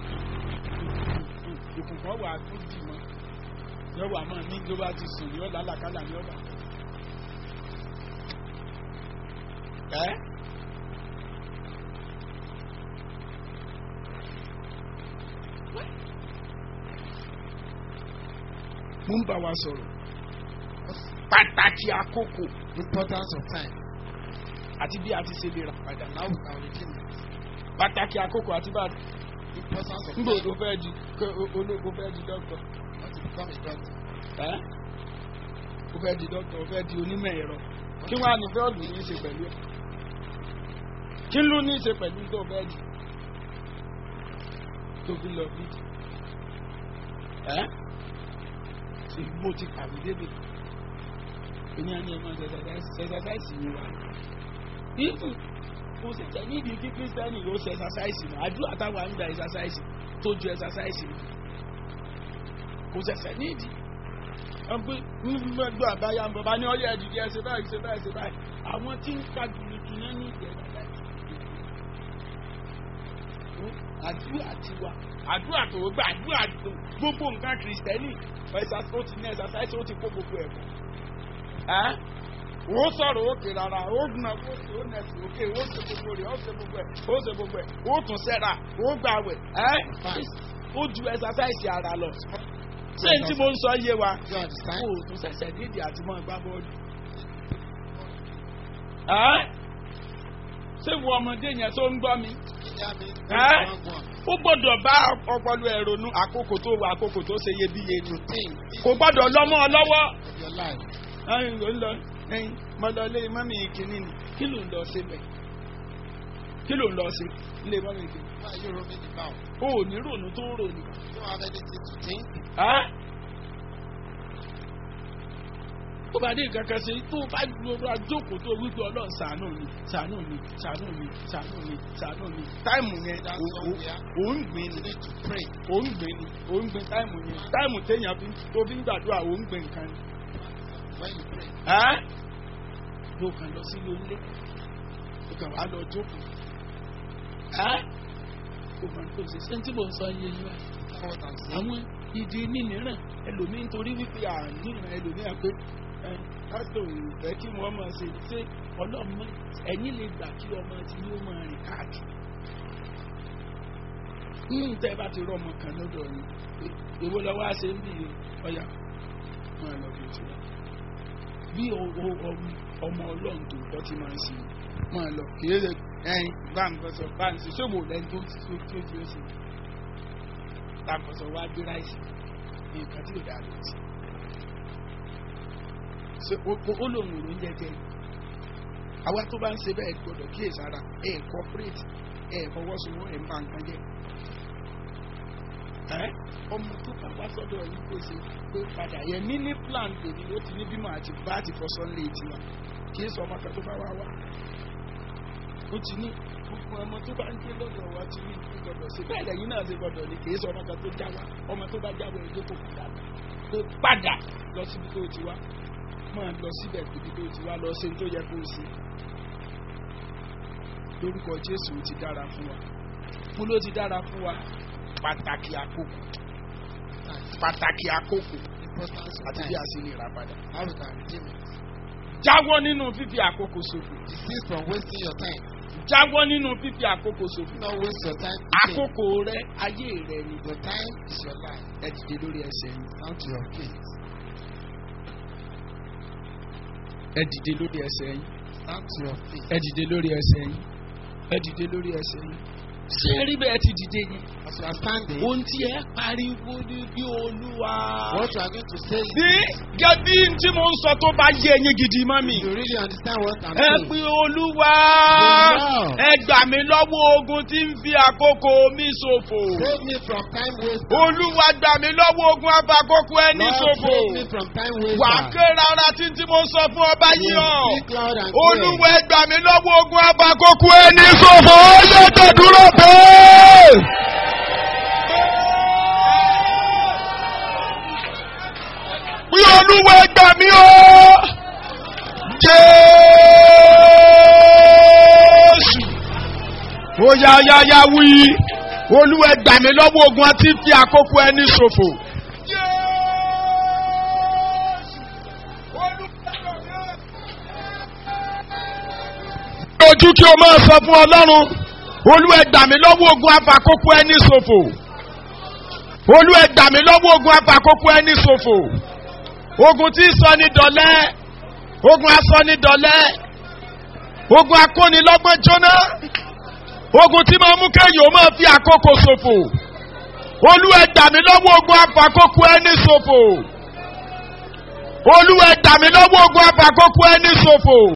Speaker 2: òkùnkàn wà tó dì mọ́ yọ wà máa ní ló bá ti sùn yọ lálàkálà ní ọ̀bà. ẹ́ mo ń bá wa sọ̀rọ̀ pàtàkì àkókò
Speaker 1: Importance of time.
Speaker 2: àti bí a ti ṣe lè rà padà
Speaker 1: Now we can redeem it.
Speaker 2: pàtàkì àkókò àti bá
Speaker 1: Importance of
Speaker 2: nígbà
Speaker 1: time.
Speaker 2: tó fẹ́ di kó olóko fẹ́ di dọ́kítọ̀
Speaker 1: Want to become a doctor.
Speaker 2: ẹ́ ó fẹ́ di dọ́kítọ̀ ó fẹ́ di onímọ̀ ẹ̀rọ kí wọ́n á ní bọ́ọ̀lù ní í ṣe pẹ̀lú ẹ̀ kí ló ní í ṣe pẹ̀lú tó fẹ́ di tó fi lọ bí ẹ́ ṣe bó ti kàwé débi èmi àní ẹ̀ máa ṣẹṣẹṣẹṣì mi wá ìfù kò sì jẹ́ nídìí kí kírísítẹ́nì ló ṣe ẹṣẹṣẹṣì mọ́ àdúrà táwọn àgbà ẹṣẹṣẹṣì tó ju ẹṣẹṣẹṣì lọ kò ṣẹ̀ṣẹ̀ nídìí wọ́n pé gbogbo àbáyá bàbá ní ọyọ́ ẹ̀dìdì ẹ̀ ṣe báyìí ṣe báyìí ṣe báyìí àwọn tí ń ka jùlùjù yẹn ní ìdẹ̀ àdúrà tiwa àdúrà tó gbà àdúrà tó gbogbo nǹkan kìrìsìtẹ́nì ẹ̀sà tó ti ní ẹ̀sà sáìsì ó ti kó gbogbo ẹ̀ ẹ́ ó sọ̀rọ̀ òkè rárá ó gbọ́n òkè ó nẹ̀sì òkè ó ṣe gbogbo rẹ̀ ó ṣe gbogbo ẹ̀ ó ṣe gbogbo ẹ̀ ó tún sẹ́ra ó gbàwẹ̀ ẹ́ ó ju ẹ̀sà sáìsì ara lọ ṣé n tí mo ń sọ yé wa
Speaker 1: Do you understand?
Speaker 2: kó o tún ṣẹ̀ṣẹ̀ nídìí àti mọ́ gbá bọ́ọ̀lù. Ẹ́? ṣé wo ọmọdé yẹn tó ń gbọ́ mi?
Speaker 1: That means
Speaker 2: Eh?
Speaker 1: one one.
Speaker 2: ó gbọ́dọ̀ bá ọpọlọ ẹ̀ ronú àkókò tó wà àkókò tó ṣe iyebíye ni.
Speaker 1: To think
Speaker 2: kò gbọ́dọ̀ lọ́mọ ọ lọ́wọ́.
Speaker 1: of your life.
Speaker 2: ẹyin ló ń lọ ẹyin mo lọ lé mọ́mí kìíní ni kí ló ń lọ sí bẹ̀? kí ló ń lọ sí ilé mọ́mí kìíní?
Speaker 1: Why are you roaming about?
Speaker 2: o ò ní rònú tó ń rònú.
Speaker 1: You don't have anything to think.
Speaker 2: Ẹ́? tó bá dé nǹkan kan ṣe tó bá lọ́dọ̀ àjókòó tó wípé ọlọ́run ṣàánú mi ṣàánú mi ṣàánú mi ṣàánú mi ṣàánú mi táìmù yẹn
Speaker 1: That's
Speaker 2: ò- ò-
Speaker 1: somewhere
Speaker 2: ò ń gbìn
Speaker 1: you
Speaker 2: ni
Speaker 1: need to pray.
Speaker 2: ò ń gbìn ni ò ń gbìn táìmù yẹn táìmù téèyàn fi tó fi ń gbàdúrà ò ń gbìn nǹkan ni.
Speaker 1: When you pray,
Speaker 2: Ẹ́? ló kàn lọ sí ilé ló kàn wá lọ jókòó. Ẹ́? ó máa ń tó ṣe ṣé tí mò ń sọ iye yìí wá
Speaker 1: you know what I'm saying?
Speaker 2: àwọn ìdí nínìíràn ẹlòmíín torí wípé àníyàn ẹlòmíín pé ẹ pásítọ̀ ìfẹ́ kí wọ́n máa ṣe ṣé ọlọ́mọ ẹ̀yìn lè gbà kí ọmọ ti ní ó máa rìn káàkiri. nínú tẹ́ ẹ bá ti rọ ọmọ kan lọ́dọ̀ yìí pé èwo lọ wá ṣe ń bì í ọ̀yà máa lọ bí o ti wá. bí o- o- ọm- ọmọ ọlọ́run tó kọ́ ti máa ń ṣe máa lọ kì í ṣe ẹyin bá ń gbọ́sọ̀ bá ń ṣe ṣòwò lẹ́ni tó ti tó tí ó ti ó ṣe takọ̀sọ̀ wá gbé ráìsì nǹkan tí ò dáa ló ti. ṣe o o- ó lòun ò ní jẹjẹ àwa tó bá ń ṣe bẹ́ẹ̀ gbọ́dọ̀ kíyèsára ẹ̀ corporate ẹ̀ fọwọ́sowọ́ ẹ̀ ń bá nǹkan jẹ́ ẹ́ ọmọ tó bá wá sọ́dọ̀ yìí kò ṣe pé padà yẹ níní plan tèmi ó ti ní bímọ àti bá àti fọṣọ lé tiwa kì í sọ ọmọ kan tó bá wá wá ó ti ní gbogbo ọmọ tó bá ń gbé lọ́dọ̀ wa ti ní ìlú gbọdọ̀ sí bẹ́ẹ̀ lẹ́yìn náà ṣe gbọdọ̀ ní kì í sọ ọmọ kan tó já wa ọmọ tó bá já wa ẹjọ́ kò padà tó padà lọ síbi tó ti wá máa lọ síbẹ̀ síbi tó ti wá lọ ṣe tó yẹ kó o ṣe lórúkọ Jésù ó ti dára fún wa mo ló ti dára fún wa pàtàkì àkókò pàtàkì àkókò
Speaker 1: Importance of
Speaker 2: àti bí
Speaker 1: time.
Speaker 2: a ṣe lè rà padà.
Speaker 1: How we can redeem it.
Speaker 2: jáwọ́ nínú fífi àkókò ṣòfò
Speaker 1: Desist from wasting your time.
Speaker 2: jáwọ́ nínú fífi àkókò ṣòfò
Speaker 1: Do not waste your time. to think.
Speaker 2: àkókò rẹ ayé rẹ ni
Speaker 1: Your time is your life.
Speaker 2: ẹ dìde lórí ẹsẹ̀ yín
Speaker 1: Down to your feet.
Speaker 2: ẹ dìde lórí ẹsẹ̀ yín
Speaker 1: Down to your feet.
Speaker 2: ẹ dìde lórí ẹsẹ̀ yín ẹ dìde lórí ẹsẹ̀ yín ṣé ẹ rí bẹ́ẹ̀ ti dìde yín
Speaker 1: As you are standing,
Speaker 2: ohun tí ẹ pariwo ní bí olúwa.
Speaker 1: what you are going to say
Speaker 2: bí
Speaker 1: is,
Speaker 2: gẹ́bí tí mo ń sọ tó bá yé ẹyin gidi mọ́ mi.
Speaker 1: you really understand what I'm
Speaker 2: ẹ
Speaker 1: saying.
Speaker 2: pé olúwa
Speaker 1: Olúwa.
Speaker 2: ẹ gbà mí lọ́wọ́ ogun tí ń fi àkókò mi ṣòfò.
Speaker 1: Save me from time waste.
Speaker 2: olúwa gbà mí lọ́wọ́ ogun àfàkókò ẹni
Speaker 1: Lord,
Speaker 2: ṣòfò.
Speaker 1: save me from time waste.
Speaker 2: wà á ké rárá tí tí mo sọ fún ọba yìí ọ̀.
Speaker 1: Speak loud and
Speaker 2: olúwa ẹ gbà mí lọ́wọ́ ogun àfàkókò ẹni ṣòfò. ó yẹ tó dúró pé. pé olúwa ẹ gbà mí o. Jésù. Ó yá yá yá wí. Olúwa ẹ gbà mí lọ́wọ́ ogun àti fi àkókò ẹni ṣòfò. Ojú kí o máa sọ fún Ọlọ́run. Olúwa ẹ gbà mí lọ́wọ́ ogun àfàkókò ẹni ṣòfò. Olúwa ẹ gbà mí lọ́wọ́ ogun àfàkókò ẹni ṣòfò. Ogun tí sọ ní dọ̀lẹ́. Ogun asọ ní dọ̀lẹ́. Ogun akónilọ́gbọ́n jóná. Ogun tí máa mú kéèyàn ó máa fi àkókò ṣòfò. Olúwa ẹ gbà mí lọ́wọ́ ogun àfàkókò ẹni ṣòfò. Olúwa ẹ gbà mí lọ́wọ́ ogun àfàkókò ẹni ṣòfò.